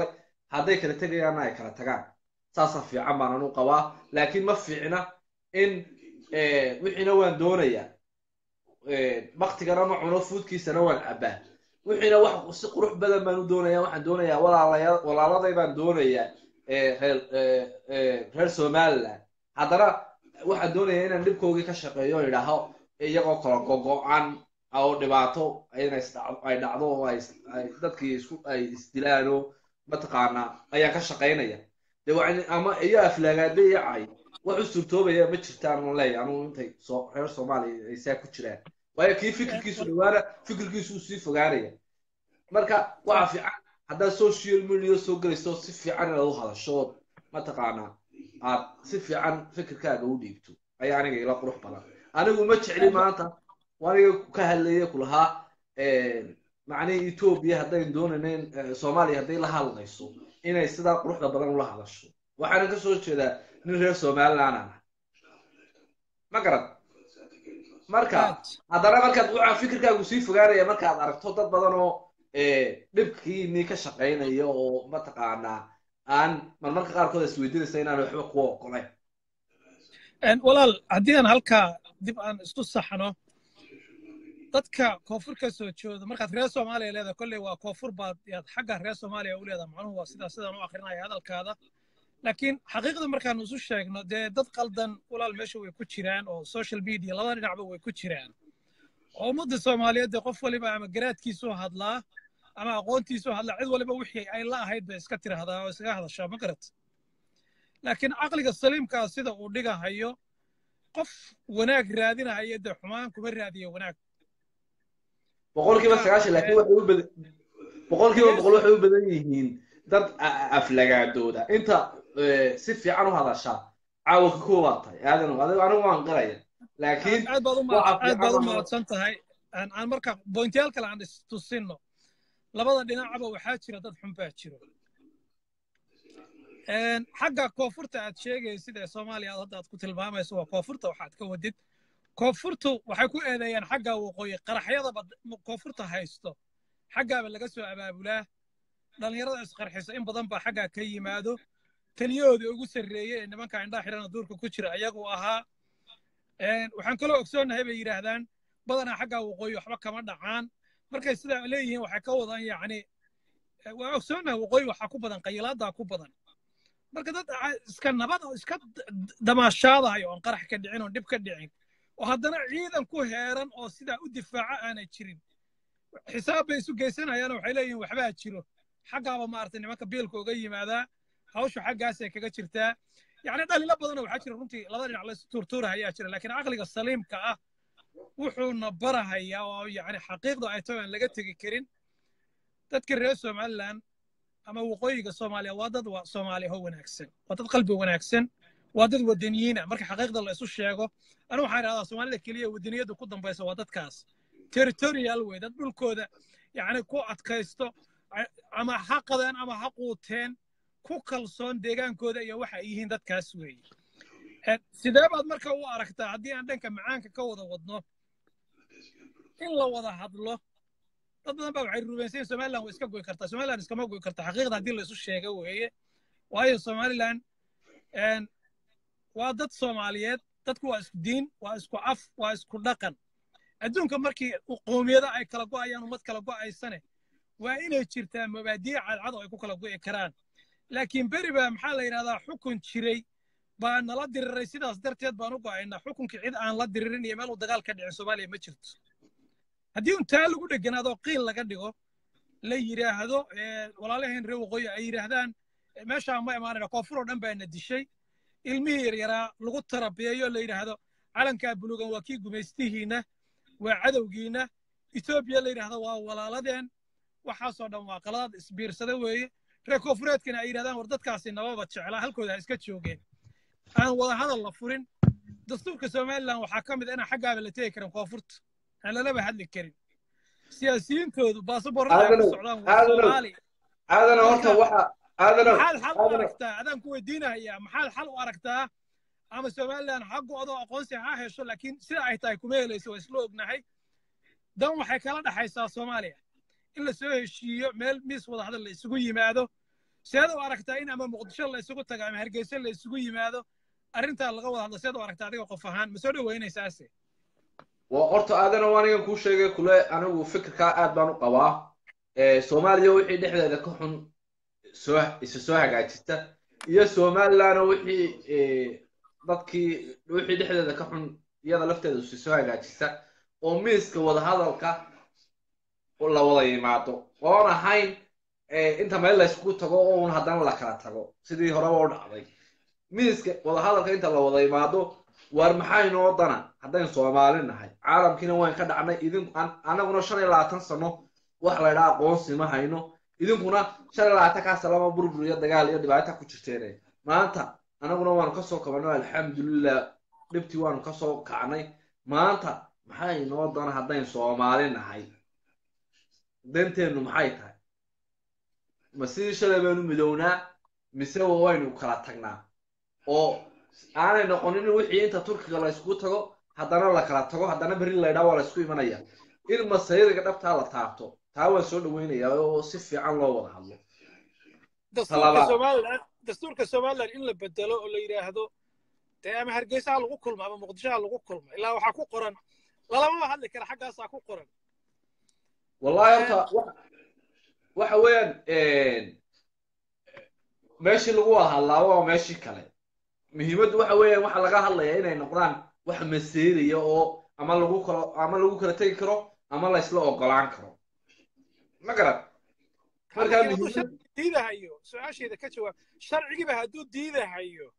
hadday kala tegayaanna ay kala tagaan saasaa fiican baan anu qabaa laakiin ma fiicna in wixiina waan doonayaa baktigana ma cuno fuudkiisana waan cabbaa wixiina wax si qurux badan baan u doonayaa waxaan doonayaa walaalaya walaaladay baan doonayaa reer reer somaliland haddana waxaan doonayaa inaan dhibkoogii ka shaqeeyo o idhaaho iyagoo kala gogo-an oo dhibaato ay dhacdo oo ay dadkii isku ay isdilaano mataqaanaa ayaan ka shaqaynaya de ama iyo aflaagaade iyo cay wax u suurtoobaya ma jirtaan un leeya anugu intay soo reer soomaaliya ay saa ku jiraan waayo kii fikirkiisu dhawaana fikirkiisu uu sii fogaanaya marka waxa fiican haddaad social media soo gelayso si fiican inaad u hadashood mataqaanaa aad si fiican fikirkaaga u dhiibto ayaa aniga ila qurux badan anigu ma jecli maanta aniga ka hadlaya kulahaa macnihii etoobiya haddayn doonayn soomaaliya hadday la hadlayso inay sidaa quruxda badan ula hadasho waxaana ka soo jeedaa nin reer somaliland ah ma garad marka haddana markaad waxaa fikirkaagu sii fogaanaya markaad aragto dad badan oo dhibkiinii ka shaqaynaya oo mataqaanaa aan marmarka qaarkood isweydiinaysa inaan waxba kuwa ogoleyn walaal haddii aan halkaa dib aan isku saxno dadka koonfur ka soo jooda markaad reer soomaaliya leedahay kolley waa koonfur baad yaad xagga reer soomaaliya u leedahay macnuhu waa sidaa sidaan u akrinaya hadalkaada laakiin xaqiiqda markaan isu sheegno dee dad qaldan walaal meesha way ku jiraan oo social media labada dhinacba way ku jiraan oo ummadda soomaaliyeed dee qof waliba ama garaadkiisuu hadlaa ama aqoontiisuu hadlaa cid waliba wixii ay la ahayd bay iska tiraahdaa oo iskaga hadashaa ma garat laakiin caqliga saliimkaa sida uu dhigahayo qof wanaag raadinahaya dee xumaan kuma raadiyo wanaag boqolkiiba sagaashan laakiin waxay u badan boqolkiiba boqol waxay u badan yihiin dad aflagaadooda inta si fiican u hadashaa caawa ka koobaad tahay aadan adigo anigu waan qiraya laakiin aad baad u mahadsan tahay aan marka bointiyaal kale aan istusino labada dhinacaba waxaa jira dad xun baa jiro xagga koonfurta aad sheegaysid ee soomaaliya aad hadda aad ku tilmaamayso waa koonfurta waxaad ka wadid koonfurtu waxay ku eedeeyaan xagga waqooyi qaraxyadaba koonfurta haysto xaggaaba laga soo abaabulaa dhallinyarada isqarxiso in badan baa xaggaa ka yimaado taliyahoodii ugu sarreeyey ee nimanka indhaa xidhana duurka ku jira ayagu ahaa waxaan kaloo ogsoonnahay bay yidhaahdaan badanaa xaggaa waqooyi waxba kama dhacaan markay sidaa leeyihiin waxay ka wadaan yacni waa ogsoonnahay waqooyi waxaa ku badan qayilaaddaa ku badan marka dad iska nabad oo iska damaashaadayo oon qarax ka dhicin oon dhib ka dhicin oo haddana ciidan ku heeran oo sidaa u difaaca aanay jirin xisaab bay isu geysanayaan waxay leeyihiin waxbaa jiro xaggaaba maaragtay nimanka biilka uga yimaadaa hawshu xaggaasay kaga jirtaa yacni dhalilo badanoo waxaa jira runtii laba dhinac la tuurtuura ayaa jira laakiin caqliga saliimka ah wuxuuna barahayaa oo yacni xaqiiqda ay tahay aan laga tegi karin dadka reer somaliland ama waqooyiga soomaaliya waa dad soomaaliya oo wanaagsan waa dad qalbi wanaagsan waa dad wadaniyiina marka xaqiiqda la isu sheego anu waxaan idhahdaa soomaalida keliya wadaniyadda ku dambaysa waa dadkaas territorial wey dad dhulkooda yacni ku adkaysto ama ha qadeen ama ha quuteen ku kalsoon deegaankooda iyo waxa ay yihiin dadkaas weeye sidee baad marka u aragtaa haddii aan dhanka macaanka ka wada wadno in la wada hadlo dad badan baa waxay rumaysan somaliland way iska goy kartaa somaliland iskama goy karta xaqiiqda haddii la isu sheego weeye waayo somaliland waa dad soomaaliyeed dadku waa isku diin waa isku af waa isku dhaqan adduunka markii qoomiyada ay kala go'ayaan ummad kala go'aysane waa inay jirtaa mabaadiic cadcad oo ay ku kala go'i karaan laakiin beri baa maxaa la yidhahdaa xukun jiray baa nala diriray sidaas darteed baan u go'aynaa xukunkii cid aan la diririn iyo meel uu dagaal ka dhicin soomaaliya ma jirto haddii un taa lagu dheganaado qiil laga dhigo la yidhaahdo walaalaheen reer waqooyi ay yidhaahdaan meeshaan ma imaanayna koonfur oo dhan baana dishay ilmihii yaryaraa lagu tarabiyeeyo la yidhaahdo calankaa buluugan waa kii gumaystihiinna waa cadowgiinna etoobiya la yidhaahdo waa walaaladeen waxaasoo dhan waa qaladaad isbiirsada weeye reer koonfureedkana ay yidhahdaan war dadkaasi nababa jeclaa halkooda ha iska joogeen aan wada hadal la furin dastuurka somaliland waxaa ka mid a inaan xaggaaba la tegi karin koonfurta aan lalaba hadli karin siyaasiyiintoodu baasaboorada ay ku socdaan waa soomaali aadana horta waxa aadana maxaad xal u aragtaa adaan ku weydiinahayaa maxaad xal u aragtaa ama somaliland ha go'do aqoonsi ha hesho laakiin sida ay tahay kuma helayso waa isla ognahay dan waxay kala dhaxaysaa soomaaliya in la soo heshiiyo meel miis wada hadal la isugu yimaado seed u aragtaa in ama muqdisho la isugu tago ama hargeysa la isugu yimaado arrintaa laga wada hadlo seed u aragtaa adiga qof ahaan ma soo dhaweynaysaase waa horta aadana waa anigan kuu sheegay kule anigu fikirkaa aad baan u qabaa soomaaliya wixii dhexdeeda ka xun soo isa soo hagaajista iyo somalilandna wixii dadkii wixii dhexdeeda ka xun iyada lafteeda isa soo hagaajista oo miiska wadahadalka la wada yimaado oon ahayn inta meel la yskugu tago oo un haddana la kala tago sidii horeba u dhacday miiska wadahadalka inta la wada yimaado waar maxaa inoo dana haddaynu soomaali nahay caalamkiina waan ka dhacnay idinku annaguna shan iyo labaatan sano wax la ydhaa aqoonsi ma hayno idinkuna shan iyo labaatan kaa salama burbur iyo dagaal iyo dhibaata ku jirteen maanta annaguna waanu kasoo kabanay alxamdulilah dhibtii waanu kasoo kacnay maanta maxaa inoo dana haddaynu soomaali nahay danteennu maxay tahay ma sidii shalay baynu midownaa mise waynu kala tagnaa oo aanay noqonin wixii inta turkiga la yskugu tago haddana la kala tago haddana berri laydhaa waa la ysku imanaya in masayriga dhabtaa la taabto taa waan soo dhaweynayaa oo si fiican loo wada hadlo dastuurka somaliland dastuurka somaliland in la bedelo oo la yidhaahdo dee ama hargeysa ha lagu kulmo ama muqdisho ha lagu kulmo ilaa waxaa ku qoran lalamaba hadli kara xaggaasaa ku qoran wallahi horta waxa weeyaan meeshii lagu wada hadlaa waa meeshii kale muhiimaddu waxa weeyaan waxa laga hadlayaa inay noqdaan wax maseeraya oo ama lagu kalo ama lagu kala tegi karo ama la isla ogolaan karo ma garad markaa muhiimad diidahayo su-aasheeda ka jawaab sharcigiiba hadduu diidahayo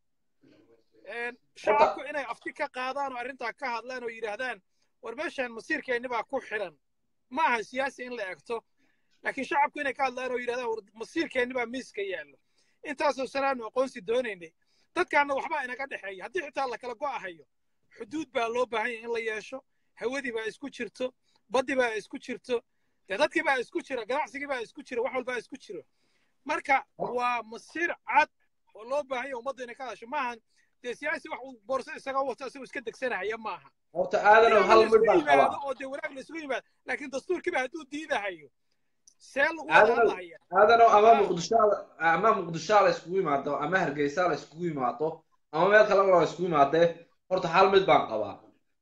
shacabku inay afti ka qaadaan oo arrintaa ka hadlaan oo yidhaahdaan war meeshaan masiirkeenni baa ku xidhan ma aha siyaasi in la egto laakiin shacabku inay ka hadlaan oo yidhahdaan war masiirkeenni baa miiska yaallo intaasoo sanaanu aqoonsi doonaynay dadkaanna waxbaa inaga dhexeeya haddii xitaa la kala go'ahayo xuduud baa loo baahan yahay in la yeesho hawadii baa isku jirto baddii baa isku jirto dee dadkii baa isku jira ganacsigii baa isku jira wax walbaa isku jiro marka waa masiir cad oo loo baahan yahay ummadda inay ka hadasho maahan dee siyaasi wax uu boorso isaga wato isagoo iska degsanahaya maaha horta aadanow hal mid baan qabaa oo dee wanaag la isugu yimaado laakiin dastuurkiiba hadduu diidahayo see lagu wada hadlahaya aadanow ama muqdisho ama muqdisho la iskugu yimaado ama hargeysa la iskugu yimaado ama meel kale la iskugu yimaadee horta hal mid baan qabaa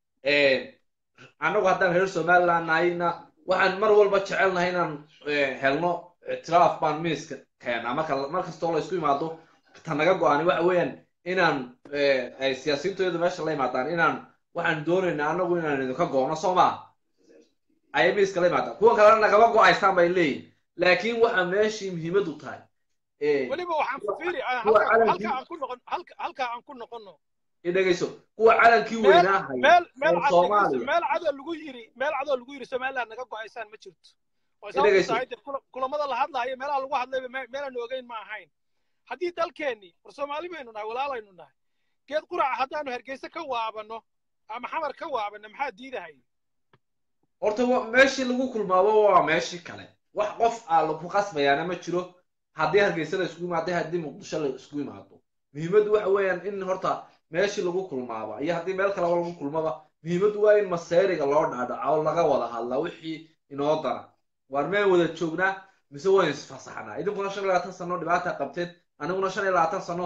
annagu haddaan reer somaliland nahayna waxaan mar walba jecelnahay inaan helno ictiraaf baan miiska keenaa marka mar kastoo la isku yimaado ta naga go-ani waxa weeyaan inaan ay siyaasiyiintoyadu meesha la yimaadaan inaan waxaan doonaynaa annagu inaan idinka goono soo maa ayay miiska la yimaadaan kuwan kalena nagama go-aystaan bay leeyihin laakiin waxa meeshii muhiimadu tahay weliba waxaan fiiri halka aan ku noqon halka aan ku noqono idhegeyso kuwa calankii weynaa haya meel soomaaliya meel cadoo lagu yiri meel cadoo lagu yiri somaliland naga go-aysaan ma jirto oo sababtu tahay dee kulamada la hadlayo meelaha lagu hadlayba meelaan ogeyn ma ahayn haddii dalkeennii war soomaali baynu nahay walaalaynu nahay geed quraca haddaanu hargeysa ka waabano ama xamar ka waabano maxaa diidahay horta meeshii lagu kulmaabo waa meeshii kale wax qof aa lagu qasbayaana ma jiro haddii hargeysa la isku yimaado haddii muqdisho la isku yimaado muhiimaddu waxa weeyaan in horta meeshii lagu kulmaaba iyo haddii meel kaleba lagu kulmaba muhiimaddu waa in maseeriga loo dhaadhaco oo laga wada hadlaa wixii inoo dana waar meen wada joognaa mise wayn isfasaxnaa idinkuna shan iyo labaatan sano dhibaata qabteen aniguna shan iyo labaatan sano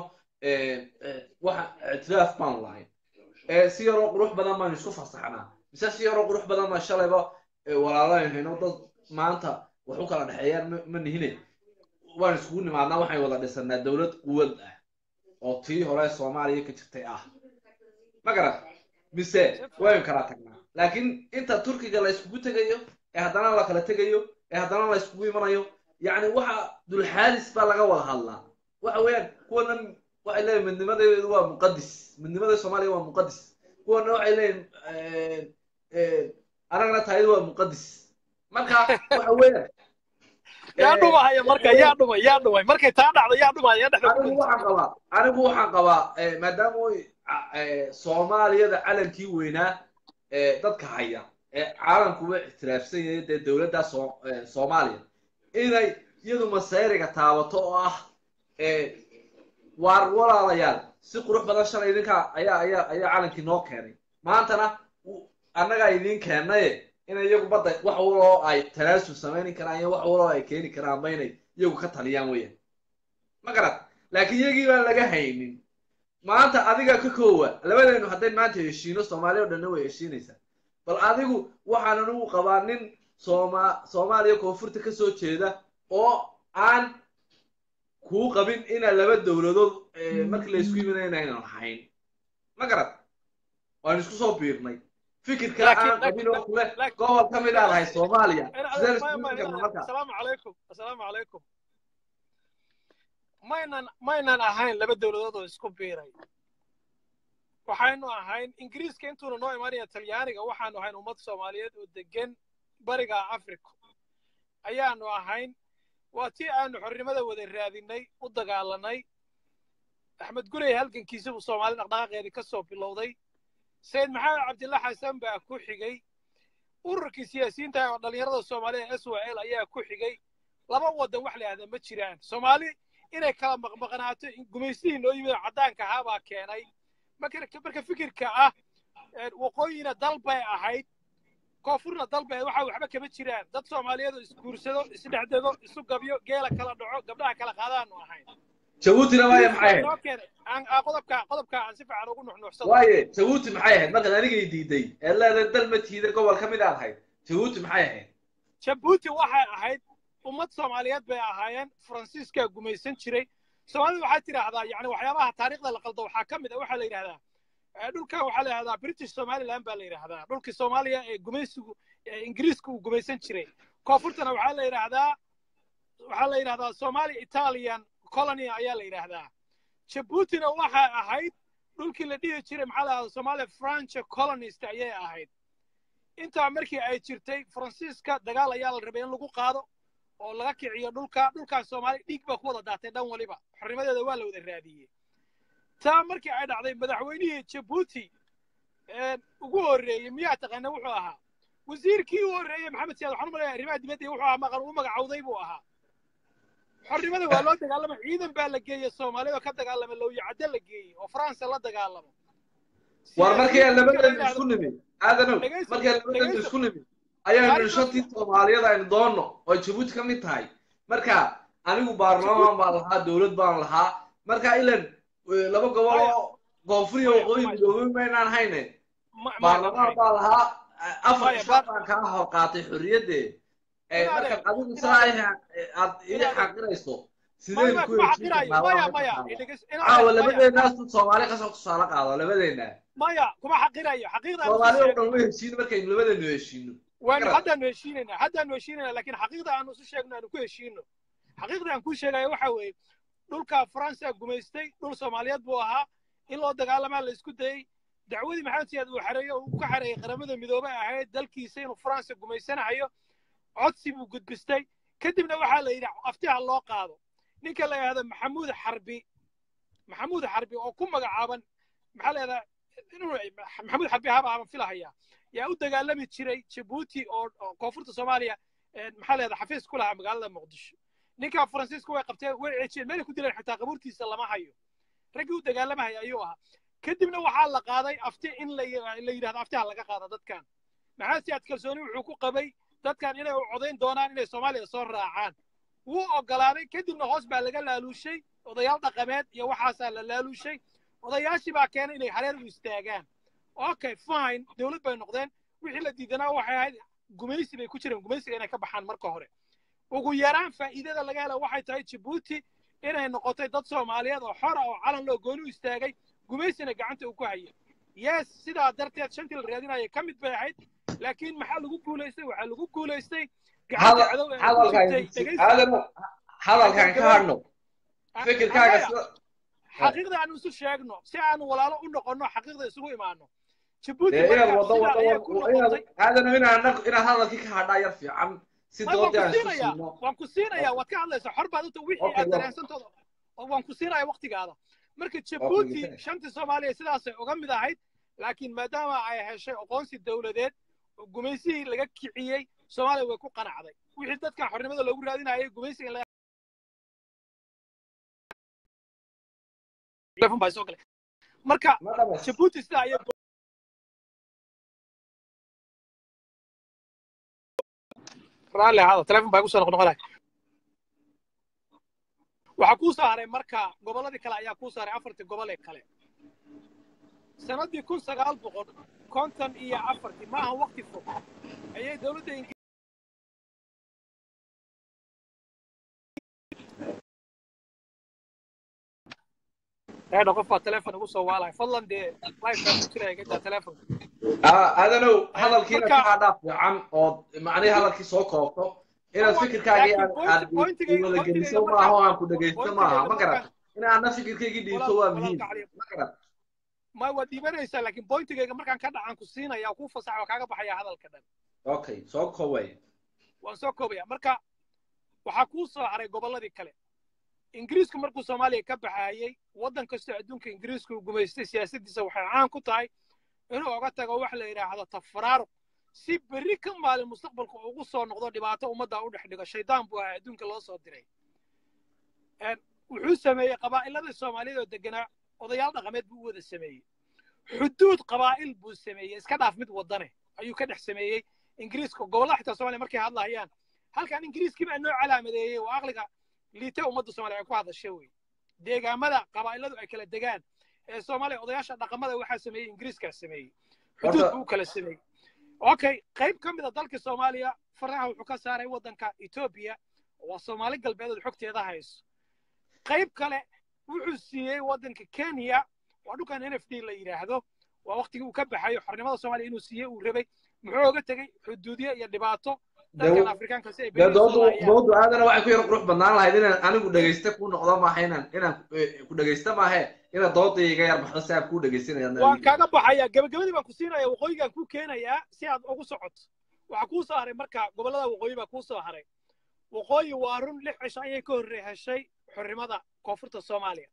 waxa ictiraaf baan lahayn si yaroo qurux badan baan isku fasaxnaa mise si yaroo qurux badan baan shalayba walaalayhayno dad maanta wax u kala dhexeeyaan ma nihine waan iskugu nimaadnaa waxay wada dhisanaa dowlad quwad ah oo tii hore soomaaliya ka jirtay ah ma garan mise waynu kala tagnaa laakiin inta turkiga la iskugu tegayo ee haddana la kala tegayo ee haddana la iskugu imanayo yacni waxa dulxaadis baa laga wada hadlaa waxa weeyaan kuwana waxay leeyihin midnimadeedu waa muqadis midnimada soomaaliya waa muqadis kuwana waxay leeyihin anagana taayadu waa muqadis marka waxa weeyaan yaa dhumahaya marka yaa dhumay yaa dhumay markay taa dhacdo yaa dhumaya yaa dhexda anigu waxaan qabaa anigu waxaan qabaa maadaama soomaaliyada calankii weynaa dadka haya ee caalamkuba ictiraafsan yahay dee dowladda soomaaliya inay iyadu masayriga taabato oo ah waar walaalayaal si qurux badan shalay idinka ayaa ayaa ayaa calankii noo keenay maantana annagaa idiin keennaye inay iyagu badda wax waloo ay tanaasul samayni karaan iyo wax waloo ay keeni karaan ba inay iyagu ka taliyaan weeyaan ma garad laakiin iyagii baan laga haynin maanta adiga ka koowa labadeenu hadday maanta heshiino soomaaliya o dhanna way heshiinaysaa bal adigu waxaan anigu qabaa nin sooma soomaaliya koonfurta ka soo jeeda oo aan kuu qabin inaa laba dowladood markii la isku yiminaya inaynan lahayn ma garad waan isku soo biirnay fikir kale aan qabin oo kule gobol ka mid aa lahay soomaaliya sideen isku yimi karna marka asalaamu calaykum asalaamu calaykum maynan maynan ahayn laba dowladood oo isku biiray waxaynu ahayn ingiriiska intuuna noo imanaya talyaaniga waxaanu ahayn ummad soomaaliyeed oo degan bariga africa ayaanu ahayn waa tii aanu xornimada wada raadinay u dagaalanay axmed gurey halgankiisa buu soomaali dhaqdhaqaaqeedii ka soo bilowday sayid maxamed cabdilla xasan baa ku xigay ururkii siyaasiyiinta oo dhallinyarada soomaaliya s w l ayaa ku xigay laba waddan wax la yahda ma jiraan soomaali inay kala maqmaqnaato gumaystihii noo yimid oo caddaanka ahaa baa keenay marka fikirka ah waqooyina dal bay ahayd koonfurna dal bay waxa waxba kama jiraan dad soomaaliyeed oo isguursado isdhexdego isu gabyo geela kala dhaco gabdhaha kala qaadaanu ahayn jabuutina waaya maxay ahayd qodobka qodobka aan si fiican ugu nuxnuuxsado waaye jabuuti maxay ahayd markaad anigay diiday ee leedahay dal ma tiida gobol ka mid aad ahayd jabuuti maxay ahayd jabuuti waxay ahayd ummad soomaaliyeed bay ahaayeen faransiiskaa gumaysan jiray soomaalida waxaa tidhaahdaa yani waxyaabaha taariikhda la qaldo waxaa ka mid a waxaa la yidhahdaa dhulkan waxaa la yidhahdaa british somaliland baa la yidhahdaa dhulkii soomaaliya ee gumaysigu ingiriiska uu gumaysan jiray koonfurtana waxaa la yidhahdaa waxaa la yidhahdaa somali italian colony ayaa la yidhaahdaa jabuutina waxay ahayd dhulkii la dhihi jiray maxaa la yidhahdaa somalia french colonist ayay ahayd intaa markii ay jirtay faransiiska dagaal ayaa la rabay in lagu qaado oo laga kiciyo dhulka dhulkaas soomaaliya dhiig baa ku wada daatay dhan waliba xornimadeeda waa la wada raadiyey taa markii ay dhacday madaxweynihii jabuuti ugu horreeyey miyaa taqaana wuxuu ahaa wasiirkii u horreeyey maxamed siyaad waxaan u malaya arrimaha dibadda wuxuu ahaa maqan u magacawday buu ahaa xornimada waa loo dagaalama ciidan baa la geeyey soomaalida oo ka dagaalama lowyacadde la geeyey oo faransa la dagaalamo war markii aan labadeenu isku nimi aadanow markii aan labadeenu isku nimi ayaanu shantii soomaaliyada aynu doonno oo jabuuti ka mid tahay marka anigu baarlamaan baan lahaa dowlad baan lahaa marka ilan laba gobol oo koonfur iyo waqooyi midoobay maynaan hayne baarlamaan baan lahaa afar ishaa baan kaa hor qaatay xorriyadde markaad adigu saa aad ii xaqirayso sideen ku heshiinaawa labadeenaasu soomaali kasoo tusaale qaado labadeenna maya kuma xaqirayo xaqiiqda soomaali oo dhan way heshiin markaynu labadeenu heshiino waanu haddaanu heshiinayna haddaanu heshiinayna laakiin xaqiiqda aanu isu sheegno aanu ku heshiino xaqiiqda aan kuu sheegayo waxa weeye dhulka faransa gumaystay dhul soomaaliyeed buu ahaa in loo dagaalamaa la isku dayey dacwadii maxamed siyaad uu xareeyo uu ka xareeyey qaramada midoobay ahayd dalkiisa inuu faransa gumaysanahayo codsi buu gudbistay kadibna waxaa la yidhi aftiha loo qaado ninka la yidhahdo maxamuud xarbi maxamuud xarbi oo ku magacaaban maxaa la yidhahdaa maxamuud xarbi haba aban filahaya yaa u dagaalami jiray jabuuti oo koonfurta soomaaliya maxaa la yidhahdaa xafiis ku lahaa magaalada muqdisho ninka faransiiska way qabteen way ceejiyeen meelay ku dileen xitaa qabuurtiisa lama hayo raggii u dagaalamahaya ayuu ahaa kadibna waxaa la qaaday afti in la yidhahdo aftiha laga qaado dadkan maxamed siyaad kalsooni wuxuu ku qabay dadkan inay u codayn doonaan inay soomaaliya soo raacaan wuu ogolaaday kadibna hoos baa laga laaluushay odayaal dhaqameed iyo waxaasaa la laaluushay odayaashii baa keenay inay hareer u istaagaan okay fine dowlad bay noqdeen wixii la diidanaa waxay ahayd gumaysi bay ku jireen gumaysiga inay ka baxaan marka hore ugu yaraan faa'iidada laga hela waxay tahay jabuuti inay noqotay dad soomaaliyeed oo xora oo calan loo gooni u istaagay gumaysina gacanta uu ku hayay yes sidaa darteed shantii la raadinaya ka mid bay ahayd laakiin maxaa lagu guulaystay waxaa lagu guulaystay hadalkan ka hadhno fikirkaaga xaqiiqda aanu isu sheegno si aanu walaalo u noqonno xaqiiqda isugu imaano inaad wado wado inaad hadalkii ka hadhaa yar fiican si doodii aan isu siino waan ku siinayaa waad ka hadlaysaa xor baad uta wixii aad dareensantooda waan ku siinaya waktigaada marka jabuuti shantii soomaaliya sidaasay uga mid ahayd laakiin maadaama ay heshay aqoonsi dowladeed oo gumaysihii laga kiciyey soomaaliya way ku qanacday wixii dadkan xornimada loogu raadinayay gumaysiga in marka jabuuti sidaa ayay raalli ahaada telefon baa igu soo noqnoqonaya waxaa kuu soo haray marka gobolladii kale ayaa kuu soo haray afartii gobol ee kale sannaddii kun sagaal boqol konton iyo afartii ma aha waqti fog ayay dowladda ingiriiska eedha qof baa teleefon igu soo waalaya fadlan dee lifekaa ku jiraya gadaa teleefonka adanow hadalkiina marka- kaa dhaaf fiican ood macnihii hadalkii soo koobto inaad fikirkaagii aad Laakiin aad point- pointigayga- wada geliso pointigayga maaha oo markaan- aan ku dhegaysto pointigayga maaha ma garan markaan- in aadna fikirkaygii dhiibto Walaal- waa walaalka muhiim cali ma garan ma waad dhiibanaysaa laakiin pointigayga markaan ka dhacaan ku siinaya kuu fasaxa waa kaaga baxaya hadalka dhan okay soo koobay waan soo koobaya marka waxaa kuu soo haray gobolladii kale ingiriisku markuu soomaaliya ka baxaayey waddan kastoo adduunka ingiriisku uu gumaystay siyaasaddiisa waxay caan ku tahay inuu oga tago wax la yidhaahdo tafraaruq si berri ka maalin mustaqbalku ugu soo noqdo dhibaato ummadda u dhex dhigo shaydaan buu ahaa adduunka loo soo diray Een, wuxuu sameeyey qabaa'ilada soomaaliyeed oo deganaa odayaal dhaqameed buu u wada sameeyey xuduud qabaa'il buu sameeyey iska dhaaf mid wadane ayuu ka dhex sameeyey ingiriiska gobollada xitaa soomaaliya markay hadlahayaan halkan ingiriiskii baa noo calaamadeeyey oo aqliga liita ummadda soomaaliya ay ku hadasha wey deegaamada qabaa'iladu ay kala degaan ee soomaaliya odayaasha dhaqamada waxaa sameeyey ingiriiskaa sameeyey xuduud Horta- buu u kala sameeyey okay qayb ka mid a dalka soomaaliya faraha wuxuu ka saaray waddanka etoobiya waa soomaali galbeed oo xogteeda hayso qayb kale wuxuu siiyey waddanka kenya waa dhulkan n f d la yidhaahdo waa waqtigii uu ka baxayo xornimada soomaaliya inuu siiyey uu rabay muxuu oga tegey xuduudyo iyo dhibaato dalkan afrikaanka si ay dee berri doodu soo laayaan doodu aadana waxay ku yar qurux badnaan lahayd inaan anigu dhegaysta ku noqdo maaha inaan inaan eh, ku dhegaysta maahe inaad dooda iga yar baxdo si aad kuu dhegaysanayaan waan kaaga baxaya gabagabadii baan ku siinaya waqooyigaan ku keenayaa si aad ugu socoto waxaa kuu soo haray marka gobollada waqooyi baa kuu soo haray waqooyi waa run lix cisho ayay ka horre heshay xornimada koonfurta soomaaliya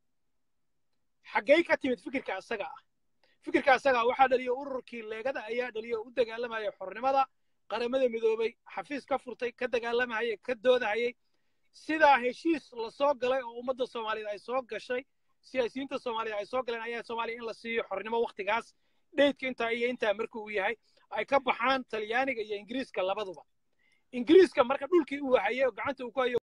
xaggey ka timid fikirka isaga ah fikirka isaga ah waxaa dhaliyay ururkii leegada ayaa dhaliyay oo u dagaalamaya xornimada qaramada midoobay xafiis ka furtay ka dagaalamahayay ka doodahayay sidaa heshiis la soo galay oo ummadda soomaaliyeed ay soo gashay siyaasiyiinta soomaaliya ay soo galeen ayaa soomaaliya in la siiyo xornimo waktigaas dheydka intaa iyo intaa markuu uu yahay ay ka baxaan talyaaniga iyo ingiriiska labaduba ingiriiska marka dhulkii uu hayay oo gacanta uu ku hayo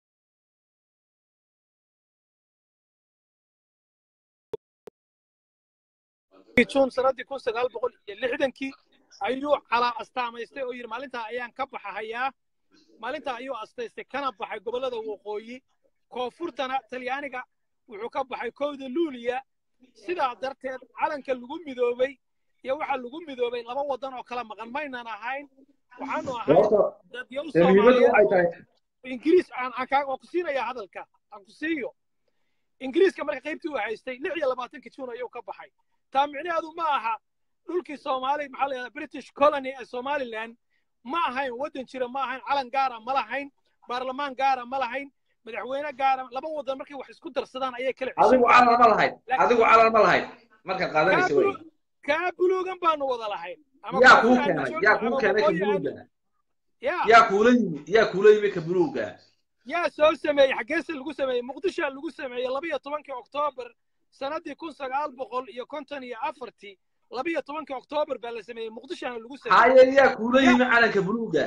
june sanadii kun sagaal boqol iyo lixdankii ayuu calaa astaamaystay oo yidhi maalintaa ayaan ka baxahayaa maalintaa ayuu astaystay kana baxay gobollada waqooyi koonfurtana talyaaniga wuxuu ka baxay kowda luuliya sidaa darteed calanka lagu midoobay iyo waxaa lagu midoobay laba waddan oo kala maqan maynan ahayn waxaanu ahayn horta dadyo dee muhiimaddu waxay soomaaliyeed tahay ingiriis aan aan kaa waan ku siinaya hadalka aan ku siiyo ingiriiska marka qaybtii uu haystay lix iyo labaatanki juun ayuu ka baxay taa micnaheedu ma aha dhulkii soomaali maxaa la yidhahdaa british colony ee somaliland ma ahayn waddan jira ma ahayn calan gaara ma lahayn baarlamaan gaara ma lahayn madaxweyne gaara laba waddan markay wax isku darsadaan ayay kala adigu ceshan calan ma lahayd adigu calan ma lahayd markaad qaadanaysa wey kaa buluugan baanu wada lahayn ama yaa kuu koonfur aanu keenay joogno yaa kuu ama keenay ka waqooyi aanu buluuga yaa yaa kuula yimi yaa kuula yimi ka buluuga yaa soo sameeyey xaggeese lagu sameeyey muqdishoa lagu sameeyey labiyo tobankii oktoobar sanadii kun sagaal boqol iyo konton iyo afartii labiyo tobankii oktoobar baa la sameeyey muqdishoana lagu sameeyey haye yaa kuula yimi calanka buluuga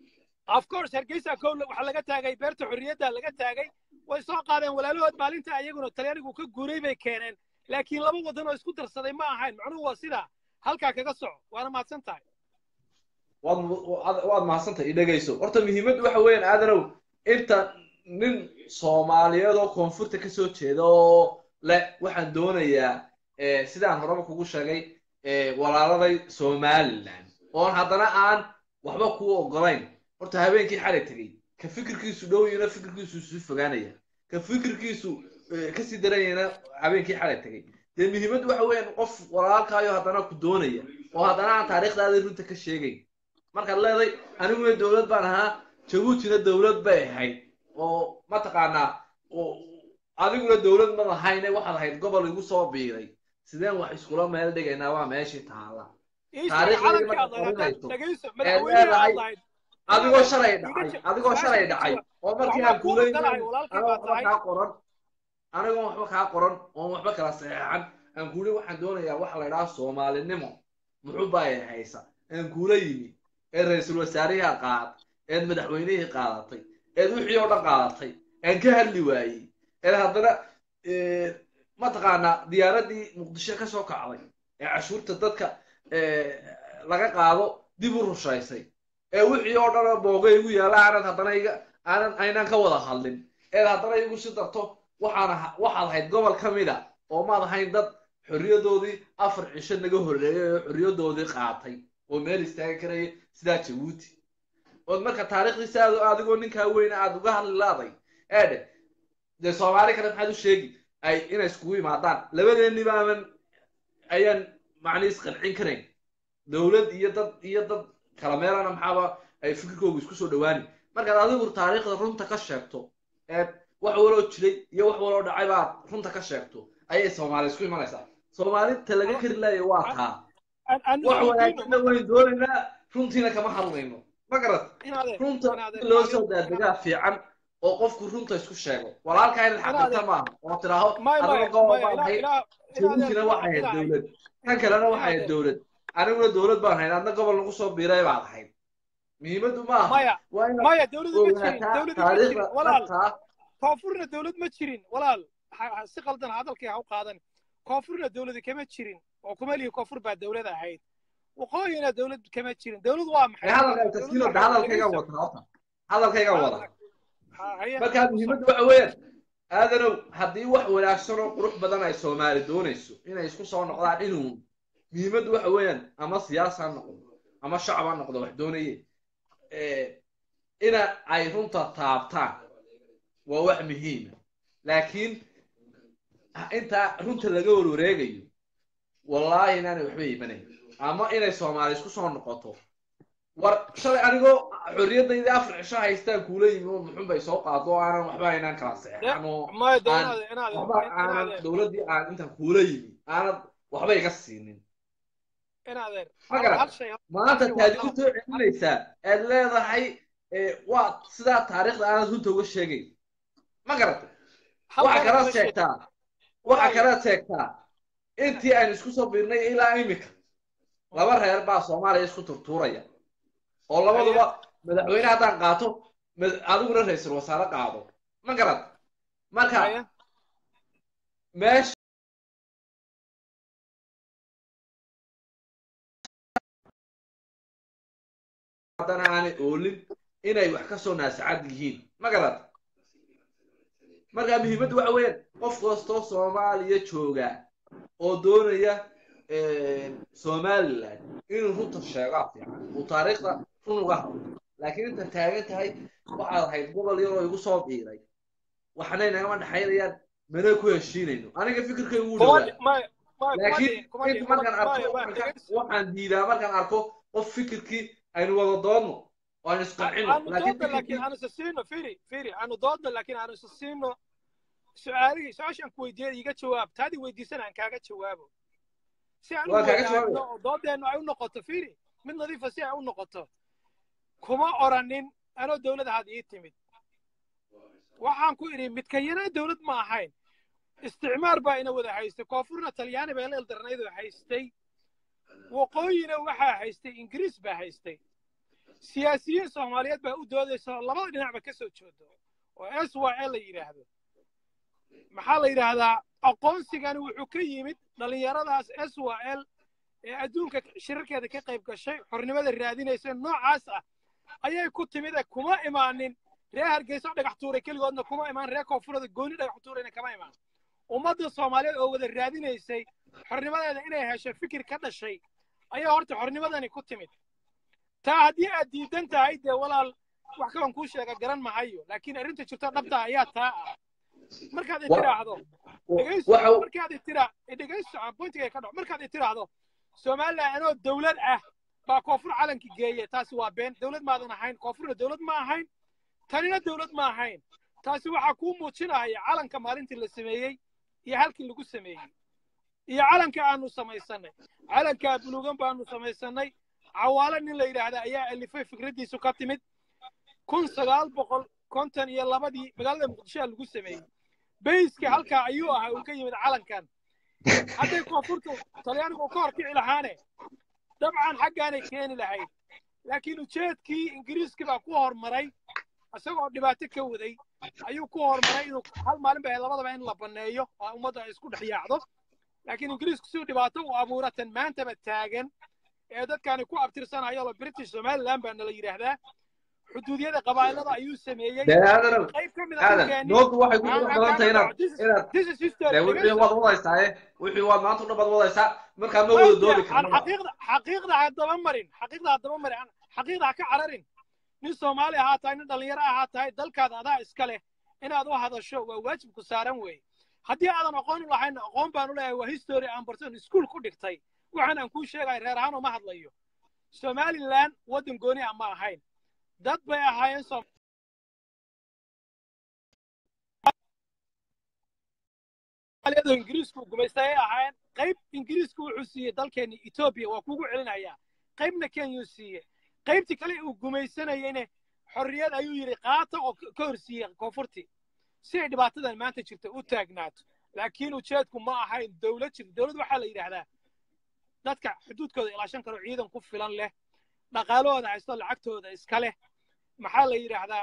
of course hargeysa kowle waxaa laga taagay beerta xorriyadda laga taagay way soo qaadeen walaalahood maalinta ayaguna talyaanigu ka guuray bay keeneen laakiin laba waddan oo isku darsaday ma ahayn macnuhu waa sidaa halkaa kaga soco waana mahadsan tahay waad waad- waad mahadsantahay i dhegayso horta muhiimaddu waxa weeyaan aadanow inta nin soomaaliyeed oo koonfurta ka soo jeeda oo le waxaan doonayaa eh, sidaan horeba kugu sheegay eh, walaaladay somaliland oon haddana aan waxba kuu ogolayn horta habeenkii xalay tegey ka fikirkiisu dhow yina fikirkiisu isu fogaanaya ka fikirkiisu eh, kasii daranyana habeenkii xalay tegey dee muhiimaddu waxa weeyaan qof walaalkaayo haddana ku doonaya oo haddana aan taariikhdaada runta ka sheegayn markaad leeday aniguna dowlad baan ahaa jabuutina dowlad bay ahayd oo mataqaanaa oo adiguna dowlad ma lahayne waxaad ahayd gobol igu soo biiray sideen wax iskula meel dhigaynaa waa meeshii taala ii sheeg Taariikhdeedii calankii aad markaad lahayd qorinayso, dhegayso ee madaxweynihii leedahay aad lahayd adigoo shalay iga dhacay jir- adigoo su-aasha shalay iga dhacay jawaab. oo markii waxbaa aan kuu kuulaynin ogolahay walaalkii anoo baa waxba tahay kaa qoran anigoon waxba kaa qoran oon waxba kala saxeexan aan kuuli waxaan doonayaa waxa la idhaha soomaalinimo muxuu baa haysa aan kuula yimi ee ra-iisul wasaarihii qaad eed madaxweynihii qaadatay eed wixii oo dhan qaadatay aan ka hadli waayey ee haddana mataqaanaa diyaaradii muqdisho ka soo kacday ee cashuurta dadka laga qaado dib u rushaysay ee wixii oo dhan booga igu yaala aanad haddana iga aanan aynaan ka wada hadlin eed haddana igu si darto waxaan waxaad ahayd gobol ka mid a oo maad ahayn dad xorriyadoodii afar cisho naga horreeyay oo xorriyadoodii qaatay oo meel istaagi karaya sidaa jabuuti ood marka taariikhdiisa aad adigoo ninkaa weyne aad uga hadli laaday eedhe dee soomaali kale maxaad u sheegi ay inay iskugu yimaadaan labadeenni baaban ayaan macnihiis qancin karayn dowlad iyo dad iyo dad kala meelana maxaaba ay fikirkoogu isku soo dhawaani markaad adigu taariikhda runta ka sheegto ee wax waloo jiray iyo wax waloo dhacay baad runta ka sheegto ayay soomaali isku imanaysaa soomaalinta laga kari laaya waa taa wax wanaagsanna wayn doonaynaa runtiina kama hadlayno ma garat runta in loo soo daadegaa fiican oo qofku runta isku sheego walaalkaa inaad xaqirta maaha oo tidhaaho adiga gobol baan ahayd jabuutina waxay ahayd dowlad kan kalena waxay ahayd dowlad aniguna dowlad baan ahayd adna gobol nagu soo biiray baad ahayd muhiimaddu ma aha waa inaad ogaataa taariikhda dhabtaa koonfurna dowlad ma jirin walaal si qaldan hadalkii ha u qaadan koonfurna dowladi kama jirin oo kuma lihi koonfur baa dowlad ahayd waqooyina dowlad kama jirin dowlad waa maxay hadalkaygan wata horta hadalkaygan wada markaa muhiimaddu waxa weeyaan aadanow haddii wax wanaagsan oo qurux badan ay soomaali doonayso inay isku soo noqdaan inuu muhiimaddu waxa weeyaan ama siyaasa ha noqdo ama shacab ha noqdo wax doonaye ina ay runta taabtaan waa wax muhiima laakiin intaa runta laga warwareegayo wallaahi inaanay waxba imanayn ama inay soomaali isku soo noqoto war shalay anigoo xorriyadayda afar cisho haystaan kuula yimi oo muxun bay soo qaado oo aanan waxba aynaan kala seexan oo waxba aanan dowladdii aan intaan kuula yimi aanad waxba iga siinin magarat maanta taad igu soo celinaysaa aad leedahay waa sidaa taariikhda aanad runta uga sheegayn ma garata waxa kalaad sheegtaa waxa kalaad sheegtaa intii aynu isku soo biirnay ilaa imika laba reer baa soomaaliya isku turtuuraya oo labaduba madaxweyne haddaan qaato adiguna ra-iisul wasaare qaado ma garad marka meesha haddana aanay oolin inay wax ka soo naasacad yihiin ma garad marka muhiimaddu waxa weeyaan qof kastoo soomaaliya jooga oo doonaya somaliland inuu runta sheegaa fiican uu taariikhda run uga hadlo laakiin inta taagan tahay waxaad ahayd gobol yaroo igu soo biiray waxna inagama dhexaynayaan mana ku heshiinayno aniga fikirkay ugu dhawaa laakiin inta markaan arko waxaan diidaa markaan arko qof fikirkii aynu wada doodno oo aynu isqancino aanu doodno laakiin aanu isa siino su-aalihii su-aashaan ku weydiiyay iga jawaab taadii weydiisan aan kaaga jawaabo si aan u wadaagno oo doodeennu ay u noqoto firi mid nadiifa si ay u noqoto kuma oranin anoo dowladda had ii timid waxaan ku idhi midkayana dowlad ma ahayn isticmaar baa ina wada haystay koonfurna talyaani baa la ildarnaydoo haystay waqooyina waxaa haystay ingiriis baa haystay siyaasiyiin soomaaliyeed baa u doodaysa oo labada dhinacba ka soo joodo oo s y l la yidhaahdo maxaa la yidhaahdaa aqoonsigani wuxuu ka yimid dhallinyaradaas s y l ee adduunka shirarkeeda ka qayb gashay xornimada raadinaysa noocaas ah ayay ku timid ee kuma imaanin reer hargeysa dhagax tuuray keligoodna kuma imaan reer koonfurada gooni dhagax tuurayna kama imaan ummadda soomaaliyeed oo wada raadinaysay xornimadeeda inay hesho fikir ka dhashay ayaa horta xornimadani ku timid taa haddii aad diidan tahay dee walaal wax kalan kuu sheega garan mahayo laakiin arrinta jirto dhabta ayaa taa ah markaad itiraahdo markaad itira dhegayso pointiga ka dhaco markaad itiraahdo somaliland anoo dowlad ah baa koonfur calanki geeye taasi waa been dowlad maadan ahayn koonfurna dowlad ma ahayn tanina dowlad ma ahayn taasi waxaa kuu muujinaya calanka maalintii la sameeyey iyo halkii lagu sameeyey iyo calanka aanu samaysanay calankaa buluugan baanu samaysanay cawaale nin la yidhaahda ayaa alifay fikraddiisu ka timid kun sagaal boqol konton iyo labadii magaalada muqdishoa lagu sameeyey bayska halkaa ayuu ahaa uu ka yimid calankan hadday koonfurtu talyaanigu ka hor kici lahaane dabcan xaggaanay keeni lahayd laakiin ujeedkii ingiriiskii baa ku hormaray isagoo dhibaato ka waday ayuu ku horumaray inuu hal maalin bay labadaba in la banneeyo oo ummadda ay isku dhex yaacdo laakiin ingiriisku si dhibaato u abuuratan maantaba taagan ee dadkani ku abtirsanayo lo british somaliland baa nala yidhaahdaa xuduudyada qabaa'ilada ayuu sameeyey dee aadanow qayb ka mid a aadan dhulkeenii noodu waxay ku aan qurux aan badan tahay kaaga inaad dhaco this is inaad this is history dee wixii dhegeyso waad wadaysaa eh wixii waad maanta u dhan baad wadaysaa markaa ma wada waydiya doodi aan karnaba xaqiiqda xaqiiqda ha daba marin xaqiiqda ha daba marin aan xaqiiqda ha ka cararin nin soomaali ahaa tahay nin dhallinyaro ahaa tahay dalkaada adaa iska leh inaad u hadasho waa waajib ku saaran weeye haddii aadan aqoon u lahayn aqoon baan u leeyahay waa history aan barson iskuul ku dhigtay waxaan aan kuu sheegaya reer ahaan uma hadlayo somaliland waddan gooni ah ma ahayn dad bay ahaayeen Soom- soomaaliyadu ingiriisku gumaystay ay ahaayeen qayb ingiriisku wuxuu siiyey dalkeeni etoobiya waa kugu celinayaa qaybna kenyuu siiyey qaybtii kale uu gumaysanayeyne xorriyad ayuu yidhi qaata oo ka ka horsiiyey koonfurtii si ay dhibaatadan maanta jirta u taagnaato laakiin ujeedku ma ahayn dowlad jirta dowlad waxaa la yidhaahdaa dadka xuduudkooda ilaashan karo ciidan ku filan leh dhaqaalahooda haysto lacagtooda iska leh maxaa la yidhaahdaa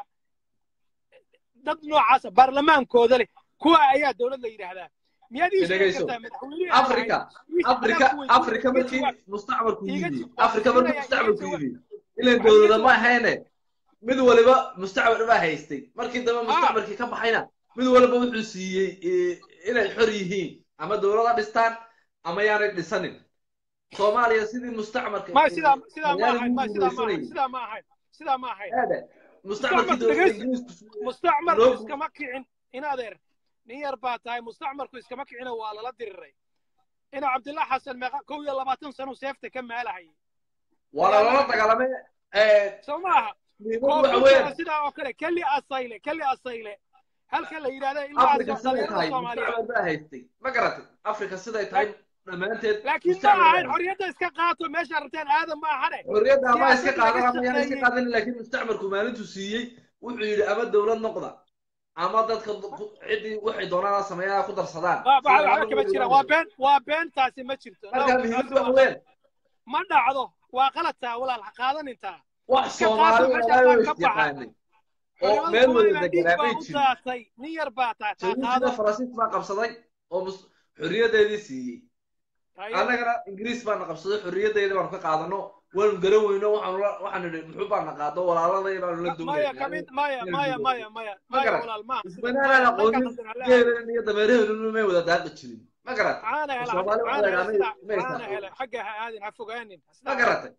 dad noocaasa baarlamaankooda leh kuwa ayaa dowlad la yidhaahdaa miyaad ii sheegi dhegeyso kartaa madaxweynihii aan ahayn africa wiilkii africa adaan ku weydiiyey africa iga markii jawaab mustacmarku iga yimi jawaab africa markii siinaya iga mustacmarku jawaab yimi ilan waxaad iga dowlada ma jawaab ahayne mid waliba mustacmar baa haystay markii dambe haa mustacmarkii ka baxayna mid waliba wuxuu siiyey eh, inay xor yihiin ama dowlada dhistaan ama yaanay dhisanin soomaaliya sidii mustacmarka ما eh, سيدا سيدا ما talyaanigu هاي ما u سيدا ما هاي gumaysanayay سيدا ما هاي سيدا ما هاي aada mustacmarkii مستعمر dowladda دقيس ingiriisku مستعمر loo اسكما كيعن إن أدير نير باتاي مستعمر كو اسكما كيعن ولا لا ديري إن عبد الله حسن ما كو يلا باتن سنة سيفته كم على هاي waa يا lala لنا dagaalamay eh, سماها muhiimadu waxa كوفرتي weeyaan سيدا أوكله كلي أصيله كلي أصيله هل كلا يرادا إلا africa أسوأ siday دليل tahay الصومالية mustacmar baa haystay ma garatay africa siday tahay dhammaanteed لكن ما mustacmar baa هاي haystay حريته اسكا قاتو ماشي رتين هذا ما هذا xorriyadda ama iska سياسة qaadan لقى ama yaana iska شقيين qaadan laakiin mustacmarku maalintuu siiyey wuxuu yidhi ama dowlad noqda ama dadka ku- ciddii waxay doonaan sameeyaa ku darsadaan waa sida waxa laba kama weli jira loo waa yidhi been waa beentaasi ma jirto no marka taasi muhiimaddu waa waxa qalad weeyaan ma dhacdo waa qaladtaa walaal ha qaadanintaa wax iska qaato soomaali meeshaasaan walaalo ka baxa isjaqaanay oo culimada meel wada somaliland dhiig deganaa baa may u jirin daatay nin yar baa taa taa jabuutina qaado faransiis baa qabsaday oo mus- xorriyaddeedii siiyey haye annagana ingiriis baana qabsaday xorriyaddeeda baanu ka qaadano waanu garan weyno waxaanu la- waxaanu nidhi muxuu baana qaado walaaladaya baanu la Ma- doonay maya yani kamid maya inaan maya midoobo maya maya ma maya garat walaal maaha sida isbanaanaan maya dhanka aqoonin qaldan hala aadin geelan iyo dameeraheenu may wada daaqi jirin ma garat caana oo hele soomaali waxa caana la hele yidhaha sida may caana isaqoon hele xagga ha aadin ha fogaanin ma sidaa garatay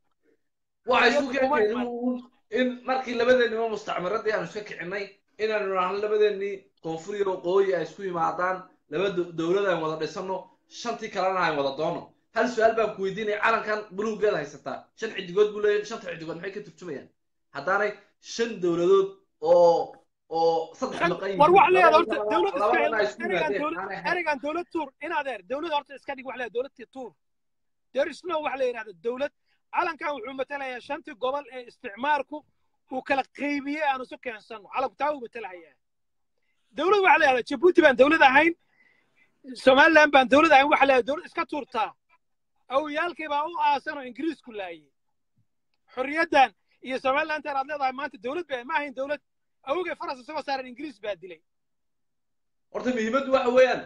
waxay isu xorriyaddu kuma keenkeen iman uun in markii labadeennima mustacmaradii aanu iska kicinay inaanu nahno labadeennii koonfur iyo waqooyi ay isku yimaadaan laba do- dowlad aan wada dhisano shantii kalena aan wada doono hal su-aal baan ku weydiinaya calankan buluuggeed haysataa shan xidigood buu leeyahay shanta xidigood maxay ka turjumayaan haddaanay shan dowladood oo oo saddex shan maqan war yihiin wax leeyahay labada horta dowlad iska labadana ay hel isku erigan yimaadeen dowlad aanay ahayn erigan dowlad tuur in adeer dowlad horta iska dhig wax leeyahay dowladtii tuur there is no wax la yidhahda dowlad calankan wuxuu matalayaa shantii gobol ee isticmaarku uu kala qaybiyey aan isu keensano calanku taa uu matalahayaa dowlad waxa la yidhahda jabuuti baan dowlad ahayn somaliland baan dowlad ahayn waxa la yidhahda dowlad iska tuurtaa awyaalkii baa u aasan oo ingiriisku laayay xorriyaddan iyo somalilantan aad leedahay maanta dowlad ba ma ahayn dowlad awogay faras isagoo saaran ingiriis baa dilay horta muhiimaddu waxa weeyaan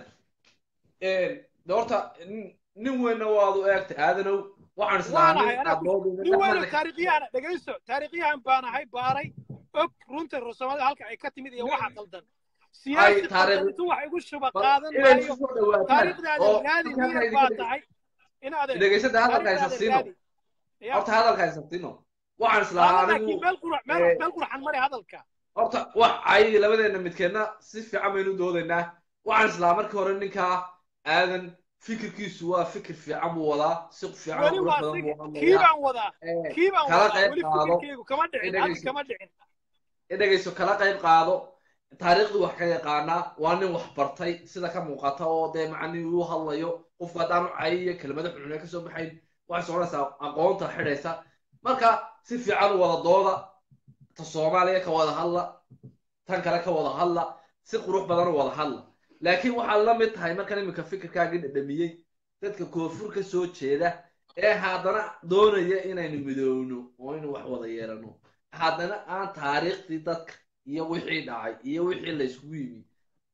de horta nin- nin weynna waad u eegtay aadanow waxaan islahaa waanahay nin anaa aad loo nin weyno taariikhyahan dhegayso taariikhyahan baan ahay baaray og runta soomaalida halka ay ka timid iyo waxa qaldan siyaasi taariikh- qaldan intuu wax igu shuba qaadan inay maayo isu soo dhawaataan taariikhdaada oo raadi halkan miyar idinka baa dhig- tahay inaad dhegaysada hadalka haysa taariikhdaada siino raadi ya horta hadalka haysa siino waxaan islahaa qaada anigu laakiin meel qurax meel eh, meel quraxan mari hadalka horta wax ay labadeenna midkeedna si fiican baynu doodaynaa waxaan islahaa markii hore ninkaa aadan fikirkiisu waa fikir fiican buu wadaa si fiican oo weli qurux waa badan siga buu kii hadlayaa baan wadaa Eh, kii baan kala wadaa qayb weli qaado fikirkeygu kama dhicin hadda dhegayso kama dhicin dhegayso kala qayb qaado taariikhdii wax ka yaqaanaa waa nin wax bartay sida ka muuqata oo dee macnii uu hadlayo qofku haddaan u cayiyo kelmado xunxune ka soo baxayn waxay soconaysaa aqoonta xidhaysa marka si fiican u wada dooda ta soomaaliya ka wada hadla tan kale ka wada hadla si qurux badan u wada hadla laakiin waxaad la mid tahay markan iminka fikirkaagii dhadhamiyey dadka koonfur ka soo jeeda ee haddana doonaya inaynu midoowno oo inuu wax wada yeelano haddana aan taariikhdii dadka iyo wixii dhacay iyo wixii la isugu yimi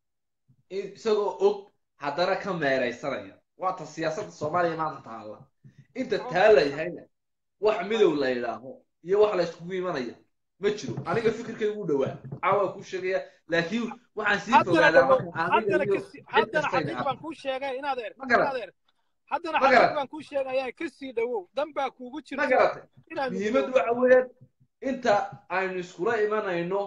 isagoo og haddana ka meeraysanaya waa ta siyaasadda soomaaliya maanta taalla inta taa la yahayna wax midow la yidhaaho iyo wax la isugu imanaya ma jiro aniga fikirkaygu u dhowaa caawa ku sheegaya laakiin waxaan sii fogaadaa marka aniga iyo cid haddana kastayna xaqiiq baan kuu sheegay inadeer Ma garat. inadeer haddana Ma xaqiiq garat. baan kuu sheegayaa kasii dhawow dan baa kuugu ma jirta garatay inaad muhiimaddu waxa weeyaan inta aynu iskula imanayno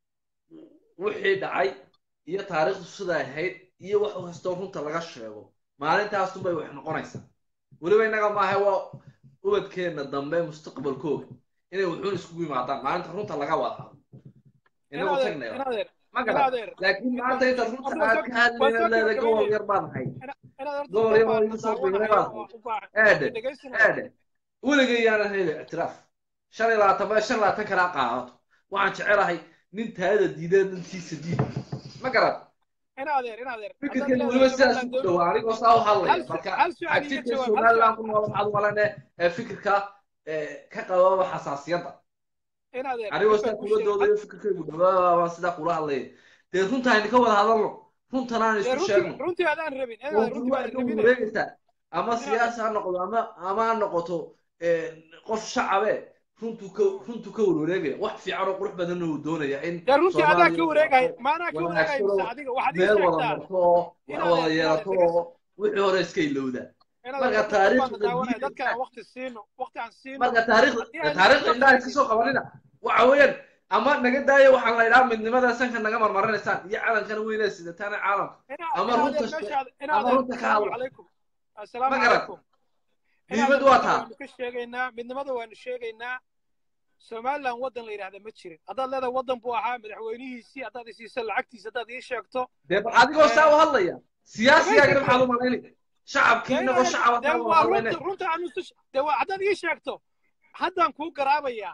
wixii dhacay iyo taariikhdu siday ahayd iyo wax kastoo runta laga sheego maalintaasunbay wax noqonaysaa weliba innaga maaha waa ubadkeenna dambe mustaqbalkooga inay wuxuun iskugu yimaadaan maalinta runta laga wada hadlo inagu inadeer tagnaya inadeer ma garat inadeer laakiin maanta intaad runta Horta aad waa ka soo- waa hadlayna soo leedahay gabagabeynaya. gobol yar baan ahay inaad horta gobol dad yar baa oo na igu soo biiray daawanaya baan oo u baahan eedhe dhegaysanaya eedhe weligay yaanan helin ictiraaf shan iyo labaatan ba shan iyo labaatan kala qaadato waxaan jecelahay nin taada diidee dantiisa diid ma garan inadeer inadeer haddaad fikirkayga leedahay weliba sidaas somaliland u dowlad dhowaa anigoo saa u hadlaya hal su- marka hal su'aal iga xagtidka jawaab hal somaliland su'aal ku nool waxaad u malane ee fikirka ee, ka qababa xasaasiyadda inadeer anigoo mid sidaa baan kuu kula sheegay doodayo fikirkaygu dhawaa baan sidaa kula hadlaya dee runta aynu ka wada hadalno runtan aan dee isku runtii sheegno runtii adaan rabin inadeer runtu runtii waa baan ka rabine wareegaysaa ama inadeer siyaasi ha noqdo ama ama ha noqoto ee, qof shacabe runtu ka runtu ka warwareegaya wax fiican oo qurux badanna uu doonaya in dee runtii adaa ka soomaaliya wareegaya maanaa ka wareegaya wanaagsanoo mise adiga waxaad ii meel wada sheegtaa marto oo wax inadeer wada inadeer yeelato dhegayso oo wixii hore iska ilowda inadeer marka horta dad baan na taariikhda daawanaya dadka diidaysa aan waqti siino waqti aan siino marka taariikhda haddii aynu taariikhda isla indhaha iska qaadin soo qabanina waxa weeyaan ama naga daayo waxaan la idhaha midnimada sanka naga marmarinaysaan iyo calankana weynaa sidataana caalamka ina ama inadeer runta she- meeshaad ama inadeer runta ka asalaamu hadla calaykum asalaamu ma garat calaykum muhiimad inadeer waa runta taa waanu ka sheegaynaa midnimada waanu sheegaynaa somaliland waddan la yidhahda ma jirin haddaad leedahay waddan buu ahaa madaxweynihiisii haddaad isiiso lacagtiisa haddaad ii sheegto dee bal adigoo saa u ee, hadlaya siyaasigaagana dhegaysa maxaad u malaynay dee shacabkiina oo inadeer shacaba dee kaa wada waa hadlayne runta runta aanu isu dee waa haddaad ii sheegto haddaan kuu garaabayaa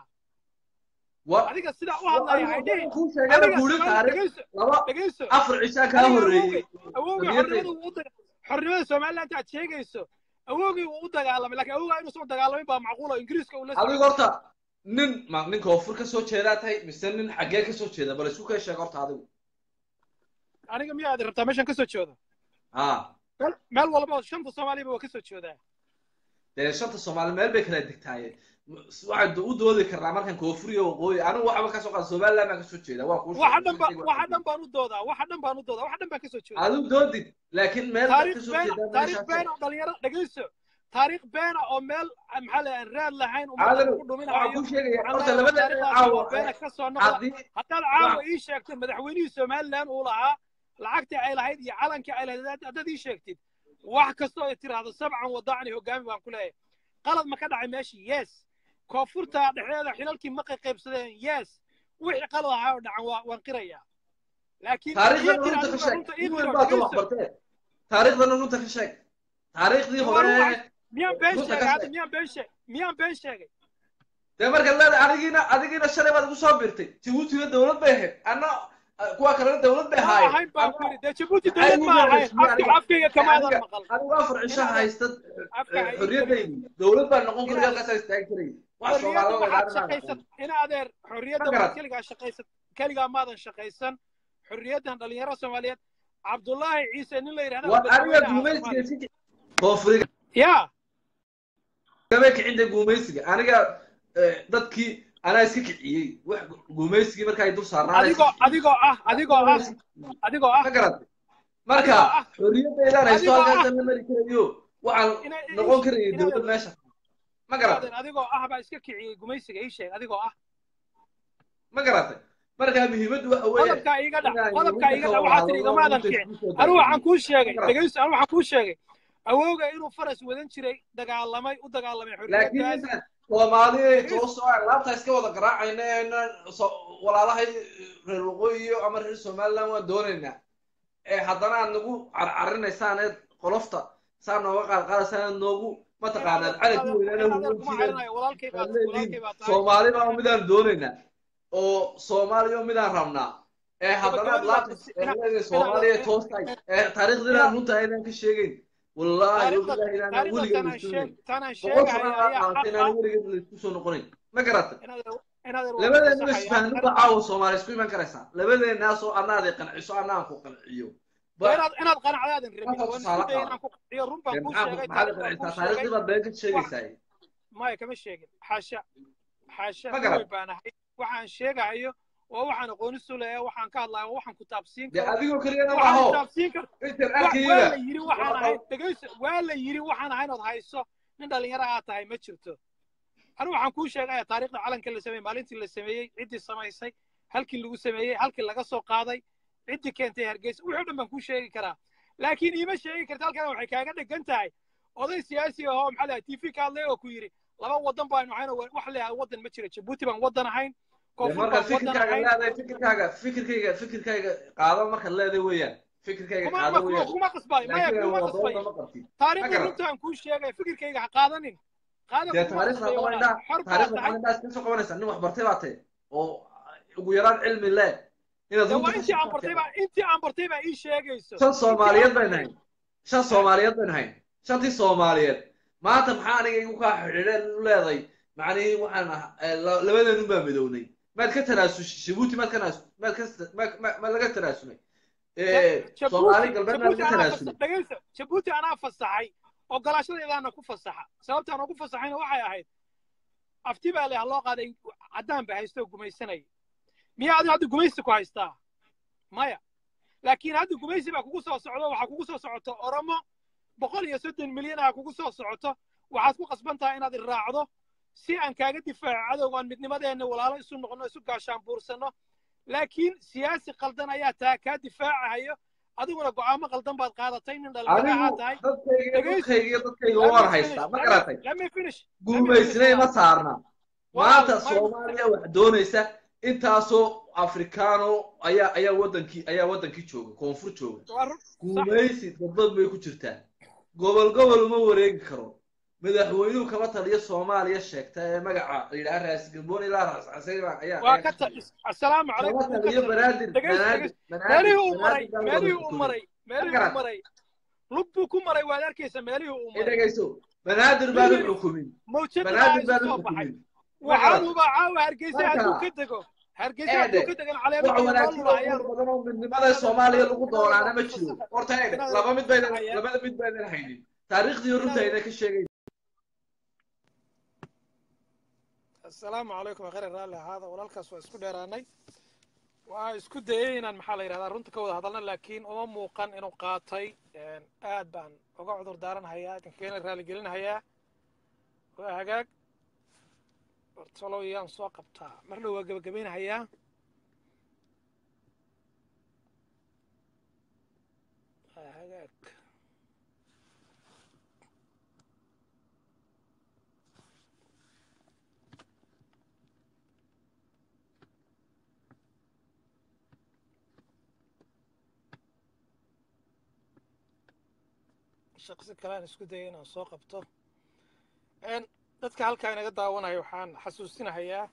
wa adiga sidaa u wa hadlaya anigu haydhihi waxaan kuu sheegana adiga buuri somali taariikh dhegayso laba dhegayso afar cishaa kaa adiga horreeyey awowgay awowgay xorriyadda xornimada wuu u daga xornimada somaliland aad sheegayso awowgay wuu u dagaalamay laakiin awowgaa inuusan u dagaalamin baa macquul oo ingiriiska uu la adigu socdo horta nin ma nin koonfur ka soo jeedaa tahay mise nin xaggee ka soo jeeda bal isku kay sheeg horta adigu aniga miyaad rabtaa meeshan kasoo jeedo haa meel meel walba shanta soomaaliyaba waa kasoo jeedaa dee shanta soomaali meel bay kala degtaaye waxaan u doodi karnaa markan koonfur iyo waqooyi anigu waxba kasoo qaada somaliland baan kasoo jeeda waa kuu waxa dhan ba sheegay waxa dhan baan u doodaa waxa dhan baan u doodaa waxa dhan baan kasoo jeedaa adigu doodid laakiin meel baad taariikh kasoo beena jeedaa taariikh meeshaas beena oo dhalinyaro dhegayso taariikh beena oo meel maxaa la aan raad lahayn ummadda caadanu lagu waxaan dhuminayo kuu sheegaya waxaan horta leeyahay labada taariikhdaasi caawa waa beena ka soo noqda haddii haddaad caawa ii sheegtid madaxweynihii somaliland uu lahaa lacagtii ay lahayd iyo calankii ay lahayd haddaad ii sheegtid wax kastoo ay tiraahdo sabcan wadacni hogaami baan ku leeyahay qalad ma ka dhacay meeshii yes koonfurta dhexdeeda xilalkii ma qaybsadeen yes wixii qalad ahaa oo dhacan waa waan qirayaa laakiin taariikhdana ii runta ka qira sheeg runta ii in qiro weyn baad ka wax dhegayso bartee taariikhdana runta ka sheeg taariikhdii dee waa hore ruuxa miyaan been runta sheegay ka hadda sheeg miyaan been sheegay miyaan been sheegay dee markaad leedahay adigiina adigiina shalay baad igu soo birtay jabuutina dowlad bay ahayd anna kuwa kalena dowlad bay ma ahaayeen ahayn baan ku ama yidhi dee jabuuti maxay dowlad igu ma ahayn gaadhaysiiyey afka aniga afkayga ee kamaadan aniga maqal anigu afar cisho inaadan haysta afka ha ii gelin xorriyadaydi dowlad baan noqon karay inaadan halkaasaa istaagi karay wax xorriyadda soomaalida waxaad ilaalinaa shaqaysat aqoon in adeer ma xorriyadda waxaad garat keligaa shaqaysat keligaa maadan shaqaysan xorriyaddan dhalinyaro soomaaliyeed cabdullaahi ciise nin la yidhahda war aniga madaxweyne ahaa gumaysiga soomaaliya iska koonfuriga yaa kama kicinta gumaysiga aniga eh, dadkii anaa iska kiciyey wax gumaysigii marka ay dul saarnaan iska adigoo kiciyey adigoo ah adigoo anaa ah iska kiciyey adigoo ah ma garatay marka adigoo ah xorriyaddaydaan haysto adigoo ah halkaasaan la mari karayo waxaan ina noqon karayay dowlad inaadan meesha ma garatay inaadan adigoo ah baa iska kiciyey gumaysiga ii sheeg adigoo ah ma garatay marka muhiimaddu waxa weeye qodobkaa iiga dhac inaan qodobkaa runta iiga ka dhac wada waxaa tiri hadlo igamaadan runta kicin isku soo anigu waxaan daadejino kuu ma sheegay garatay dhegayso anigu waxaan kuu sheegay awowga inuu faras wadan jiray dagaalamay u dagaalamay laakiin xorriyaddaas intaan soomaaliya dhegayso too soo laabta iska wada garaacayna inaan so- walaalahay reer waqooyi iyo ama reer somaliland waan doonaynaa ee haddana aad nagu carcarinaysaan ee qolofta saa nooga qaadqaadaysaan aad noogu mataqaanaan inaadan calanki inaadan weynaana inaadan huwan kuma jireen carinayo walaalkay aad baad leedihiin walaalkay baa tahay soomaali baa inaadan midaan doonaynaa oo soomaaliya midaan rabnaa ee haddana aad gabagabadii baa laabta bas ee ina leedahay inaadan soomaaliya toostay ee taariikhdina inaa runta aynaan ka sheegayn wallaahi taariikhda wabillahi inaanaan taariikhda weligeed tanaan laysku sheeg tanaan boqol sheegaya sano aa ayaa qaatay xaq inaan ah weligeed laysku soo noqonayn ma garatay inaadan inaad er labadeena isfahnu caawa soomaali isku iman karaysaa labadeenaasoo anaaday qanciso anaan ku qanciyo inaad inaad qanacdaadan rabin waan isku daya inaan ku qanciyo run baan kuu sheegay maxaad qancisaa taariikhdii baad been ka sheegaysaa maya kama sheegin xaasha xaasha Ma garan. way baan ahay waxaan sheegahayo waa waxaan aqooni suleeya waxaan ka hadlayo waa waxaan ku taabsiin dee karo adigoo keliyana waxaan maaho taabsiin karo intan wa- waa arkayaba la yiri waxaan ahay dhegayso waa la yiri waxaan ahay inaad hayso nin dhalinyaro aad tahay ma jirto anigu waxaan kuu sheegaya taariikhda calanka la sameeyey maalintii la sameeyey ciddii samaysay halkii lagu sameeyey halkii laga soo qaaday ciddii keentay hargeysa wixii o dhan baan kuu sheegi karaa laakiin iima sheegi karta halkan waxay kaaga dhegan tahay oday siyaasi ahoo maxaa lahay tv ka hadlay oo ku yidhi laba wadan baanu ahayn oo wax leeyahay wadan ma jiro jabuuti baan wadan ahayn dee koonfur marka baan wadan fikirkaaga ahayn leedahay fikirkaaga fikirkayga fikirkayga qaado markaad leedahay weeyaan fikirkayga kuma qaado kuma weeyaan kuma qasbayo maya laakiin kuma wadooda qasbayo ma qabtid ma taariikhda garan runtaan kuu sheegay fikirkayga ha qaadanin qaada dee kuma taariikhda qasbayo qaba walaal indhaa xor baa taariikhda tahay qaba indhaa iska soo qabanaysa nin wax bartay baa tahay oo ugu yaraan cilmi leh inaad dee waa runta ka intii aan sheegtaa bartay baa intii aan bartay baa ii sheegayso shan intii aan soomaaliyeed bayn bartay hayn shan soomaaliyeed bayn hayn shantii soomaaliyeed maanta maxaa aniga igu kaa xidhiidheen u leeday macnihii waxaan ah eh, la- labadeenun baa midownay maad ka tanaasushay jabuuti maad ka naas maad ka ma- ma- ma laga tanaasulay Ja- soomaali jabuuti galbeed maad jabuuti ka anaa tanaasulay fasa dhegayso jabuuti anaa fasaxay ogolaashadaydaana ku fasaxa sababtaan ugu fasaxayna waxay ahayd afti baa leh loo qaaday caddaan ba haysto oo gumaysanaya miyaa adigu hadda gumaysi ku haystaa maya laakiin hadda gumaysi baa kugu soo socdo waxaa kugu soo socoto oromo boqol iyo soddon milyan ah kugu soo socoto waxaad ku qasban tahay inaad iraacdo si aan kaaga difaaco cadowgaan midnimadeenna walaalo isu noqono isu gaashaan buursanno laakiin siyaasi qaldan ayaa taa kaa difaacahayo adiguna go'aamo qaldan baad qaadatay nin dhalinyaro ahaa anigu tahay dadkayga dhegayso dadkayga iyo dadkayga let waan me finish haystaa ma let me garatay let me finish let me finish guumaysnay ma walaal saarna walaal maanta may soomaaliya wax doonaysa intaasoo afrikaano ayaa ayaa wadankii ayaa wadankii jooga koonfur jooga waa run sax guumaysi dadbad bay ku jirtaa gobol gobol uma wareegi karo madaxweynuhu kama taliyo soomaaliya sheegta ee magaca la yidhaha raas galboon ilaa raas casayba ayaa waa ayaa ka ka ta taliya assalaamu kama calaykum wuu ka taliyo taliya banaadir dhegayso banaadir dhegayso banaadir meelihii uu maray banaadir baa meelihii wada uu xukumay maray ma meelihii uu garat maray lug buu ku maray waad arkaysa meelihii uu ay maray dhegayso banaadir baan u weligeed xukumin mawjada baa banaadir isu baan u soo baxay xukumin ma garat waxaanuba caawa hargeysa hadduu marka ka dego hargeysa hadduu eedhe ka degan wax caleemo iyo wanaagsan noolula oo ayaan qurux badan oo midnimada inaadan soomaaliya inaadan lagu inaadan doonaana wax ma jiro fasaxa horta eedhe inaadan laba wax mid baydan fasaxaya labada mid baydan haynin taariikhdii runta inaadan ayna ka sheegayn assalaamu calaykum khayr raalli ahaada walaalkaas waa isku dheeraanay waa isku dayay inaan maxaa la yidhahdaa runta ka wada hadalna laakiin uma muuqan inuu qaatay aad baan uga cudur daaranhayaa idinkeena raaligelinhayaa waa hagaag bartolow yaan soo qabtaa mar dhow waa gebagabaynhayaa waa hagaag shaqsi kale aan isku dayay inaan soo qabto dadka halkaa inaga daawanaya waxaan xasuusinahayaa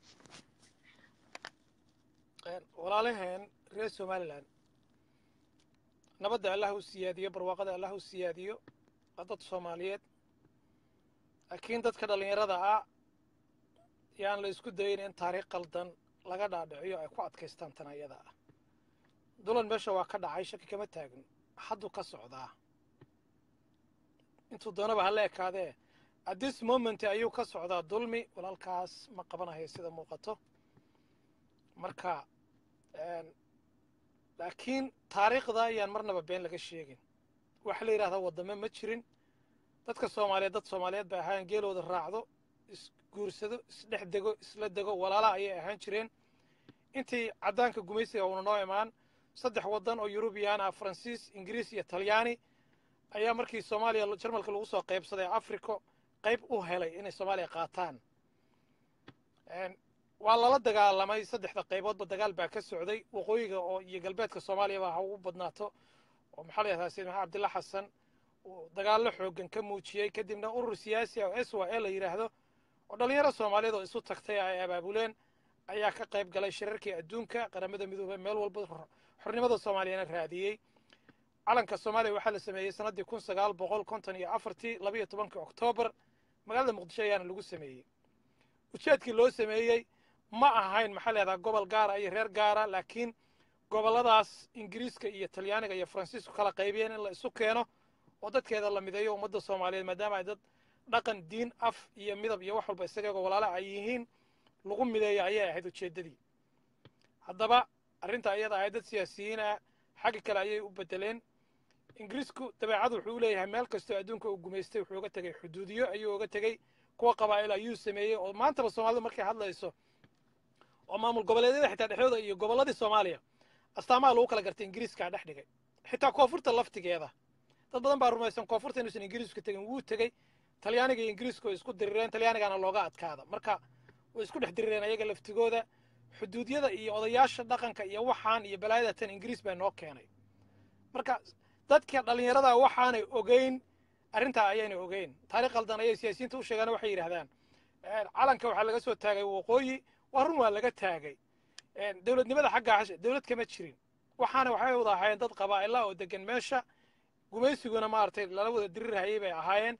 walaalaheen reer somalilan nabadda allah u siyaadiyo barwaaqada allah u siyaadiyo waa dad soomaaliyeed laakiin dadka dhallinyarada ah yaan la isku dayin in taariikh qaldan laga dhaadhiciyo ay ku adkaystaan tan ayada ah dulan meesha waa ka dhacay shaki kama taagin hadduu ka socdaa intuu doonaba hala ekaadee at this moment ayuu ka socdaa dulmi walaalkaas ma qabanayo sida muuqato marka laakiin taariikhda ayaan marnaba been laga sheegin waxa la yidhahdaa waddame ma jirin dadka soomaaliyeed dad soomaaliyeed bay ahaan geelooda raacdo isguursado isdhex dego isla dego walaala ayay ahaan jireen intii caddaanka gumaysiga uuna noo imaan saddex waddan oo yurubiyan ah faransiis ingiriis iyo talyaani ayaa markii soomaaliya jarmalka lagu soo qaybsaday africo qayb u helay inay soomaaliya qaataan waa lala dagaalamay saddexda qayboodba dagaal baa ka socday waqooyiga oo iyo galbeedka soomaaliyaba ha ugu badnaato oo maxaa la yahdaa sayid maxamed cabdilla xasan uu dagaallo xooggan ka muujiyey kadibna urur siyaasi ah oo s y l la yidhaahdo oo dhallinyaro soomaaliyeed oo isu tagtay ay abaabuleen ayaa ka qayb galay shirarkii adduunka qaramada midoobey meel walba xornimada soomaaliyana raadiyey calanka soomaaliya waxaa la sameeyey sannaddii kun sagaal boqol konton iyo afartii labayo tobankii oktoobar magaalada muqdisho ayaana lagu sameeyey ujeedkii loo sameeyey ma ahayn maxaa leedaha gobol gaara iyo reer gaara laakiin gobolladaas ingiriiska iyo talyaaniga iyo faransiisku kala qaybiyeen in la isu keeno oo dadkeeda la mideeyo ummadda soomaaliyeed maadaama ay dad dhaqan diin af iyo midab iyo wax walba isagagoo walaala ay yihiin lagu mideeyo ayay ahayd ujeeddadii haddaba arrinta iyada ahayd dad siyaasiyiin ah xagga kale ayay u bedeleen ingiriisku dabeecad wuxuu u leeyahay meel kastoo adduunka uu gumaystay wuxuu uga tegey xuduudiyo ayuu uga tegey kuwa qabaa'il ayuu sameeyey oo maantaba soomaalida markay hadlayso oo maamul goboleedyada xitaa dhexdooda iyo gobolladii soomaaliya astaamaha lagu kala gartay ingiriiskaa dhex dhigay xitaa koonfurta laftigeeda dad badan baa rumaysan koonfurta inuusan ingiriisku tegin wuu tegey talyaaniga iyo ingiriisku way isku dirireen talyaanigana looga adkaada marka way isku dhex dirireen ayaga laftigooda xuduudyada iyo odayaasha dhaqanka iyo waxaan iyo balaayada tan ingiriis baa noo keenay marka dadka dhallinyarada waxaanay ogeyn arrintaa ayaynay ogeyn taariikh qaldan ayay siyaasiyiinta u sheegaan waxay yidhahdaan calanka waxaa laga soo taagay waqooyi waa run waa laga taagay dowladnimada xaggaa hashe dowlad kama jirin waxaana waxay wada ahaayeen dad qabaa'ila oo degan meesha gumaysiguna maaragtay lala wada dirirhayay bay ahaayeen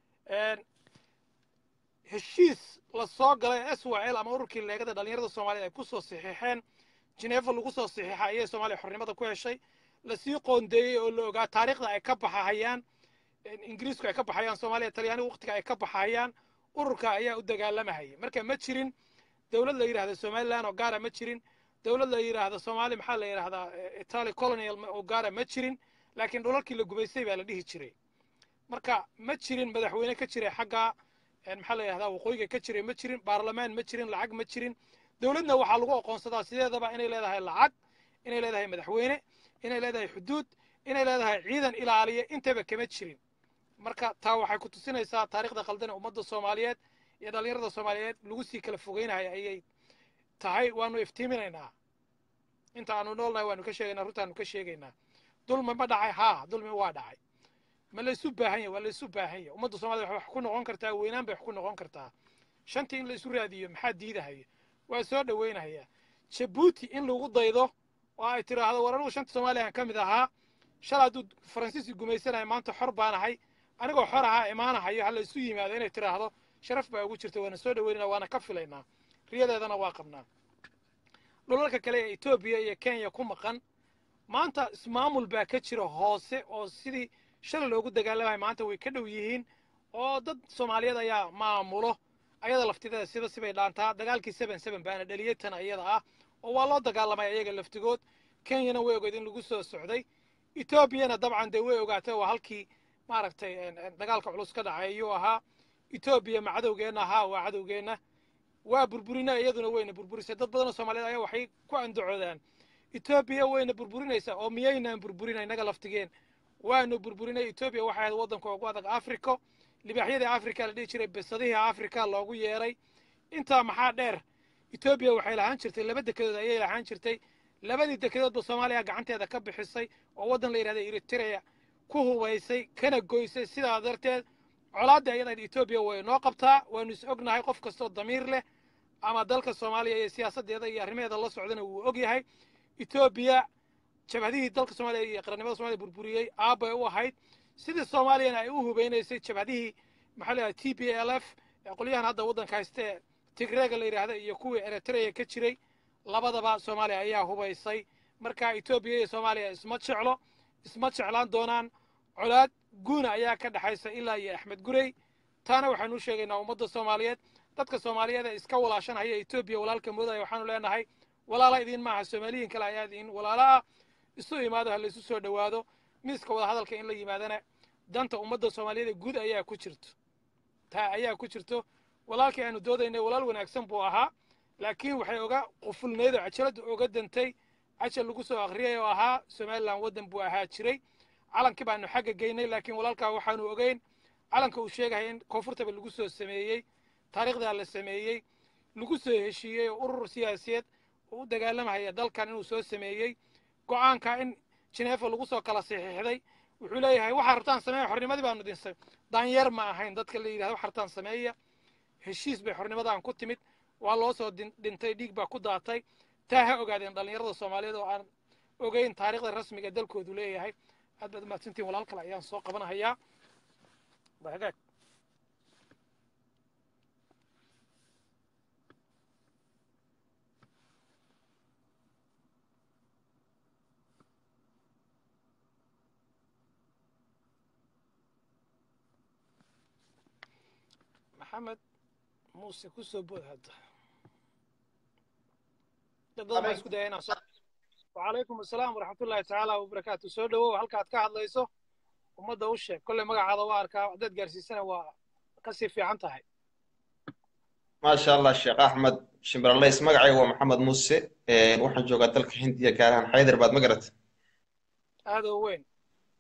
heshiis la soo galay s w l ama ururkii leegada dhallinyarada soomaaliyed ay ku soo saxiixeen jineefa lagu soo saxiixa ayay soomaaliya xornimada ku heshay lasii qoondeeyey oo la ogaa taariikhda ay ka baxahayaan ingiriisku ay ka baxayaan soomaaliya talyaanigu waqtiga ay ka baxayaan ururka ayaa u dagaalamahayay marka ma jirin dowlad la yidhahda somaliland oo gaara ma jirin dowlad la yidhaahda soomaali maxaa la yidhahdaa italy colonial oo gaara ma jirin laakiin dhulalkii la gumaystay baa la dhihi jiray marka ma jirin madaxweyne ka jiray xagga maxaa la yidhahdaa waqooyiga ka jiray ma jirin baarlamaan ma jirin lacag ma jirin dowladna waxaa lagu aqoonsadaa sideedaba inay leedahay lacag inay leedahay madaxweyne inay leedahay xuduud inay leedahay ciidan ilaaliya intaba kama jirin marka taa waxay ku tusinaysaa taariikhda qaldan ee ummadda soomaaliyeed iyo dhallinyarada soomaaliyeed lagu sii kala fogeynayo ayay tahay waanu iftiiminaynaa inta aanu noolnahay waanu ka sheegaynaa runtaanu ka sheegaynaa dulmi ma dhacay haa dulmi waa dhacay ma laysu baahan yahay waa laysu baahan yahay ummadda soomaaliyed wax ku noqon kartaa weynaan bay wax ku noqon kartaa shantii in la isu raadiyo maxaa diidahaya waa soo dhoweynayaa jabuuti in lagu daydo oo ay tiraahdo war anigu shanta soomaaliyan ka mid ahaa shal hadduu faransiisi gumaysanayo maanta xor baan ahay anigoo xor ahaa imaanahayo ha la isu yimaado inay tiraahdo sharaf baa ugu jirta waana soo dhaweynana waana ka filaynaa riyadeedana waa qabnaa dhulalka kale ee etoobiya iyo kenya ku maqan maanta ismaamul baa ka jira hoose oo sidii shalay loogu dagaalamayo maanta way ka dhow yihiin oo dad soomaaliyeed ayaa maamulo ayada laftideeda sida sibay dhaantaa dagaalkii seven seven baana dhaliyey tan ayada ah oo waa loo dagaalamay ayaga laftigood kenyana way ogeed in lagu soo socday etoobiyana dabcan dee way ogaatay waa halkii maaragtay dagaalka culus ka dhacay ayuu ahaa etoobiya ma cadowgeenna ahaa waa cadowgeenna waa burburina iyaduna wayna burburisay dad badanoo soomaaliyeed ayaa waxay ku andacoodaan etoobiya wayna burburinaysaa oo miyaynaan burburina innaga laftigeen waanu burburinay etoobiya waxay ahayd waddanka ugu adag africo libaaxyadii africa la dhihi jiray bisadihii africa loogu yeeray intaa maxaa dheer etoobiya waxay lahaan jirtay laba dekedood ayay lahaan jirtay labadii dekedoodba soomaaliya gacanteeda ka bixisay oo waddan la yidhahda eritrea ku hubaysay kana goysay sidaa darteed colaadda ayada etoobiya way noo qabtaa waanu is ognahay qof kastoo damiir leh ama dalka soomaaliya iyo siyaasaddeeda iyo arrimaheeda la socdana wuu og yahay etoobiya jabhadihii dalka soomaaliya iyo qarannimada somaaliya burburiyey aabbay u ahayd sidii soomaaliyana ay u hubeynaysay jabhadihii maxaa la yidhahda t b l f ee qolyahan hadda waddanka haysta ee tigreega la yidhaahda iyo kuwii eritrea ka jiray labadaba soomaaliya ayaa hubaysay marka etoobiya iyo soomaaliya isma jeclo isma jeclaan doonaan colaad guuna ayaa ka dhexaysa ilaa iyo axmed gurey taana waxaanu u sheegaynaa ummadda soomaaliyeed dadka soomaaliyeed ee iska walaashanhaya etoobiya walaalka moodaya waxaanu leenahay walaala idiin maaha soomaaliyiin kale ayaa idiin walaala ah isu imaado ha laysu soo dhowaado miiska wadahadalka in la yimaadana danta ummadda soomaaliyeed ee guud ayaa ku jirto taa ayaa ku jirto walaalkii aanu doodaynay walaal wanaagsan buu ahaa laakiin waxay oga qufulnayd oo cajaladda oga dantay cajal lagu soo akhriyay oo ahaa somalilan waddan buu ahaa jiray calankii baanu xagga geynay laakiin walaalkaa waxaanu ogeyn calanka uu sheegaya in koonfurtaba lagu soo sameeyey taariikhdaa la sameeyey lagu soo heshiiyey oo urur siyaasiyeed oo u dagaalamahaya dalkan inuu soo sameeyey go'aanka in jineefa lagu soo kala saxiixday wuxuu leeyahay waxaa rabtaan sameeya xornimadii baanu dinsay daanyeer ma ahayn dadka la yidhahda waxa rabtaan sameeya heshiis bay xornimadan ku timid waa loo soo dhintay dhiig baa ku daatay taa ha ogaadeen dhallinyarada soomaaliyeed oo aan ogeyn taariikhda rasmiga dalkoodu leeyahay aad baad umahadsantiin walaal kale ayaan soo qabanahayaa hagaag maxamed muuse ku soo bood hadda dad badan baa isku daya inaan soo wacalaykum asalaam waraxmatullaahi tacaala wabarakaatu soo dhowow halkaad ka hadlayso ummadda u sheeg kolley magacaada waa arkaa haddaad gaarsiisana waa kasii fiican tahay maasha allah sheekh axmed shimbiralays magacayga waa maxamed muuse waxaan joogaa dalka hindiya gaar ahaan xaydarbaad ma garata aada u weyn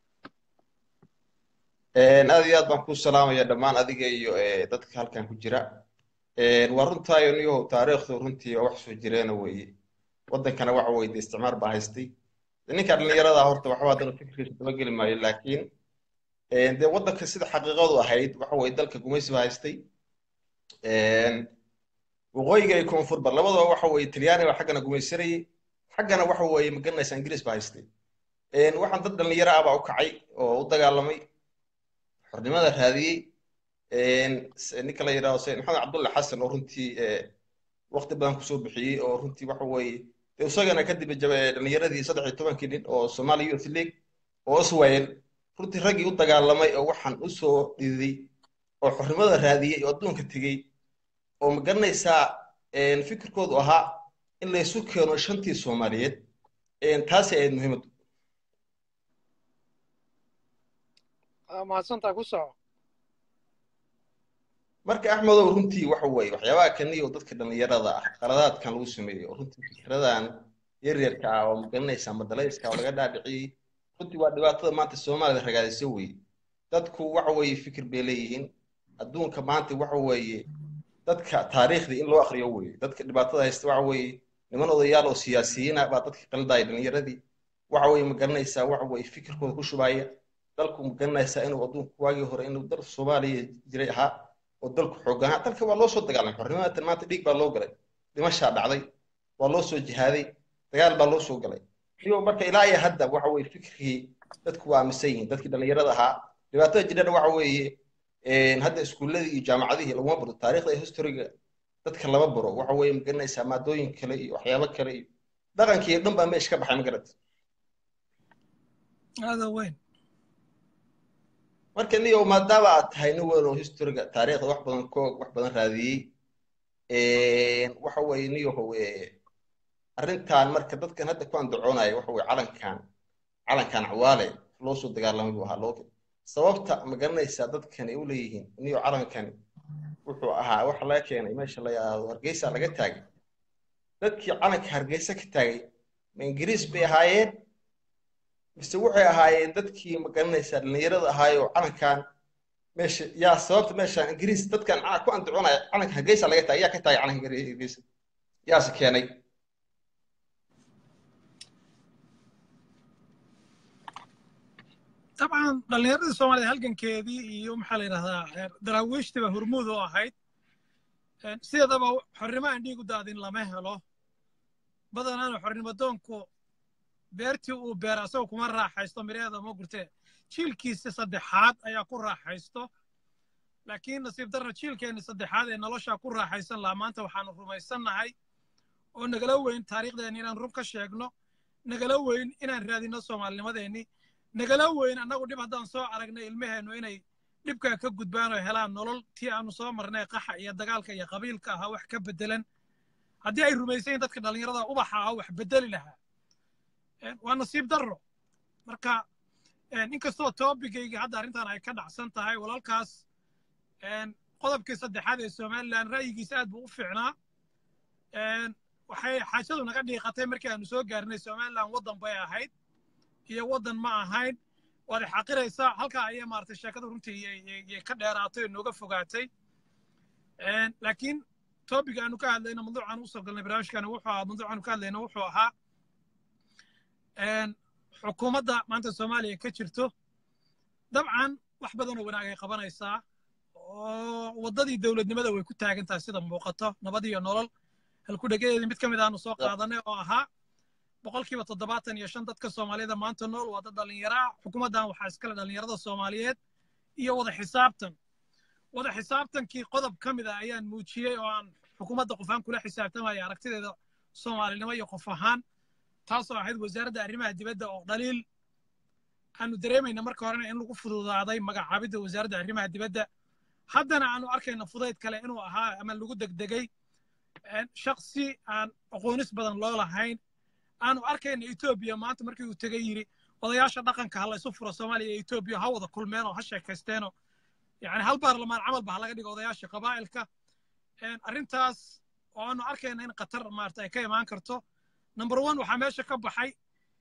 aad iyo aad baan ku salaamaya dhammaan adiga iyo dadka halkan ku jira waa runtaayo niyahow taariikhdu runtii waa wax soo jireena weeye waddankana waxa weye de isticmaar baa haystay ninka dhallinyarada horta waxba haddana fikirkiisa daba geli maayo laakiin dee waddanka sida xaqiiqadu ahayd waxa weye dalka gumaysi baa haystay waqooyiga iyo koonfurba labadaba waxa weye talyaani baa xaggana gumaysanayay xaggana waxa weye magaranaysa ingiriis baa haystay waxaan dad dhallinyaro ah baa u kacay oo u dagaalamay xornimada raadiyey ninka la yidhahdo sayid maxamed cabdulle xasan oo runtii waqti badan kusoo bixiyey oo runtii waxa weeye de isagana kadib dhallinyaradii saddex iyo tobankii nin oo somali youth league oo iswayel runtii raggii u dagaalamay oo waxaan u soo dhididay oo xornimada raadiyey oo adduunka tegey oo ma garanaysaa fikirkoodu ahaa in laysu keeno shantii soomaaliyeed taasi ahayd muhiimaddu mahadsantaa ku soco marka axmedow runtii waxa weeye waxyaabaha kaniya oo dadka dhallinyarada ah qaladaadkan lagu sameeyey oo runtii fikradan yaryarka ah oo magaranaysaa madalayska oo laga dhaadhiciyey runtii waa dhibaatada maanta soomaalida ragaadisa weeye dadku waxa weeye fikir bay leeyihiin adduunka maanta waxa weeye dadka taariikhdii in loo akriyo weeye dadka dhibaatada haysta waxa weeye niman odayaal oo siyaasiyiina baa dadka qaldaya dhallinyaradii waxa weeye magaranaysaa waxa weeye fikirkooda ku shubaya dalku magaranaysaa inuu adduunku waagii hore inuu dal soomaaliya jiray ahaa oo dalku xoogan ahaa dalka waa loo soo dagaalamay xornimada maanta dhiig baa loo galay dhimashaa dhacday waa loo soo jihaaday dagaal baa loo soo galay iyo marka ilaa iyo hadda waxa weeye fikirkii dadku waa aaminsan yihiin dadkii dhallinyarada ahaa dhibaatada jirana waxa weeye hadda iskuulladii iyo jaamacadihii laguma baro taariikhda iyo historiga dadka lama baro waxa weeye magaranaysaa maadooyin kale iyo waxyaabo kale iyo dhaqankii iyo dhan baa meesha ka baxay magarata aada weyn marka niyo maadaama aad tahay nin weyn oo historiga taariikhda wax badan koog wax badan raadiyey waxa weeye niyahow arrintan marka dadkan hadda ku andacoonaya waxa weye calankan calankan cawaale loo soo dagaalamay buu ahaa loo sababta ma garanaysaa dadkani u leeyihiin niyo calankani wuxuu ahaa waxa laga keenay meesha la yidhaahdo hargeysa laga taagay dadkii calanka hargeysa ka taagay ma ingiriis bay ahaayeen mise waxay ahaayeen dadkii ma garanaysaa dhallinyarada ahaayoo calankan meesha yaa sababta meeshaan ingiriis dadkan ku andacoonaya calanka hargeysa laga taagay yaa ka taagay calanka hargeysa yaase keenay dabcan dhallinyaradii soomaaliyad halgankeedii iyo maxaa la yidhahdaa daraawiishtiba hormuud oo ahayd sideedaba xornimo aan dhiig u daadin lama helo badanaana xornimo doonku beertii uu beera asagoo kuma raaxaysto miraheeda ma gurtee jiilkiisi saddexaad ayaa ku raaxaysto laakiin nasiib darra jiilkeenni saddexaad ee noloshaa ku raaxaysan lahaa maanta waxaanu rumaysannahay oo nagala weyn taariikhdeenni inaan run ka sheegno nagala weyn inaan raadinno soomaalinimadeenni nagala weyn annagu dhib haddaan soo aragnay ilmaheennu inay dhibkaa ka gudbaan oo helaan nolol tii aanu soo marnay qaxa iyo dagaalka iyo qabiilka ahaa wax ka beddelan haddii ay rumaysayin dadka dhallinyarada ubaxa ah wax beddeli lahaa waa nasiib darro marka inkastoo toobigayga hadda arrintan ay ka dhacsan tahay walaalkaas qodobkii saddexaad ee somalilan ra'yigiisa aad buu u fiicnaa waxay xaajadu naga dhiiqatay markii aanu soo gaarnay somalilan waddan bay ahayd iyo waddan ma ahayn waad xaqiraysaa halkaa ayay maaragtay sheekada runtii ka dheeraatay oo nooga fogaatay laakiin topic aanu ka hadlayno mawduucaan usoo galnay barnaamijkani wuxuu ahaa mawduucaanu ka hadlayno wuxuu ahaa xukuumadda maanta soomaaliya ka jirto dabcan wax badanoo wanaag ay qabanaysaa oo waddadii dowladnimada way ku taagan tahay sida muuqato nabad iyo nolol halkudhegadeedii mid ka mid aanu soo qaadanay oo ahaa boqolkiiba toddobaatan iyo shan dadka soomaaliyada maanta nool waa dad dhallinyaraa xukuumaddan waxaa iskale dhallinyarada soomaaliyeed iyo wada xisaabtan wada xisaabtankii qodob ka mid ah ayaan muujiyey oo aan xukuumadda qof ahaan kula xisaabtamaya aragtideeda soomaalinimo iyo qof ahaan taasoo ahayd wasaaradda arrimaha dibadda oo dhaliil aanu dareemayna marka horena in lagu fududaaday magacaabidda wasaaradda arrimaha dibadda haddana aanu arkayna fudayd kale inuu ahaa ama lagu degdegay shaksi aan aqoonis badan loo lahayn aanu arkayna etoobiya maanta markii uu tegey yidhi odayaasha dhaqanka ha laysu furo soomaaliya iyo etoobiya ha wada kulmeen oo ha sheekaysteenoo yani hal baarlamaan camalba ha laga dhigo odayaasha qabaa'ilka arrintaas oo aanu arkayna in qatar maarata ay ka imaan karto number one waxaa meesha ka baxay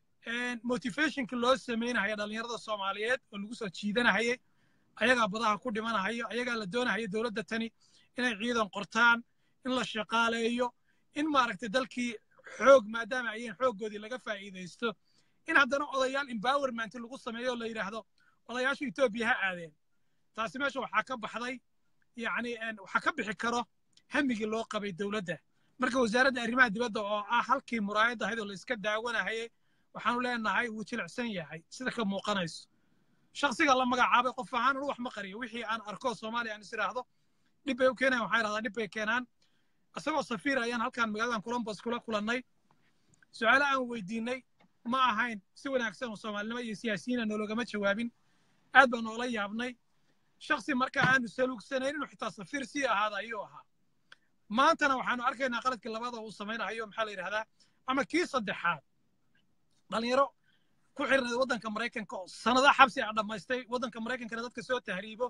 motivationka loo samaynahaya dhallinyarada soomaaliyeed oo lagu soo jiidanahayay ayagaa badaha ku dhimanahayo ayagaa la doonahaya dowladda tani inay ciidan qortaan in la shaqaaleeyo in maaragtay dalkii xoog maadaama ayeen xooggoodii laga faa'iidaysto in haddana odayaal empowerment lagu sameeyo oo la yidhaahdo odayaasha etoobiya ha aadeen taasi meesha waxaa ka baxday yacni waxaa ka bixi karo hamigii loo qabay dowladda marka wasaaradda arrimaha dibadda oo ah halkii muraayadda ahayd oo la iska daawanahayay waxaanu leenahay wuu jilicsan yahay sida ka muuqanayso shaksiga la magacaabay qof ahaan anu wax ma qariyo wixii aan arko soomaaliya aan is idhaahdo dhib bay u keenayan waxaa idhahdaa dhib bay keenaan isagoo safiir ayaan halkan magaaladan columbus kula kulannay su-aalo aan weydiinay ma ahayn si wanaagsan oo soomaalinimo iyo siyaasiyiina noologama jawaabin aad baan noola yaabnay shaksi marka aanu saluugsanayn inuu xitaa safiir sii ahaada ayuu ahaa maantana waxaanu arkaynaa qaladkii labada uu samaynayo maxaa la yidhahdaa ama kii saddexaad dhalinyaro ku xirnay waddanka maraykanka oo sanada xabsi a dhammaystay waddanka maraykankana dadka soo tahriibo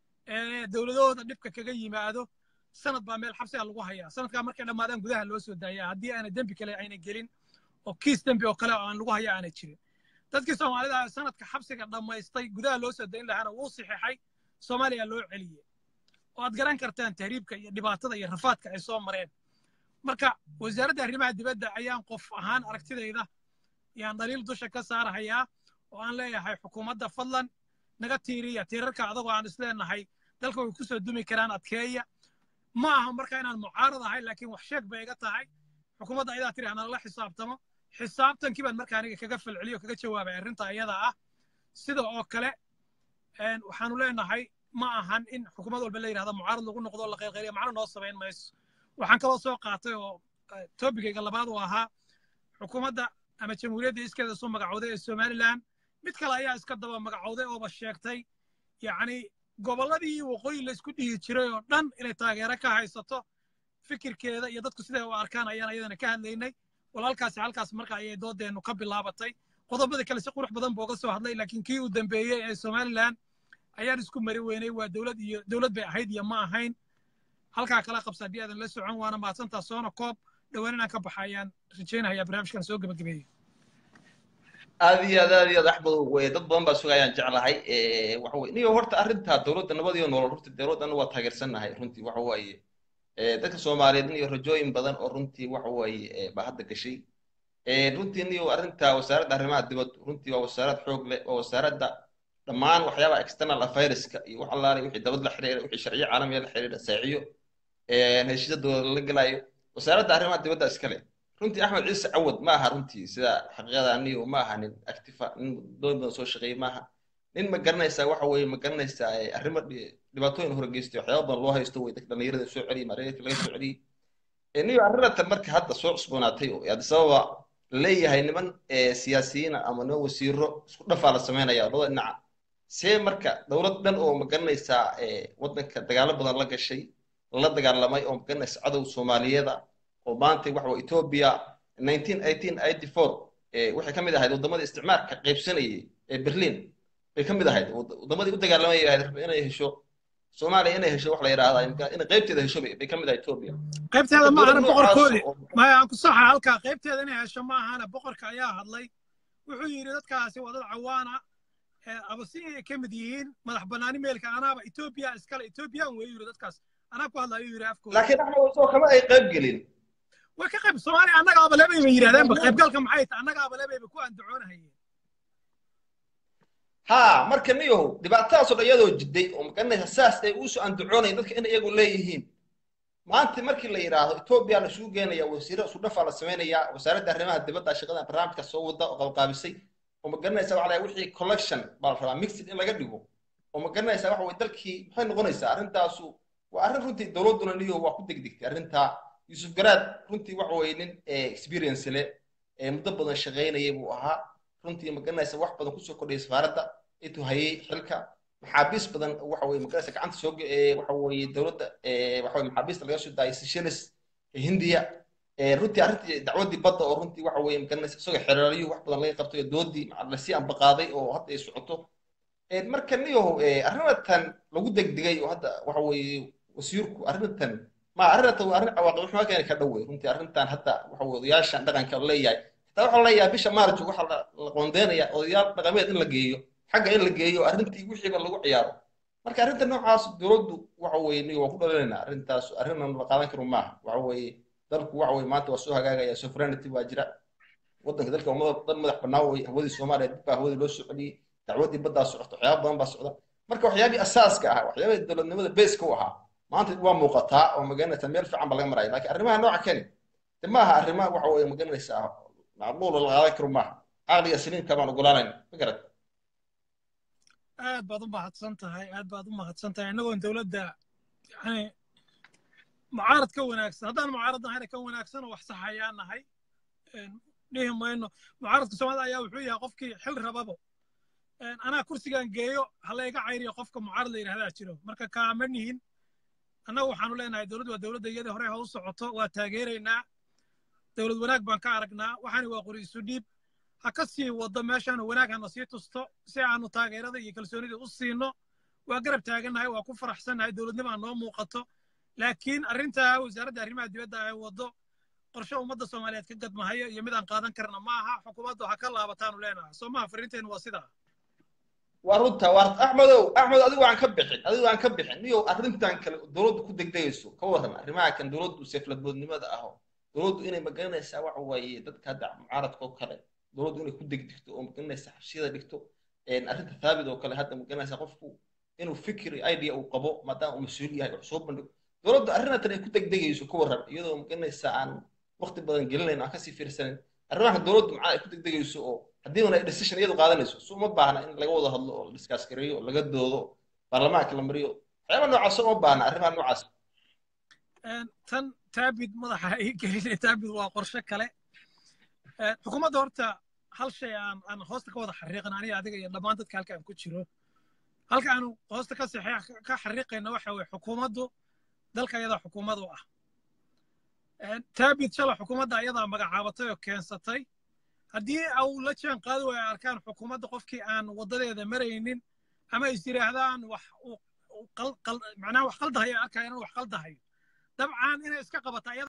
ee dowladahooda dhibka kaga yimaado sanad baa meel xabsi a lagu hayaa sanadkaa markay dhammaadaan gudaha loo soo daayaa haddii aana dembi kale ayna gelin oo kiis dembi oo kale oo aan lagu haya aana jirin dadkii soomaalida sanadka xabsiga dhammaystay gudaha loo soo dayn lahaana wuu saxiixay soomaaliya loo celiyey oo aad garan kartaan tahriibka iyo dhibaatada iyo rafaadka ay soo mareen marka wasaaradda arrimaha dibadda ayaan qof ahaan aragtidayda yaan dhaliil dusha ka saarahayaa oo aan leeyahay xukuumadda fadlan naga tiiriya tiirarka adagoo aan isleenahay dalka way ku soo dumi karaan adkeeya ma aha marka inaan mucaarad ahay laakiin wax sheeg bay iga tahay xukuumadda ayadaa tiri hanala xisaabtamo xisaabtankii baan marka aniga kaga falceliyo kaga jawaabay arrinta ayada ah sida oo kale waxaanu leenahay ma ahan in xukuumad walba la yidhahda mucaarad lagu noqdo la qaylqayliya macno noo samayn mayso waxaan kaloo soo qaatay oo tobigayga labaad uu ahaa xukuumadda ama jamhuuriyadda iskeeda soo magacowday ee somalilan mid kale ayaa iska daba magacowday ooba sheegtay yacni gobolladii waqooyi laysku dhihi jiray oo dhan inay taageero ka haysato fikirkeeda iyo dadku siday u arkaan ayaan ayadana ka hadlaynay walaalkaasi halkaas marka ayay doodeennu ka bilaabatay qodobada kale si qurux badan booga soo hadlay laakiin kii uu dambeeyey ee somalilan ayaan isku mari weynay waa dowlad iyo dowlad bay ahayd iyo ma ahayn halkaa kala qabsa haddii aadan la socon waana mahadsantaa soona koob dhowaan inaan ka baxa ayaan rajaynayaa barnaamijkan soo gebagabeeyo aad iyo aad aad iyo aad axmed wey dad badan baa sugayaan jeclahay waxa weye niyo horta arrinta dowladda nabad iyo nolol runtii dowladdan waa taageersannahay runtii waxa weeye dadka soomaaliyeed niyo rajooyin badan oo runtii waxa weeye baa hadda gashay runtii niyo arrinta wasaaradda arrimaha dibadda runtii waa wasaarad xoog leh waa wasaaradda dhammaan waxyaabaha external affaireska iyo wax allaale wixii dowlad la xiriira wixii sharciyo caalamiya la xiriira saaciyo heshiisya dowlad la gelayo wasaaradda arrimaha dibadda iskale runtii axmed ciise cawad ma aha runtii sida xaqiiqada aniyo ma aha nin actifa nin doon badan soo shaqeeyey ma aha nin ma garanaysaa waxa weeye ma garanaysaa arrimo dhibaatooyin horgeystay waxyaaba badan loo haysto wey dadka dhallinyarada soo celiyey maareetka laga soo celiyey niyo arrinatan marka hadda soo cusboonaatay oo addis ababa leeyahay niman siyaasiyiina ama niman wasiiro isku dhafaa la sameynaya labada dhinaca see marka dowlad dhan oo ma garanaysaa waddanka dagaalo badan la gashay la dagaalamay oo ma garanaysa cadow soomaaliyeeda oo maanta waxa waa ethiopia nineteen eighteen eighty four waxay ka mid ahayd waddamadii isticmaalka qaybsanayay ee berlin bay ka mid ahayd waddamadii u dagaalamay ahayd inay hesho soomaaliya inay hesho wax la yidhaahdaa inay qaybteeda hesho bay ka mid ahayd ethiopia qaybteeda ma ahana boqorkoodi maya aan ku saxa halkaa qaybteeda inay hesho ma ahana boqorka ayaa hadlay wuxuu yidhi dadkaasi waa dad cawaana abasiin ay ka mid yihiin madax bannaani meelka anaaba ethiopia iskale ethiopian wey yidhi dadkaas anaa ku hadlayo yidhi afkooda laakiin axmed soo kama ay qayb gelin way ka qayb soomaaliya annaga abalebay bay yidhahdeenba qaybgalka maxay tahay annaga abalebayba ku andacoonahayeen ha marka niyahow dhibaatadaasoo dhan iyadoo jiday oo magaranaysa saas ay uusoo andacoonayn dadka in iyagu leeyihiin maanta markii la yidhaahdo etoobiya la isugu geenaya wasiiro isu dhafaa la samaynayaa wasaaradda arrimaha dibadda shaqada barnaamijka soo wada oo qalqaabisay oo magaranaysa waxa la wixii collection baa la rabaa mixed in laga dhigo oo magaranaysa waxa weye dalkii maxay noqonaysaa arrintaasu waa arrin runtii dowladduna niyahow waa ku degdegtay arrintaa yusuf garaad runtii waxa weye nin experience leh ee muddo badan shaqaynayay buu ahaa runtii magaranaysa wax badan kusoo kordhayay safaaradda intuu hayay xilka maxaabiis badan waxa weye magaraysa gacanta soo waxa weye dowladda waxa weye maxaabiista laga soo daayay seychelles hindiya runtii arrintii dacwaddii badda oo runtii waxa weye magaranaysa isagoo xereeryo wax badan laga qabtay oo doodii lasii ambaqaaday oo hadda ay socoto marka niyo arrinatan lagu degdegay oo hadda waxa weye wasiirku arrintan ma arrintan waa arrin cawaaqib xumaa keeni ka dhow wey runtii arrintan hadda waxa weye odayaashan dhaqanka leeyahay xitaa waxaa leeyahay bisha maarjo waxaa la qoondeynaya odayaal dhaqameed in la geeyo xagga in la geeyo arrintii wixiiba lagu ciyaaro marka arrinta noocaas dowladdu waxa weye niyo waa ku dhalinaynaa arrintaas arrinnan la qaadan karo maaha waxa weye dalku waxa weye maanta waa soo hagaagaya sovereignty waa jira waddanka dalka dal madax bannaan wey hawadii soomaaliya dib baa hawadii loo soo celiyey dacwaddii baddaa socota waxyaaba badan baa socda marka waxyaabihii asaaska ahaa waxyaabihii dowladnimada beeska u ahaa maanta waa muuqataa oo magaranaysa meel fiican baa laga maraya laakiin arrimaha nooca keni de maaha arrimaha waxa weye magaranaysaa macquul la qaadan karo maaha caqliga saliimka baan ogolaanayna ma garat aad baad u mahadsan tahay aad baad u mahadsan tahay innagoon dowladda yani mucaarad ka wanaagsan haddaan mucaarad nahayna ka wanaagsan oo wax saxayaa nahay dhihi mayno mucaaradka soomaalida ayaa wuxuu yahay qofkii xil rababo anaa kursigan geeyo halayga cayriyo qofka mucaarad la yidhahdaa jiro marka kaama nihin annagu waxaanu leenahay dowladdu waa dowladda iyadii hore ha u socoto waa taageeraynaa dowlad wanaag baan ka aragnaa waxaani waa qori isu dhiib ha ka sii waddo meeshaanu wanaag hana sii tusto si aanu taageerada iyo kalsoonida u siino waa garab taagannahay waa ku faraxsannahay dowladnimaa noo muuqato laakiin arrintaa wasaaradda arrimaha dibadda ay waddo qorshe ummadda soomaaliyeed ka gadmahayo iyo mid aan qaadan karna ma aha xukuumaddu ha ka laabataanu leenahay soo maha farriinteennu waa sidaa waa runta waa axmedow axmed adigu aan ka bixin adigu aan ka bixin niyo arrintan kale dowladdu ku degdegayso ka warran arrimaha kan dowladdu seefladboodnimada aho dowladdu inay magaranaysaa waxa waaye dadka hadda mucaaradka oo kale dowladdu inay ku degdegto oo magaranaysa xabsiyada dhigto arrinta thaabit oo kale hadda magaranaysa qofku inuu fikri idea uu qabo maadaama uu mas-uul yahay wax soo bandhigo dowladdu arrintan ay ku degdegayso ka warran iyadoo magaranaysa aan waqti badan gelinayn aan kasii fiirsanin arrimaha dowladdu macaa ay ku degdegayso oo haddii una decision iyadu qaadanayso su uma baahna in laga wada hadlo oo discuss gareeyo oo laga doodo baarlamaanka la mariyo waxyaaba noocaas uma baahna arrimaha noocaas tan taabid madaxa ii gelinay taabid waa qorshe kale xukuumadda horta hal shay aan aan hoosta ka wada xariiqan aniga adiga iyo dhammaan dadka halka aan ku jiro halka aanu hoosta ka saxeex ka xariiqayna waxa weye xukuumaddu dalka ayadaa xukuumad u ah taabid shala xukuumadda ayadaa magacaabatay oo keensatay haddii au la jaan qaadi waayo arkaan xukuumadda qofkii aan waddadeeda maraynin ama is yidhaahdaan wax macnaha wax qaldahayo arkaya inuu wax qaldahayo dabcan inay iska qabata ayada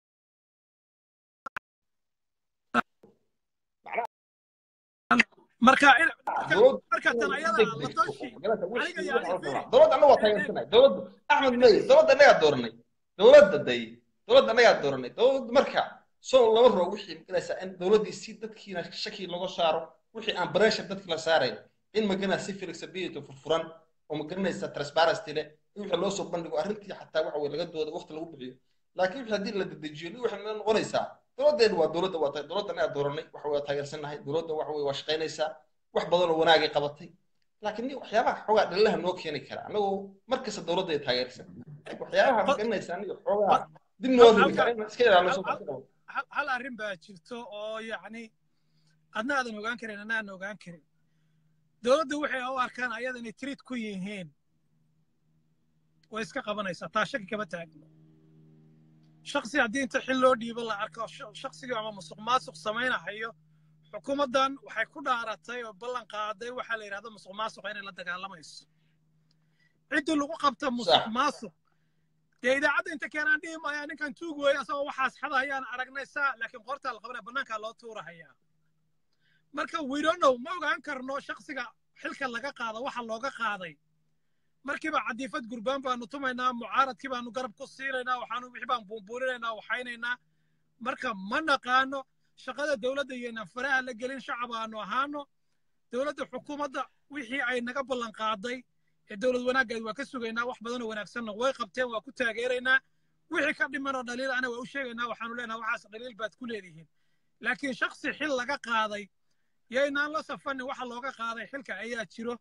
marka marka tan ayada la tashi aniga yaa dowladda annaga waa taageersanay dowladda axmed mey dowladda annagaa dooranay dowladda day dowladda annagaa dooranay dowladda marka soo lama rabo wixii maganaysaa in dowladdii si dadkiina shaki laga saaro wixii aan pressure dadki la saarayn in maganaa si flexibility furfuran oo magaranaysa transparency leh in wixii loo soo bandhigo arrintii xataa waxa weye laga dooda waqti lagu bixiyo laakiin wixii haddii la dedejiyo ni waxay noqonaysaa dowladdeenu waa dowladda waa dowladda annagaa dooranay waxa waa taageersannahay dowladda waxa weye waa shaqaynaysaa wax badan oo wanaagay qabatay laakiin ni waxyaabaha xoogaa dhalilaha noo keeni kara annagoo mar kasta dowladda ay taageersan waxyaabaha magaranaysa aniga xoogaa dib noo ribi kara in iska ilaaliso hal arrin baa jirto oo yacni adna aadan ogaan karin anna aan ogaan karin dowladda waxay u arkaan ayada inay tiriid ku yihiin way iska qabanaysaa taa shaki kama taagno shaksi haddii inta xil loo dhiibo la arko shaksigii ama musuq maasuq samaynahayo xukuumaddan waxay ku dhaaratay oo ballan qaaday waxaa la yidhahda musuq maasuqa inay la dagaalamayso ciddii lagu qabta musuq maasuq dee idaacadda inta keenaan dhihi maayaa ninkan tuug weeye asagoo waxaas xada ayaan aragnaysaa laakiin qoortaa la qabanaya bannaankaa loo tuurahayaa marka widonow ma ogaan karno shaksiga xilka laga qaada waxa looga qaaday markiiba cadiifad gurbaan baanu tumaynaa mucaaradkii baanu garab ku siinaynaa waxaanu wixii baan buunbuurinaynaa waxaynaynaa marka ma naqaano shaqada dowladda iyoynaan faraha la gelin shacab aanu ahaano dowladda xukuumadda wixii ay naga ballan qaaday ee dowlad wanaaggeed waa ka sugaynaa wax badanoo wanaagsanna way qabteen waa ku taageeraynaa wixii ka dhimanoo dhaliil ana waa u sheegaynaa waxaanu leenahay waxaas dhaliil baad ku leedihiin laakiin shaksi xil laga qaaday yaynaan la safanin waxa looga qaaday xilka ayaa jiro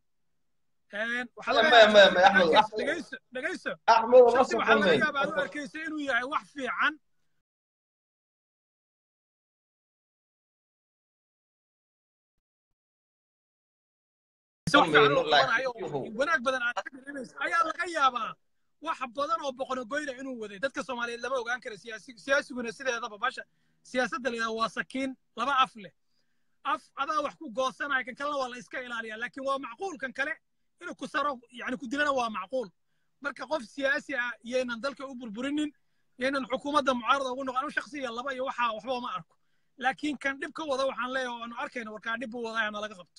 dhegayso shaksi waxaa laga yaabaa aad u arkaysa inuu yahay wax fiican laakiinse wax fiican mayno oo qabanayo laakiin oo yahow wanaag badan aad ka dareemayso ayaa laga yaabaa wax badan oo boqonogoyna inuu waday dadka soomaaliyeed lama ogaan kara siyaasi siyaasiguna sideedaba basha siyaasadda la yidhaha waa sakiin laba af leh af adaa wax ku goosanaya kan kalena waa la iska ilaaliyaa laakiin waa macquul kan kale inuu ku saro yani ku dilana waa macquul marka qof siyaasi ah yaynan dalka u burburinin yaynan xukuumadda mucaarada ugu noqon anu shaksiya laba iyo waxaa waxba ma arko laakiin kan dhib ka wada waxaan leeyahay aanu arkayno warkaa dhib buu wadaa nalaga qabto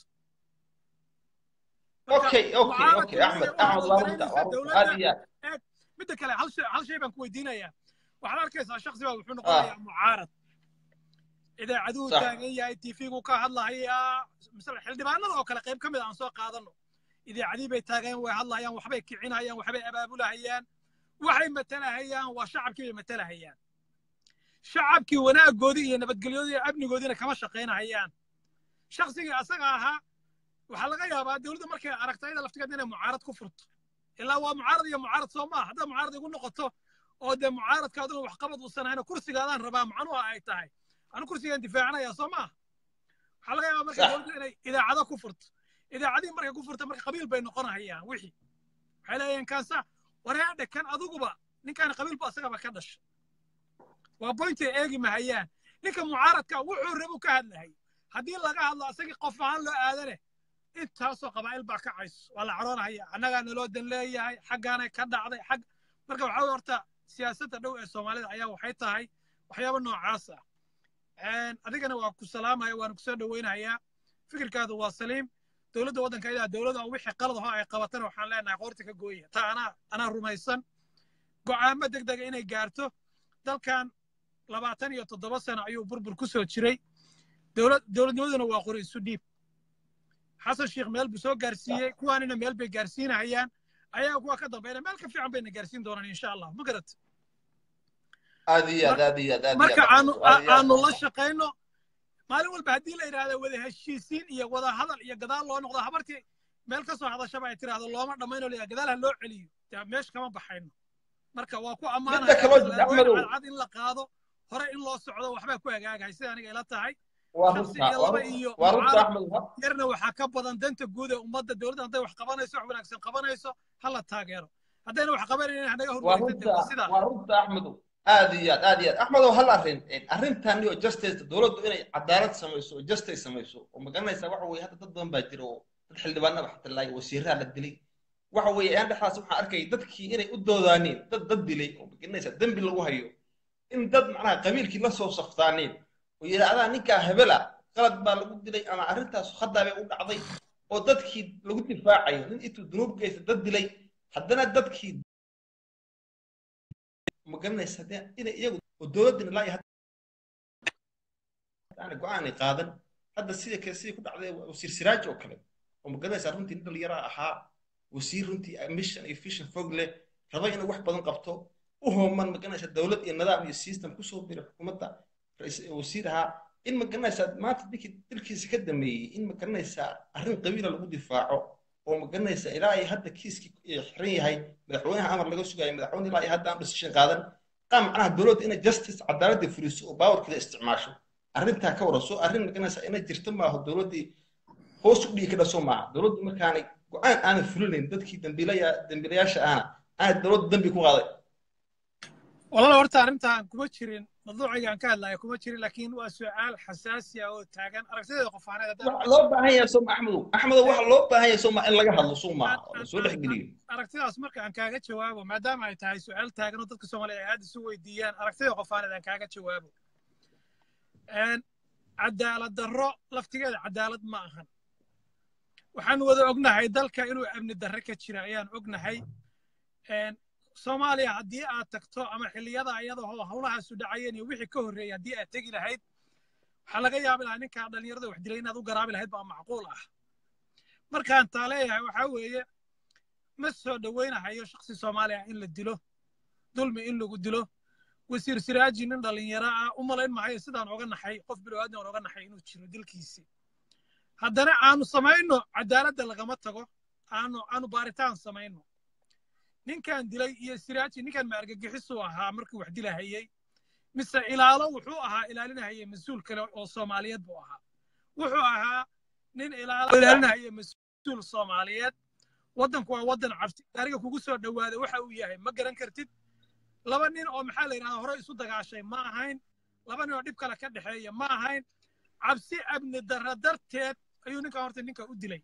marka okay okay okay mucaaradka axmed weeye axmed waxaad waa runta waa runta aad ogaanaysaa dowladda iyo aad eeg midda kale hal shay hal shay baan ku weydiinayaa waxaad arkaysaa shaksi baa wuxuu ah noqonayaa mucaarad idaacaduhu sax taagan yahay tv-gu ka hadlahayaa misal xildhibaanada oo kale qayb ka mid a aan soo qaadano idaacadii bay taagan way hadlayaan waxbay kicinayaan waxbay abaabulahayaan waxay matalahayaan waa shacabkii bay matalahayaan shacabkii wanaagoodii iyo nabadgelyoodii iyo amnigoodiina kama shaqaynahayaan shaksigii asaga ahaa waxaa laga yaabaa dowladda markay aragto ayada laftigeed inay mucaarad ku furto ilaa waa mucaarad iyo mucaarad soo maaha haddaa mucaarad igu noqoto oo dee mucaaradkaaduna waxqabad uusan ahayn kursigaadaan rabaa macnuha ay tahay anu kursigaan difaacanaya soo maaha waxaa laga yaabaa marka sax dowladdu inay idaacado ku furto idaacadihii markay ku furta marka qabiil bay noqonahayaan wixii waxay leeyihiin kaasa wareedhe kan aduguba ninkaan qabiilba asagaba ka dhasha waa boyntay eegi mahayaan ninka mucaaradka wuxuu rabu ka hadlahay haddii laga hadlo asagii qof ahaan loo aadane intaasoo qabaa'il baa kacayso waa la caroonahaya annagaa naloo dan leeyahay xaggaanay ka dhacday xag marka waxaa weye horta siyaasadda dhow ee soomaalida ayaa waxay tahay waxyaaba noocaas ah adigana waa ku salaamaya waana kusoo dhoweynayaa fikirkaadu waa saliim dowladda waddanka idaa dowladda wixii qalad aho ay qabatana waxaan leenahay qoorta ka gooya taa anaa anaa rumaysan go'aamo deg dega inay gaarto dalkan labaatan iyo toddoba sano ayuu burbur ku soo jiray dowlad dowladnimaduna waa qori isu dhiib xasan sheekh meel buu soo gaarsiiyey kuwaanina meel bay gaarsiinahayaan ayaa kuwa ka dambayna meel ka fiican bayna gaarsiin doonaan insha allah ma garat aad iyo aad aad iyo aad aad iyo marka aad aanu aad iyo aad aanu la shaqayno maalin walba haddii la yidhaahdo wada heshiisiin iyo wada hadal iyo gadaal loo noqdo habartii meel ka soo hadashaba ay tiraahdo looma dhammayno leeyahay gadaal ha loo celiyo dee meesha kama baxayno marka waa ku midda ammaanaya kaloo jid tallaabooyin axmedow cadcad in la qaado hore in loo socdo waxbaa ku hagaagahay sida aniga ila tahay waa shaksi runta iyo waa laba runta iyo waa runta mucaarad axmed ha- yarna waxaa ka badan danta guud ee ummadda dowladda hadday wax qabanayso wax wanaagsan qabanayso ha la taageero haddayna wax qabanaynin hanaga waa hormaraysa dee runta waa sidaa waa runta axmedow aad iyo aad aad iyo aad axmedow hal arrin arrintan iyo justice dowladdu inay cadaalad samayso oo justice samayso oo magaranaysaa waxa weeye hadda dad badan baa jira oo dad xildhibaanaba xataa laay wasiiraha la dilay waxa weeye ayaan dhexdaas waxaan arkayay dadkii inay u doodaaneen dad dad dilay oo magaranaysaa dembi lagu hayo in dad macnaha qabiilkii la soo saftaaneen oo yidhaahdaa ninkaa hebela qalad baa lagu dilay ama arrintaas khaddaa bay u dhacday oo dadkii lagu difaacayo nin intuu dunuub geysta dad dilay haddana dadkii ma garanaysa dee inay iyagu oo dowladdina laa iyo hadda go-aanay qaadan hadda sida kale sidii ku dhacday wasiir siraaj oo kale oo ma garanaysaa runtii nin dhalinyaro ahaa wasiir runtii mission iyo vision fog leh raba inuu wax badan qabto u hooman ma garanaysaa dowlad iyo nidaam iyo system kusoo biray xukuumadda rais- wasiir ahaa in ma garanaysaa maanta dinkii dilkiisa ka dameeyey in ma garanaysaa arrin qabiila lagu difaaco oo ma garanaysaa ilaa ay hadda kiiskii xiran yahay madaxweynaha amar laga sugayo madaxweyne ilaa ay hadda aan decision qaadan qaa macnaha dowladda inay justice cadaaladda fuliso oo baawarkeeda isticmaasho arrintaa ka waraso arrin ma garanaysaa inay jirto maaho dowladdii hoos u dhigi ka dhaso maaha dowladdu markaanay go-aan aanay fulinayn dadkii dambiilaya dambiilayaasha ahna aanay dowladda dambi ku qaaday walaal horta arrintan kuma jirin mawduuciga aan ka hadlaya kuma jirin laakiin waa su'aal xasaasi ah oo taagan aragtideeda qofaaneed haddaan waxa loo baahan yahay sooma axmedow axmedow waxa loo baahan yahay sooma in laga hadlo soo maaha oo la soo dhexgeliyo aragtidaas marka aan kaaga jawaabo maadaama ay tahay su'aal taagan oo dadka soomaaliya ay aad isu weydiiyaan aragtida qofaaneed aan kaaga jawaabo cadaalad darro laftigeeda cadaalad ma ahan waxaan wada ognahay dalka inuu amni darre ka jira ayaan ognahay soomaaliya haddii aad tagto ama xilliyada iyadoo howlahaasu dhacayeen iyo wixii ka horreeyay haddii aad tegi lahayd waxaa laga yaabi lahaa ninkaa dhallinyarada wax dilay inaad u garaabi lahayd baa macquul ah markaan taa leeyahay waxaa weeye ma soo dhowaynahayo shaksi soomaaliya in la dilo dulmi in lagu dilo wasiir siraaji nin dhallinyaro ah u malayn mahayo sidaan oga naxay qof bilowaadan aan oga naxay inuu jiro dilkiisi haddana aanu samayno cadaaladda lagama tago aanu aanu baaritaan samayno ninkan dilay iyo siraaji ninkan ma argagixisuu ahaa markuu wax dilahayey mise ilaalo wuxuu ahaa ilaalinahayay mas-uul kale oo soomaaliyeed buu ahaa wuxuu ahaa nin ilaalo ilaalinahayay mas mas-uul soomaaliyeed waddanku waa waddan cabsi gaariga kugu soo dhowaada waxa uu yahay ma garan kartid laba nin oo maxaa la yidhahdaa hore isu dagaashay ma ahayn laba nin oo dhib kale ka dhexeeya ma ahayn cabsi amni darra darteed ayuu ninka horta ninka u dilay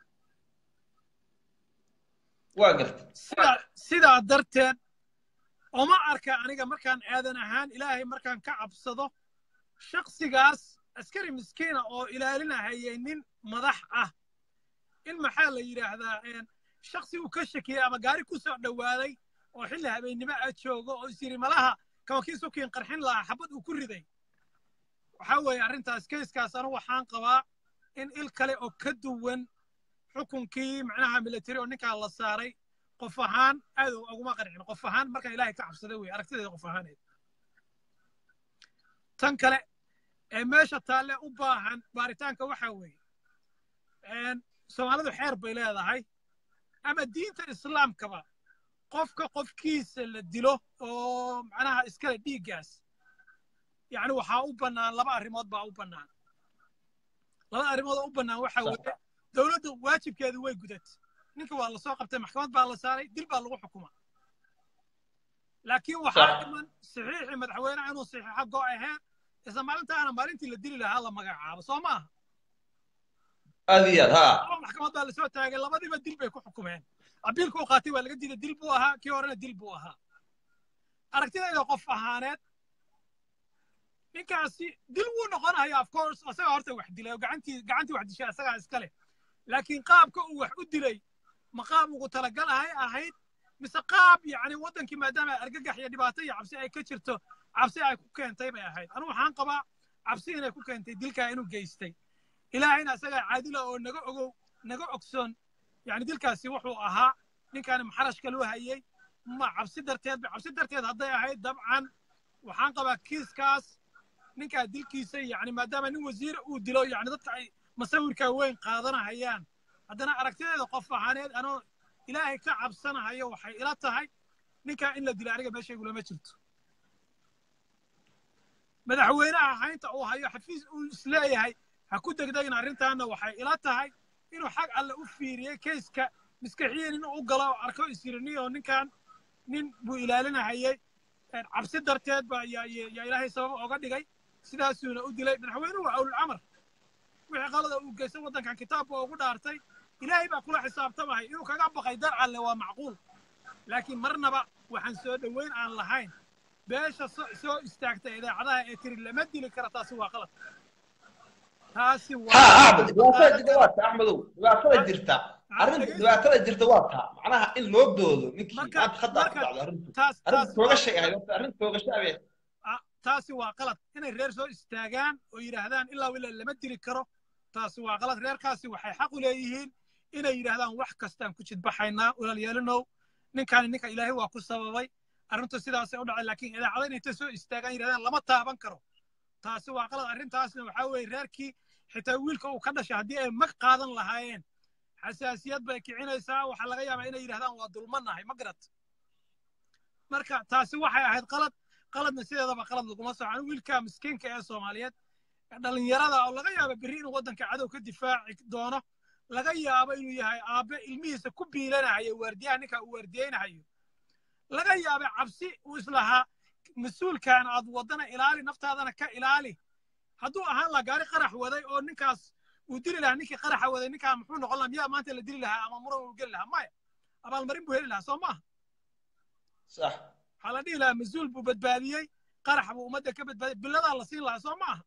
waa gartay sidaa sidaa darteed oma arka aniga markaan aadan ahaan ilaahay markaan ka cabsado shaksigaas askari miskiina oo ilaalinahayay nin madax ah in maxaa la yidhaahdaa shaksi uu ka shakiyey ama gaari ku soo dhowaaday oo xilli habeennimo ah joogo oo is yidhi malaha kawankii sukiin qarxin lahaa xabad uu ku riday waxaa weeye arrintaas keiskaas anu waxaan qabaa in il kale oo ka duwan xukunkii macnaha military oo ninkaa la saaray qof ahaan aad uguma qarxin qof ahaan markaan ilaahay ka cabsada wey aragtideeda qof ahaaneed tan kale ee meesha taalle u baahan baaritaanka waxaa weeye soomaalidu xeer bay leedahay ama diinta islaamkaba qofka qofkiisa la dilo oo macnaha iskale dhiiggaas yacni waxaa u bannaan laba arrimood baa u bannaan labada arrimood oo u bannaan waxaa weeye dowladdu waajibkeedu way gudat ninka waa la soo qabtay maxkamad baa la saaray dil baa lagu xukuma laakiin waxaa dhiman saxiixii madaxweyneha inuu saxiixa go ahayn isla maalintaana maalintii la dili lahaa la magacaabo soo maaha aad iyo aad ha laba maxkamad baa lasoo taagay labadiiba dil bay ku xukumeen abiilka uu qaatay waa laga diiday dil buu ahaa kii horena dil buu ahaa aragtidayda qof ahaaneed ninkaasi dil wuu noqonaya of course asagaa horta wax dilay oo gacantii gacantii wax dishay asagaa iska leh laakiin qaabka uu wax u dilay ma qaab ugu talagalahay ahayd mise qaab yacni waddankii maadaama argagax iyo dhibaato iyo cabsi ay ka jirto cabsi ay ku keentay bay ahayd anigu waxaan qabaa cabsi inay ku keentay dilkaa inuu geystay ilaahayna asagaa caadila oo naga ogow naga ogsoon yani dilkaasi wuxuu ahaa ninkaani maxarashka loo hayey ma cabsi darteed ba cabsi darteed hadday ahayd dabcan waxaan qabaa kiiskaas ninkaa dilkiisa yani maadaama nin wasiir uu dilo yani dadka ay masawirkaa weyn qaadanahayaan haddana aragtideeda qof ahaaneed anoo ilaahay ka cabsanahayo waxay ila tahay ninkaa in la dilo aniga meeshaygulama jirto madaxweynaha haynta uu hayo xafiis uu isleeyahay ha ku degdegin arrintaana waxay ila tahay inuu xag alle u fiiriyey keiska maskaxiyan inuu u galo oo arko isiriniyo oo ninkan nin buu ilaalinahayey cabsi darteed ba yaa ilaahay sabab oga dhigay sidaasuuna u dilay madaxweynuhu waa awlulcamar wixii qalada uu geystay waddankan kitaabka ugu dhaartay ilaahay baa kula xisaabtamahay inuu kaga baqay dar alle waa macquul laakiin marnaba waxaan soo dhoweyn aan lahayn beesha soo istaagta idaacadaha ee tiri lama dili kara taasi waa qalad taasi ha axmed dhibaatada jirta waa taa axmedow dhibaatada jirta arrinta dhibaatada jirta waa taa macnaha in loo doodo ninkii maanta hadda ku dhacdo arrintu arrinta toogashay ahayd horta arrinta toogasha abee taasi waa qalad inay reer soo istaagaan oo yidhaahdaan ilaa ilaa lama dili karo taasi waa qalad reerkaasi waxay xaq u leeyihiin inay yidhaahdaan wax kastaan ku jidbaxaynaa walaalyeelinow ninkaani ninka ilaahay waa ku sababay arrintu sidaasay u dhacday laakiin idaacada inay ta soo istaagaan yidhahdaan lama taaban karo taasi waa qalad arrintaasna waxaa weeye reerkii xitaa wiilka uu ka dhashay haddii ay mag qaadan lahaayeen xasaasiyad bay kicinaysaa waxaa laga yaabaa inay yidhahdaan waa dulmanahay ma garat marka taasi waxay ahayd qalad qaladna sideedaba qalad laguma soco wiilka miskiinka ee soomaaliyeed dhalinyarada oo laga yaabo berri inuu waddanka cadow ka difaaci doono laga yaabo inuu yahay aabbe ilmihiisa ku biilanahayo waardiyaha ninka uu waardiyeynahayo laga yaaba cabsi uu islahaa mas-uulkan aad waddana ilaali naftaadana ka ilaali hadduu ahaan lahaa gaari qarax waday oo ninkaas uu dili lahaa ninkii qaraxa waday ninkaa muxuu noqon lahaa miyaa maanta la dili lahaa ama muran uu geli lahaa maya abaalmarin buu heli lahaa soo maaha sax waxaa la dhihi lahaa mas-uul buu badbaadiyey qarax buu ummadda ka badbaadiyey biladaa la siin lahaa soo maaha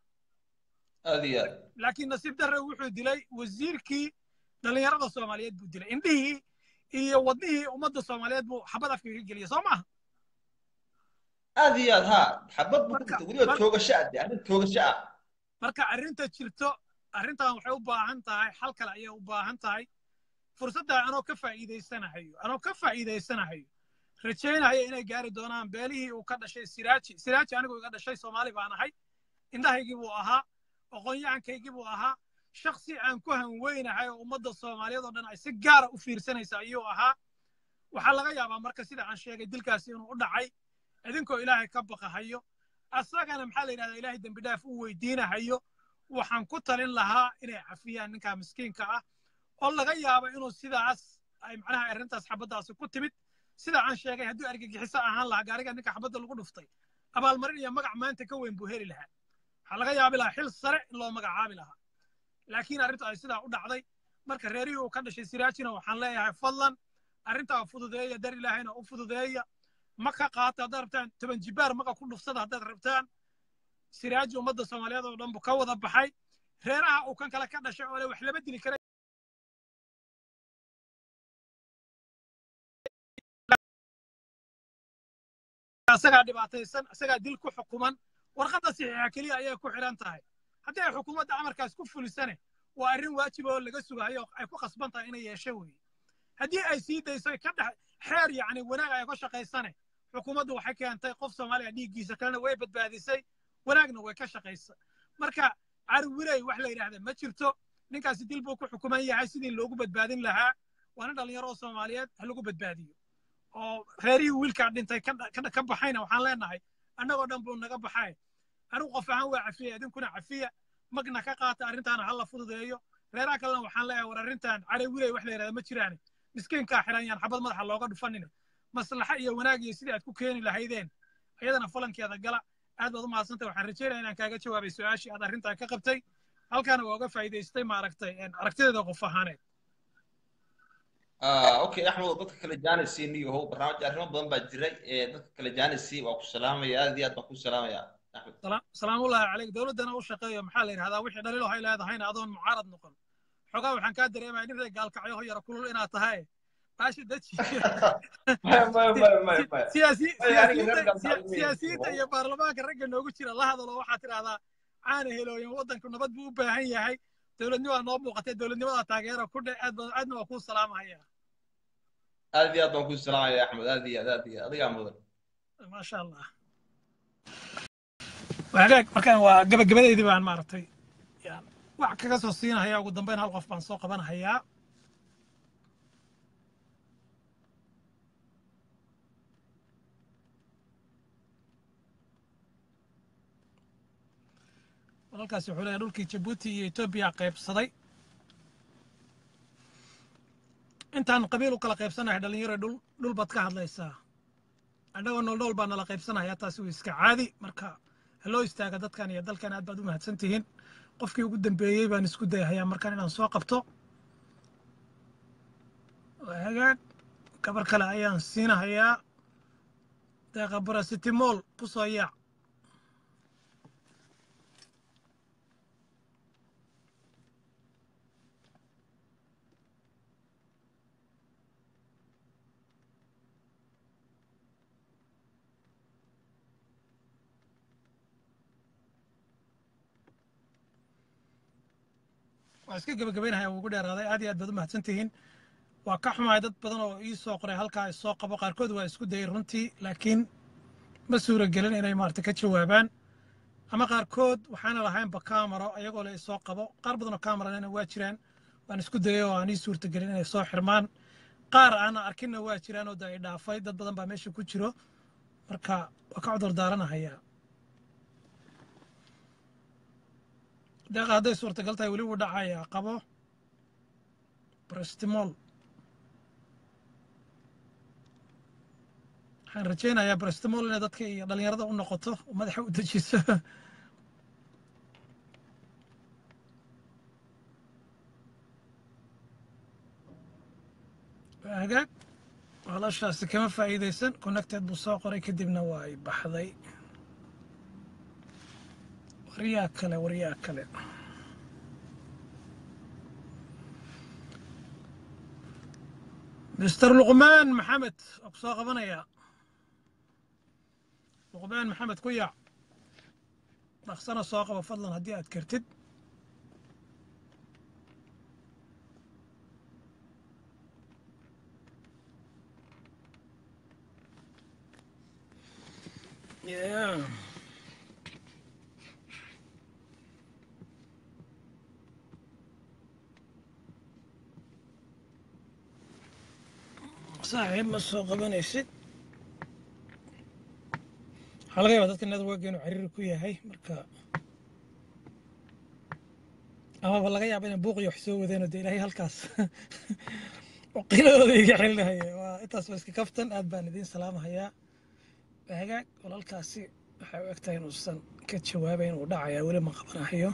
aad iyo aad laakiin nasiib darre wuxuu dilay wasiirkii dhallinyarada soomaaliyeed buu dilay indhihii iyo wadnihii ummadda soomaaliyeed buu xabad afka ka geliyey soo maaha aad iyo aad ha xabad buu ku dhintay weliba toogasho ah de arrin toogasho ah marka arrinta jirto arrintan waxay u baahan tahay xal kale ayay u baahan tahay fursadda anoo ka faa'iidaysanahayo anoo ka faa'iidaysanahayo rajaynaya inay gaari doonaan beelihii uu ka dhashay siraaji siraaji anigu iga dhashay soomaali baan ahay indhahaygii buu ahaa aqoon-yahankaygii buu ahaa shaksi aan ku hanweynahay oo ummadda soomaaliyeed oo dhan ay si gaara u fiirsanaysa ayuu ahaa waxaa laga yaabaa marka sida aan sheegay dilkaasi inuu u dhacay idinkoo ilaahay ka baqahayo asagana maxaa la yidhahdaa ilaahay dembi dhaaf u weydiinahayo waxaan ku talin lahaa inay cafiyaan ninkaa miskiinka ah oo laga yaabo inuu sidaas ay macnaha arrintaas xabaddaasi ku timid sida aan sheegay hadduu argagixiso ahaan lahaa gaariga ninka xabadda lagu dhuftay abaalmarin iyo magac maanta ka weyn buu heli lahaa waxaa laga yaabi lahaa xil sare in loo magacaabi lahaa laakiin arrintu ay sidaa u dhacday marka reerihii uu ka dhashay siraajina waxaan leeyahay fadlan arrintaa fududeeya dar ilaahayna u fududeeya maka qaata haddaad rabtaan toban jibaar maka ku dhufsada haddaad rabtaan siraaji ummadda soomaaliyeed oo dhan buu ka wada baxay reeraha uu kan kale ka dhashay oo le wax lama dili kara isagaa dhibaataysan isagaa dil ku xukuman warqadda saxiixa keliya ayay ku xidhan tahay haddii ay xukuumadda amarkaas ku fulisane waa arrin waajib oo laga sugayo ay ku khasban tahay inay yeesho weeye haddii ay sii dayso ka dhex xeer yacni wanaag ay ka shaqaysane xukuumaddu waxay keentay qof soomaaliya dhiiggiisa kalena way badbaadisay wanaagna way ka shaqaysa marka carwiley wax la yidhaahda ma jirto ninkaasi dil buu ku xukuman yahay sidii loogu badbaadin lahaa waa nin dhallinyaro oo soomaaliyeed ha lagu badbaadiyo oo reerihii wiilkaa dhintay ka baxayna waxaan leenahay annagoo dhan buu naga baxay anigu qof ahaan waa cafiya idinkuna cafiya magna ka qaata arrintaana ha la fududeeyo reeraha kalena waxaan leeyahay war arrintan carewiley wax la yidhahda ma jiraane miskiinkaa xiran yaan xabad madaxa looga dhufanina maslaxa iyo wanaag iyo sidii aad ku keeni lahaydeen ayadana falankeeda gala aad baad u mahadsantay waxaan rajeynaya inaan kaaga jawaabay su-aashii aad arrintan ka qabtay halkaana waa uga faa'iidaystay maaragtay aragtideeda qof ahaaneed okay axmed dadka kale jaanisi niyo how barnaamij arrimo badan baa jiray dadka kale jaanisi waa ku salaamaya aad iyo aad baan ku salaamaya axmed salaamullahi calayk dowladdana u shaqeeyo maxaa la yidhahdaa wixii dhaliilo hay leedahayna adoon mucaarad noqon xogaa waxaan kaa dareemaya nin reer gaalkacyo ho yara kulul inaad tahay baashi daji siyaasiyiinta iyo baarlamaanka ragga noogu jira la hadalo waxaad tidhahdaa caana helooyin waddanku nabad buu u baahan yahay dowladnimaa noo muuqatay dowladnimada taageera ku dhe aad aadna waa kuu salaamahaya aad iyo aad baan kuu salaamaya axmed aad iyo aad aad iyo adigaa mudan maasha allah wagaag markaan waa gabagabadeydii baan maaragtay wax kaga soo siinahaya ugu dambeyn hal qof baan soo qabanahayaa walaalkaasi wuxuu leeyahay dhulkii jabuuti iyo etoobiya qaybsaday intaan qabiil u kala qaybsanahay dhalinyaro dhul dhul baad ka hadlaysaa annagoo nool nool baa nala qaybsanaya taasi waa iska caadi marka ha loo istaaga dadkan iyo dalkan aad baad u mahadsan tihiin qofkii ugu dambeeyey baan isku dayahayaa markaan inaan soo qabto hagaag gabar kale ayaan siinahayaa deeqa barasitimool ku soo yaac waa iska gebagabaynahaya ugu dheeraaday aad iyo aad baad u mahadsan tihiin waa ka xumahay dad badan oo ii soo qoray halkaa isoo qabo qaarkood waa isku dayay runtii laakiin ma suura gelin inay maarata ka jawaabaan ama qaarkood waxaana lahaynba kaamaro ayagoo le isoo qabo qaar badan oo kaamarana waa jiraan waan isku dayay oo aan ii suurta gelin inay soo xirmaan qaar aana arkinna waa jiraan oo da ay dhaafay dad badan baa meesha ku jiro marka waa ka cudur daaranahayaa deeqa hadday suurtagal tahay weli wuu dhacayaa qabo brestimool waxaan rajaynayaa brestimool inay dadka iyo dhallinyarada u noqoto oo madaxa u dejiso hagaag walaashaasi kama faa'iidaysan connected buu soo qoray kadibna waa ay baxday waryaa kale waryaa kale mister luqmaan maxamed waa ku soo qabanayaa luqmaan maxamed ku yaac dhaqsana soo qaba fadlan haddii aad kartid yeah. saaxiib ma soo qabanaysid waxaa laga yaabaa dadka network inuu cariiri ku yahay marka amaba laga yaaba inay buuq iyo wax soo wadeen oo dee ilaahay halkaas waqiiladooda iga xelinahaya waa intaas waa iska kaftan aad baan idiin salaamahayaa hagaag walaalkaasi waxay u egtahay inuusan ka jawaabayn uu dhacayaa weli ma qabanahayo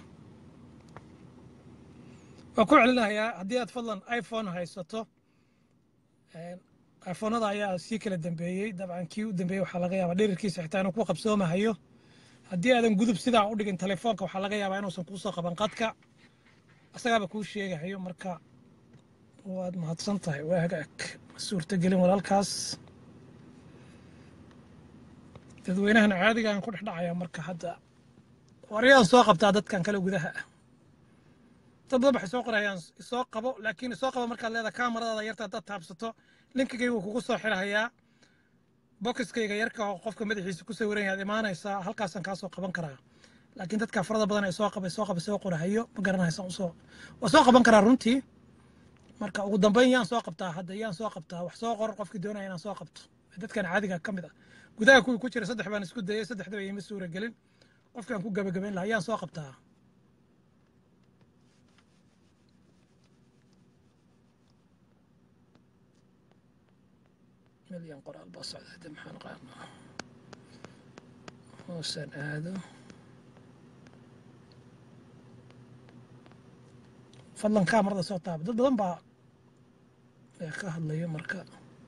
waa ku celinayaa haddii aad fadlan iphone haysato iphonada ayaa sii kala dambeeyey dabcan kii u dambeeyey waxaa laga yaabaa dhirirkiisa xitaa inuu ku qabsoomahayo haddii aadan gudub sidaa u dhigin telefoonka waxaa laga yaabaa inuusan kuusoo qaban qadka isagaaba kuu sheegahayo marka waad mahadsan tahay waa hagaag ma suurtagelin walaalkaas dadweynahan caadigaan ku dhex dhacaya marka hadda waryaan soo qabtaa dadkan kale gudaha ah dad badan waxay soo qorayaan isoo qabo laakiin isoo qabo markaad leedahay kaamaradaada yarta haddaad taabsato linkigayga wuu kugu soo xirahayaa bokiskayga yarka oo qofka madaxiisa ku sawiran yaad imaanaysaa halkaasaan kaa soo qaban karaa laakiin dadka farada badan ee soo qaba soo qaba soo qorahayo ma garanaysaan usoo waa soo qaban karaa runtii marka ugu dambeyn yaan soo qabtaa hadda yaan soo qabtaa wax soo qor qofkii doonaya inaan soo qabto dadkan caadiga ka mid ah gudaha kuwii ku jira saddex baan isku dayay saddexdaba iima suura gelin qofkaan ku gabagabayn lahaa yaan soo qabtaa milyan qoraal baa socda hadda maxaan qaadnaa hoosaan aado fadlan kaamarada soo taaba dad badan baa ka hadlayo marka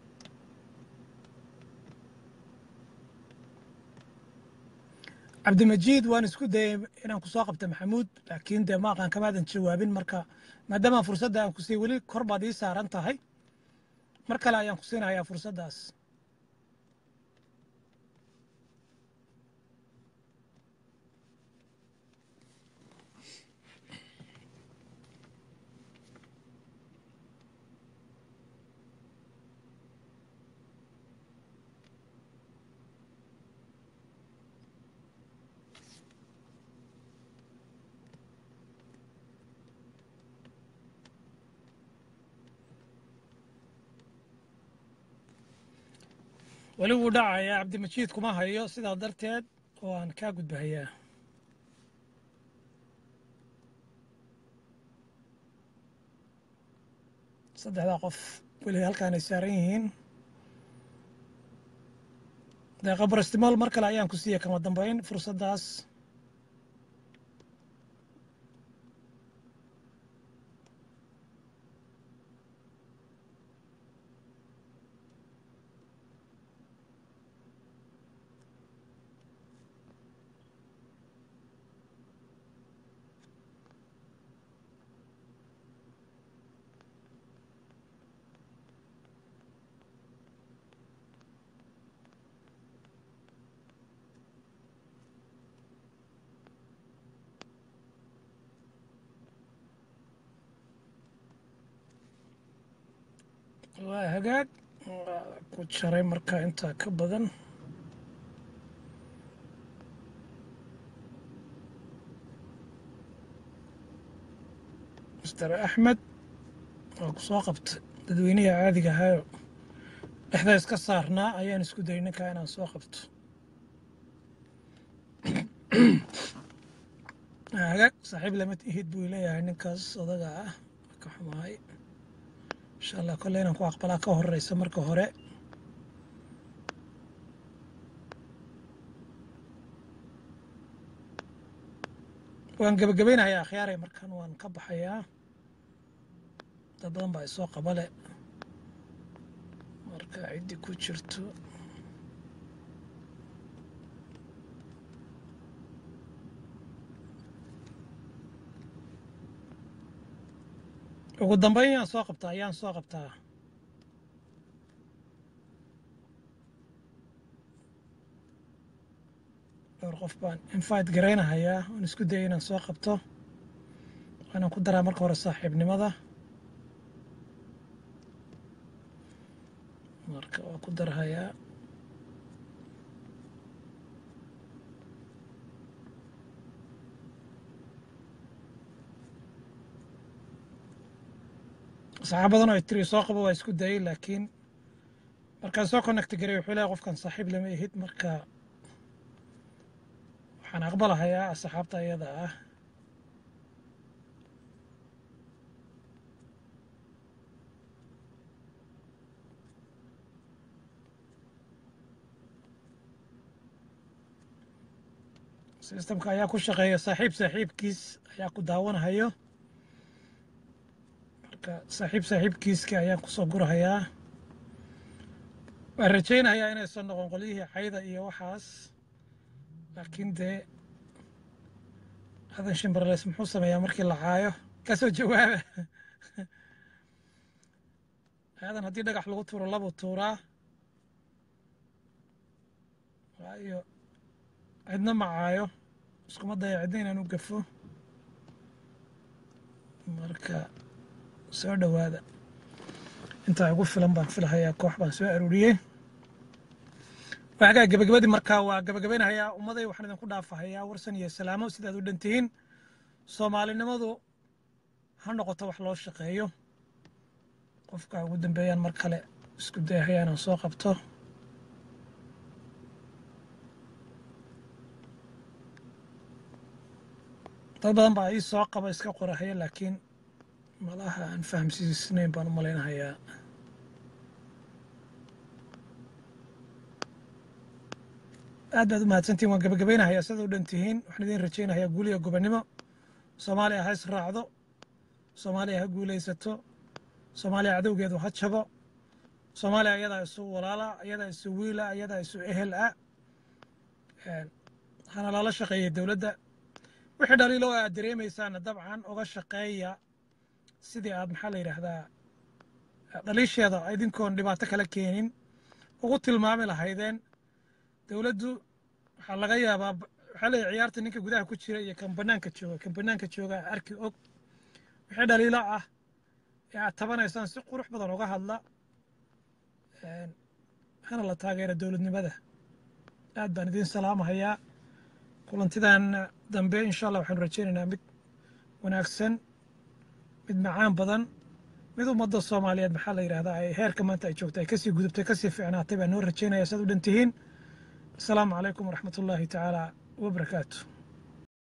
cabdimajiid waan isku dayay inaan kusoo qabta maxamuud laakiin dee ma aqaan kamaadan jawaabin marka maadaama fursadda aan ku siiyey weli kor baad ii saaran tahay mar kale ayaan ku siinayaa fursaddaas weli wuu dhacayaa cabdimajiid kuma hayo sidaa darteed waan kaa gudbahayaa saddexdaa qof weli halkaanay saaran yihiin dee qabrastimool mar kale ayaan ku siiya kama dambayn fursaddaas waa hagaag waa ku jaray marka intaa ka badan master axmed waa ku soo qabta dadweynaha caadiga ahaayo dhexda iska saarnaa ayaan isku dayay ninkaa inaan soo qabto hagaag saaxiib lama ihid buu leeyahay ninkaas odaga ah ka xumahay insha allah kolle inaan ku aqbalaa ka horeysa marka hore waan gebagabaynayaa akhyaaray markan waan ka baxayaa dad badan baa isoo qabale marka ciddi ku jirto ugu dambeyn yaan soo qabtaa ayaan soo qabtaa dhowr qof baan invite garaynahayaa waan isku dayay inaan soo qabto waanaan ku daraa marka hore saaxiibnimada marka waa ku darhayaa saxaab badan oo ay tiri soo qabo waa isku dayay laakiin markaan soo connect garay wuxuu leeyahay qofkan saaxiib lama ihid marka waxaan aqbalahayaa asxaabta iyada ah sistamka ayaa ku shaqeeya saaxiib saaxiibkiis ayaa ku daawanahayo marka saaxiib saaxiibkiiska ayaan kusoo gurahayaa waan rajaynayaa inaysan noqon qolyihii cayda iyo waxaas laakiin dee hadan shimberleys muxuu sameeyaa markii la caayo kasoo jawaaba aadan haddii dhagax lagu tuuro labuu tuuraa waayo cidna ma caayo iskuma daya cidna inaan u gafo marka soo dhowaada intaa ugu filan baan filahayaa koox baan soo aruuriyey waxagaa gabagabadii markaa waa gabagabaynahayaa ummaday waxaan idinku dhaafahayaa warsan iyo salaamo sidaad u dhantihiin soomaalinimadu ha noqoto wax loo shaqeeyo qofka ugu dambeeyaan mar kale isku dayahaya inaan soo qabto dad badan baa ii soo qaba iska qorahaya laakiin malaha aan fahamsiisnayn baan u malaynahayaa aad baad u mahadsantihin waan gabagabaynahayaa sidaad u dhan tihiin waxaan idiin rajaynahayaa guul iyo gobonnimo soomaaliya ha israacdo soomaaliya ha guulaysato soomaaliya cadowgeedu ha jabo soomaaliya ayadaa isu walaala ayadaa isu wiila ayadaa isu ehel ah hana lala shaqeeyay dowladda wixii dhaliilo aad dareemaysaana dabcan uga shaqeeya sidii aad maxaa la yidhaahdaa dhaliisheeda idinkoon dhibaato kala keenin ugu tilmaami lahaydeen dowladdu waxaa laga yaabaa waxaa leeyahay ciyaarta ninka gudaha ku jira iyo kan bannaanka jooga kan bannaanka jooga arki og wixii dhaliilo ah ee aad tabanaysaan si qurux badan uga hadla hana la taageera dowladnimada aad baan idiin salaamahayaa kulantidan dambe insha allah waxaanu rajaynaynaa mid wanaagsan mid macaan badan mid ummadda soomaaliyeed maxaa la yidhahdaa ay heerka maanta ay joogto ay kasii gudubtay kasii fiicnaatay baan noo rajaynaya saad u dhan tihiin asalaamu calaykum waraxmat ullaahi tacaala wabarakaatu